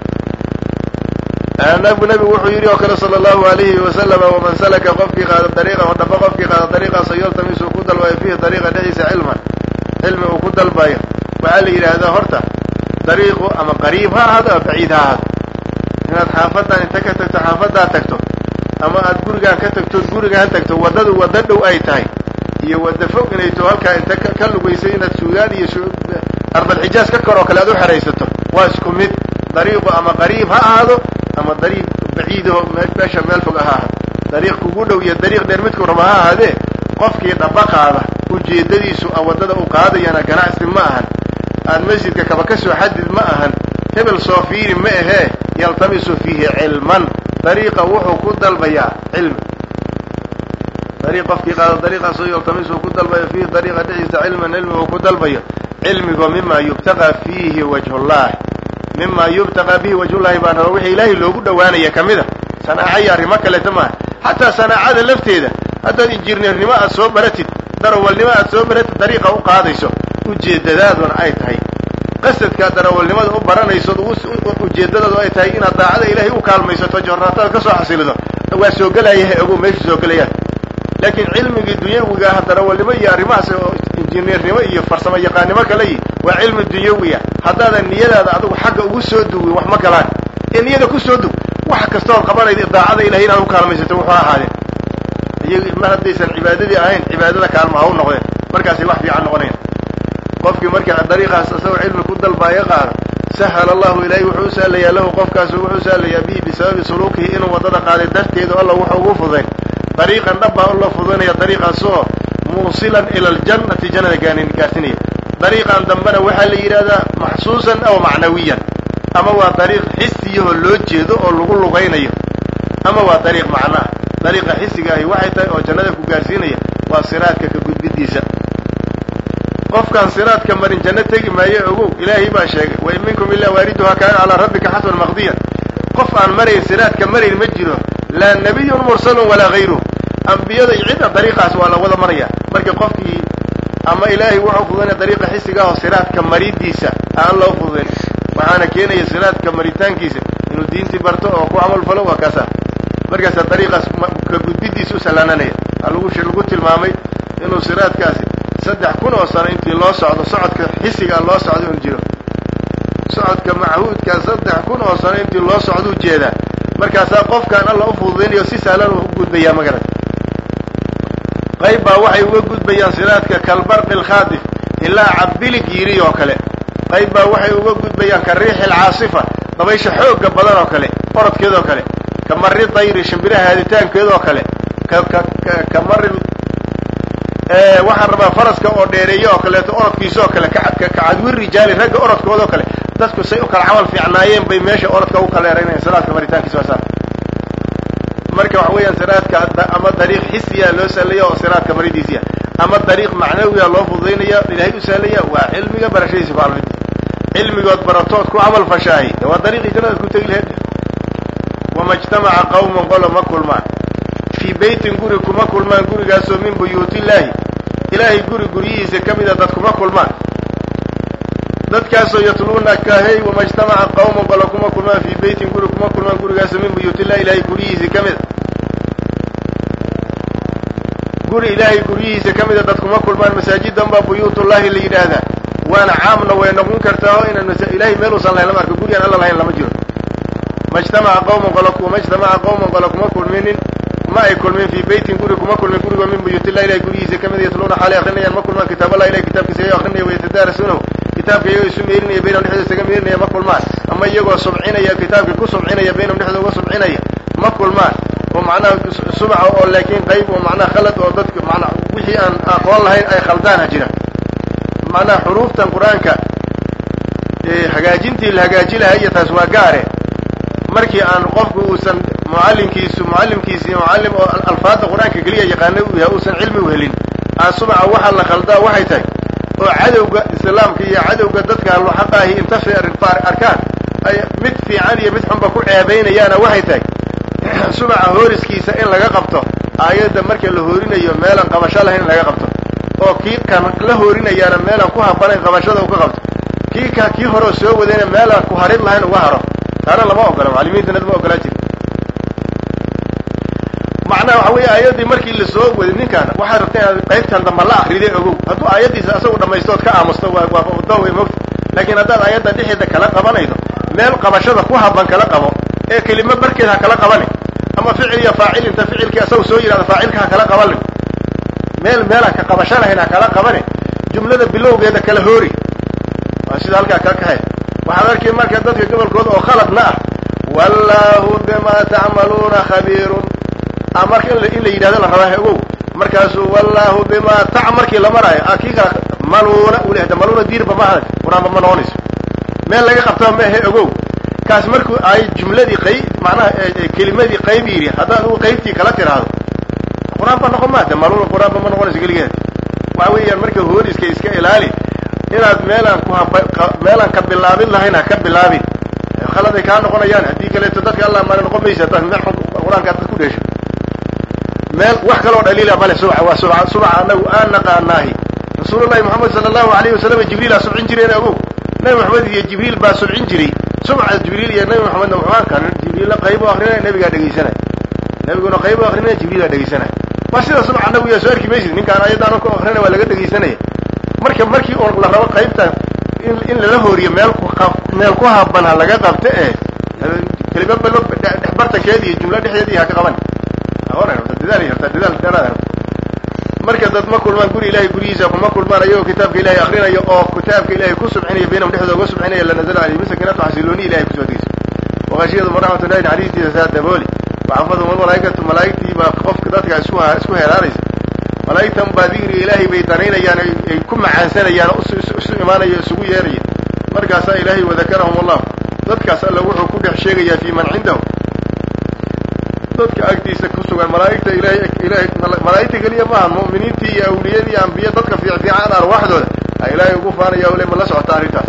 nabigu nabigu wuxuu yidhi oo kale sala allahu alayhi wasalama waman salaka qofkii qaada dariiqa oo dhaba qofkii qaada dariiqaasa yaltamisu ku dalbayo fiihi dariiqa dhexdiisa cilman cilmi uu ku dalbayo waxaa la yidhaahdaa horta dariiqu ama qariib ha ahaado ama baciid ha ahaado inaad xaafadan inta ka tagto xaafadaa tagto ama aad gurigaan ka tagtood gurigaan tagto waddadu waddo dhow ay tahay iyo wadda fog inay to halkaa inta ka lugaysay inaad suudaan iyo ardalxijaaz ka koroo kale aad u xeraysato waa isku mid dariiqu ama qariib ha ahaado ama dariiq baciidaho meesha meel fog ha ahad dariiq kugu dhow iyo dariiq dheer midku raba ha ahaadee qofkii dhabaqaada ujeeddadiisu a waddada u qaadayana ganacsi ma ahan aad masjidka kaba ka soo xadid ma ahan hebel soo fiiri ma ahee yaltamisu fiihi cilman dariiqa wuxuu ku dalbayaa cilmi dariiq qofkii qaado dariiqaasoo yaltamisu ku dalbayo fiihi dariiqa dhexdiisa cilman cilmi uu ku dalbayo cilmigo mima yubtaqaa fiihi wajhullahi mima yubtaqaa bihi wajhullahi baan raba wixii ilaahay loogu dhowaanaya ka mida sanaaca iyo arrimo kaleeta maaha xataa sanaacada lafteeda haddaad injineernimo aad soo baratid darawalnimo aad soo baratid dariiqa u qaadayso ujeeddadaaduna ay tahay qasadkaa darawalnimada u baranayso ujeeddadaadu ay tahay inaad daacada ilaahay u kaalmaysato jornaatada ka soo xasilido waa soo gelayaha ogow meesha soo gelayaan laakiin cilmigii dunyawiga ah darawalnimo iyo arrimahaas oo injineernimo iyo farsamo yaqaannimo kale yi waa cilmi dunyawiya haddaadan niyadaada adigu xagga ugu soo duwin wax ma galaan ee niyada ku soo dug wax kastood qabanayda daacada ilahay inaad u kaalmaysato wuxuu ahaadeen iyagu ma haddaysan cibaadadii ahayn cibaadada kaalma ha u noqdeen markaasay wax fiican noqonayan qofkii markaa dariiqaas isagoo cilmi ku dalbaayo qaado sahal allahu ilaahay wuxuu u sahlayaa lahu qofkaasu wuxuu sahlayaa bihi bisababi suluukihi inuu waddada qaaday darteedu alla wuxuu ugu fudayn dariiqan dhabbaa u la fudaynaya dariiqaasoo muusilan ila aljannati jannada gaani gaarsinaya dariiqan dambena waxaa la yidhahdaa maxsuusan aw macnawiyan ama waa dariiq xisiyahoo loo jeedo oo lagu lugaynayo ama waa dariiq macnaah dariiqa xisiga ahi waxay tahay oo jannada ku gaarsiinaya waa siraadka ka gudbidiisa qofkaan siraadka marin janno tegi maayo ogow ilaahay baa sheegay wain minkum ilaa waariduhaa kaana calaa rabbika xatman maqdiyan qof aan marayn siraadka marayn ma jiro laa nabiyun mursalun walaa hayruh ambiyada iyo cidda dariiqaas waa la wada maraya markii qofkii ama ilaahay wuxuu fududaynaya dariiqa xisiga ah oo siraadka maridiisa aan loo fududayn waxaana keenaya siraadka maritaankiisa inuu diintii barto oo ku camal falo waa kaasa markaasaa dariiqaas ka gudbidiisa u sallaananaya aa lagu lagu tilmaamay inuu siraadkaasi saddex kun oo sano intii loo socdo socodka xisigaa loo socdo un jiro socodka machuudkaa saddex kun oo sano intii loo socduu jeedaa markaasaa qofkaan alla u fududaynayo si sahlan u gudbayaa magarad qayb baa waxay uga gudbayaan siraadka kalbarqi alkhaadif ilaa cabbilig yiri oo kale qayb baa waxay uga gudbayaan ka riixi alcaasifa dabaysha xoogga badan oo kale orodkeed oo kale ka marri dayri shimbiraha haaditaankeed oo kale ka ka ka marri waxaan rabaa faraska oo dheereeyo oo kaleeto orodkiisa oo kale kacadwi rijaali ragga orodkooda oo kale dadku say u kala camal fiicnaayeen bay meesha orodka u kala eraynayaan siraadka maritaankiisa waa saa marka waxa weeyaan siraadka ama dariiq xisiya loo sahlaya oo siraadka maridiisiya ama dariiq macnawiya loo fududaynaya ilaahay u sahlaya waa cilmiga barashadiisa ku almid cilmigood baratood ku camal fashaahi waa dariiqii jannada ku tegi laheed wama ijtamaca qawman qolo ma kulmaan fii beytin guri kuma kulmaan gurigaasoo min buyuuti illaahi ilaahay guri guryihiisa ka mida dad kuma kulmaan dadkaasoo yatluuna kahey wama ijtamaca qawman qolo kuma kulmaan fii beytin guri kuma kulmaan gurigaasoo min buyuuti illahi ilaahay guryihiisa ka mida guri ilaahay guryihiisa ka mida dad kuma kulmaan masaajidan baa buyuutullahi la yidhaahdaa waana caamna way noqon kartaa oo inaan ilahay meel uusan lahayn lama arko guri aan alla lahayn lama jiro majtamaca qawman qolo kuma ijtamaca qawman qolo kuma kulminin ma ay kulmeen fii beytin guri kuma kulmeen gurigoo min buyuutillahi ilahay guryihiisa ka mida yatluuna xaalay akrinayaan ma kulmaan kitaaballahi ilahay kitaabkiisa iyagoo akrinaya wayatadaarasuunahu kitaabka iyagoo isu meerinaya baynahum dhexdooda isaga meerinaya ma kulmaan ama iyagoo subcinaya kitaabkii ku subcinaya baynahum dhexdooda uga subcinaya ma kulmaan oo macnaha subaca oo laakiin qayb oo macnaha khalad oo dadka manaa wixii aan aqoon lahayn ay khaldaana jira macnaha xuruuftan qur-aanka hagaajintii la hagaaji lahaa iyo taas waa gaare markii aan qofku uusan mucallimkiisu mucallimkiisii mucallim oo alfaada qur-aanka keliya yaqaana uu yahay uusan cilmi u helin aan subaca waxaa la khaldaa waxay tahay oo cadowga islaamka iyo cadowga dadka alxaqaahi inta arkaan ay mid fiican iyo mid xunba ku ceebaynayaana waxay tahay subaca hooriskiisa in laga qabto aayadda marka la hoorinayo meelaan qabasho lahayn in laga qabto oo kii kan la hoorinayaana meelaan ku habanayn qabashada u ka qabto kii ka kii horeo soo wadayna meelaan ku harid lahayn uga haro taana lama ogola macalimiintana lama ogolaa jiri macnaha waxa weeye aayaddii markii la soo waday ninkaan waxaad rabta inaad qaybtan damba la akriday ogow hadduu aayaddiisa asagu dhamaystood ka aamusto waa waa daway mogta laakiin haddaad aayadda dhexeeda kala qabanaydo meel qabashada ku haban kala qabo ee kelimo barkeed ha kala qabanin ama ficil iyo faacil inta ficilkii asagu soo yidhahda faacilka ha kala qabanin meel meelaan ka qabasho lahayn ha kala qabanin jumlada bilowgeeda kala hoori waa sida halkaa kaa kahay waxaad arkay marka dadka gobolkooda oo khaladna ah wallaahu bimaa tacmaluuna khabiirun marka in la yidhahdo la rabaa ogow markaasuu wallaahu bimaa tac markii la maraayo kii kala maluuna uu lehay maluuna diirba ma adag qur-aanba ma noqonayso meel laga qabtaba ma ahe ogow kaas markuu ay jumladii qayb macnaha kelimadii qayb yidhi haddaad adigu qaybtii kala tiraahdo qur-aanba noqon maade maluuna qur-aanba ma noqonayso keligeed waxa weeyaan marka hooriska iska ilaali inaad meelaan ku meelaan ka bilaabin lahayn ha ka bilaabin khaladay kaa noqonayaan haddii kaleeto dadka allah maana noqon maysa hadaad meel xun qur-aanka dad ku dheesho meel wax kaloo dhaliila male subca waa subca subca anagu aan naqaanaahi rasuulullahi moxamed sala allahu alayhi wasalam jibriilaa subcin jireen ogow nabi maxamed iyo jibriil baa subcin jiray subca jibriil iyo nabi maxamedna qur-aankan jibriilla qaybu akrinaya nabigaa dhegaysanaya nabiguna qaybu akrinaya jibriilaa dhegaysanaya waa sida subca anagu yaa soo arki maysid ninkaan ayadaan ku akrinaya waa laga dhegaysanaya marka markii un la rabo qaybta in lala hooriyo meel meel ku haban ha laga qabta ee kelima balo dhexbartankeeda iyo jumlo dhexdeeda iyo ha ka qaban marka dad ma kulmaan guri ilahay gurigiisa kuma kulmaan ayagoo kitaabka ilahay akrinayo oo kitaabka ilahay ku subcinaya baynahum dhexdooda uga subcinaya lanazala alayhim sakinatu xasilooni ilahay kusoo degeysa waqashiyadum raxmatullahi naxariistiisa saa dabooli waxafadum almalaa'ikatu malaa'igtii baa qofka dadka isku isku heraanaysa malaa'igtan baa dikriga ilaahay bay danaynayaan ay ku macaansanayaan oo isu imaanaya isugu yeeraya markaasaa ilaahay wadakarahum allah dadkaas alla wuxuu ku dhex sheegayaa fii man cindahu dadka agtiisa ku sugan malaa'igta ilahay ilahay malaa'igta keliya maaha mu'miniintii iyo awliyadii iyo ambiya dadka fiic fiican arwaaxdooda a ilaahay ugu faanaya ule ma la socota arrintaas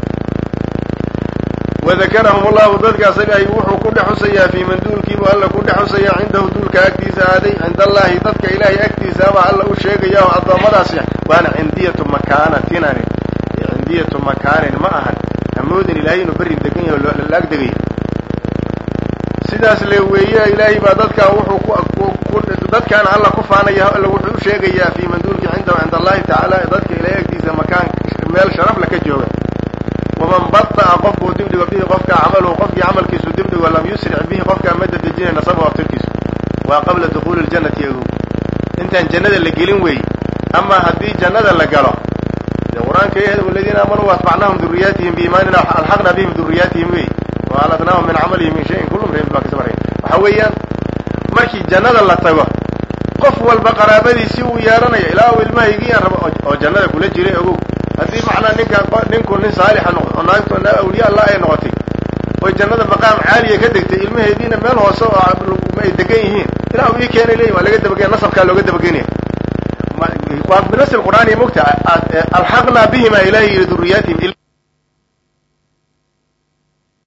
wadakarahum allahu dadkaas ilaahay wuxuu ku dhex xusayaa fii man duulkiibu alla ku dhex xusayaa cindahu duulka agtiisa aaday cinda allahi dadka ilaahay agtiisaaba alla u sheegaya oo addoommadaasi waana cindiyatu makaanatinani cindiyatu makaanin ma ahan hamoodin ilaahay inuu berri degan yahay oo la ag degayo sidaas le weeye ilaahay baa dadkaa wuxuu ku dadkaana alla ku faanaya alla wuxuu u sheegayaa fii manduulki cindahu cinda allahi tacaala dadka ilaahay agtiisa makaan meel sharaf la ka jooga waman bata'a qofkuu dibdhigo bihi qofka camaluhu qofkii camalkiisu dibdhigo lam yusric bihi qofkaa ma dadejinay nasabu abtirkiisu waa qabla dukuuli ljannati agow intaan jannada la gelin weeye ama haddii jannada la galo de qur-aanka yahd aladiina aamanuu waatbacnaahum duriyaatihim biimaanina alxaqna bihim duriyaatihim wey waaladnaahum min camalihim min shayin kullu mriin baa kasmar waxa weeyaan markii jannada la tago qof walba qaraabadiisi uu yeelanayo ilaa u ilmahaygiyaan rabo oo jannada kula jiray ogow haddii macnaa ninka ninku nin saalixa noqo naagto awliya allah ay noqotay oy jannada maqaam caaliya ka degtay ilmaheediina meel hoose oo ay degan yihiin ilaa uu ii keenay leeyi waa laga dabagenya nasabkaa looga dabagenaya waa binasl qur'aaniya mogta alxaqnaa bihima ilahi yidhi duriyaatihim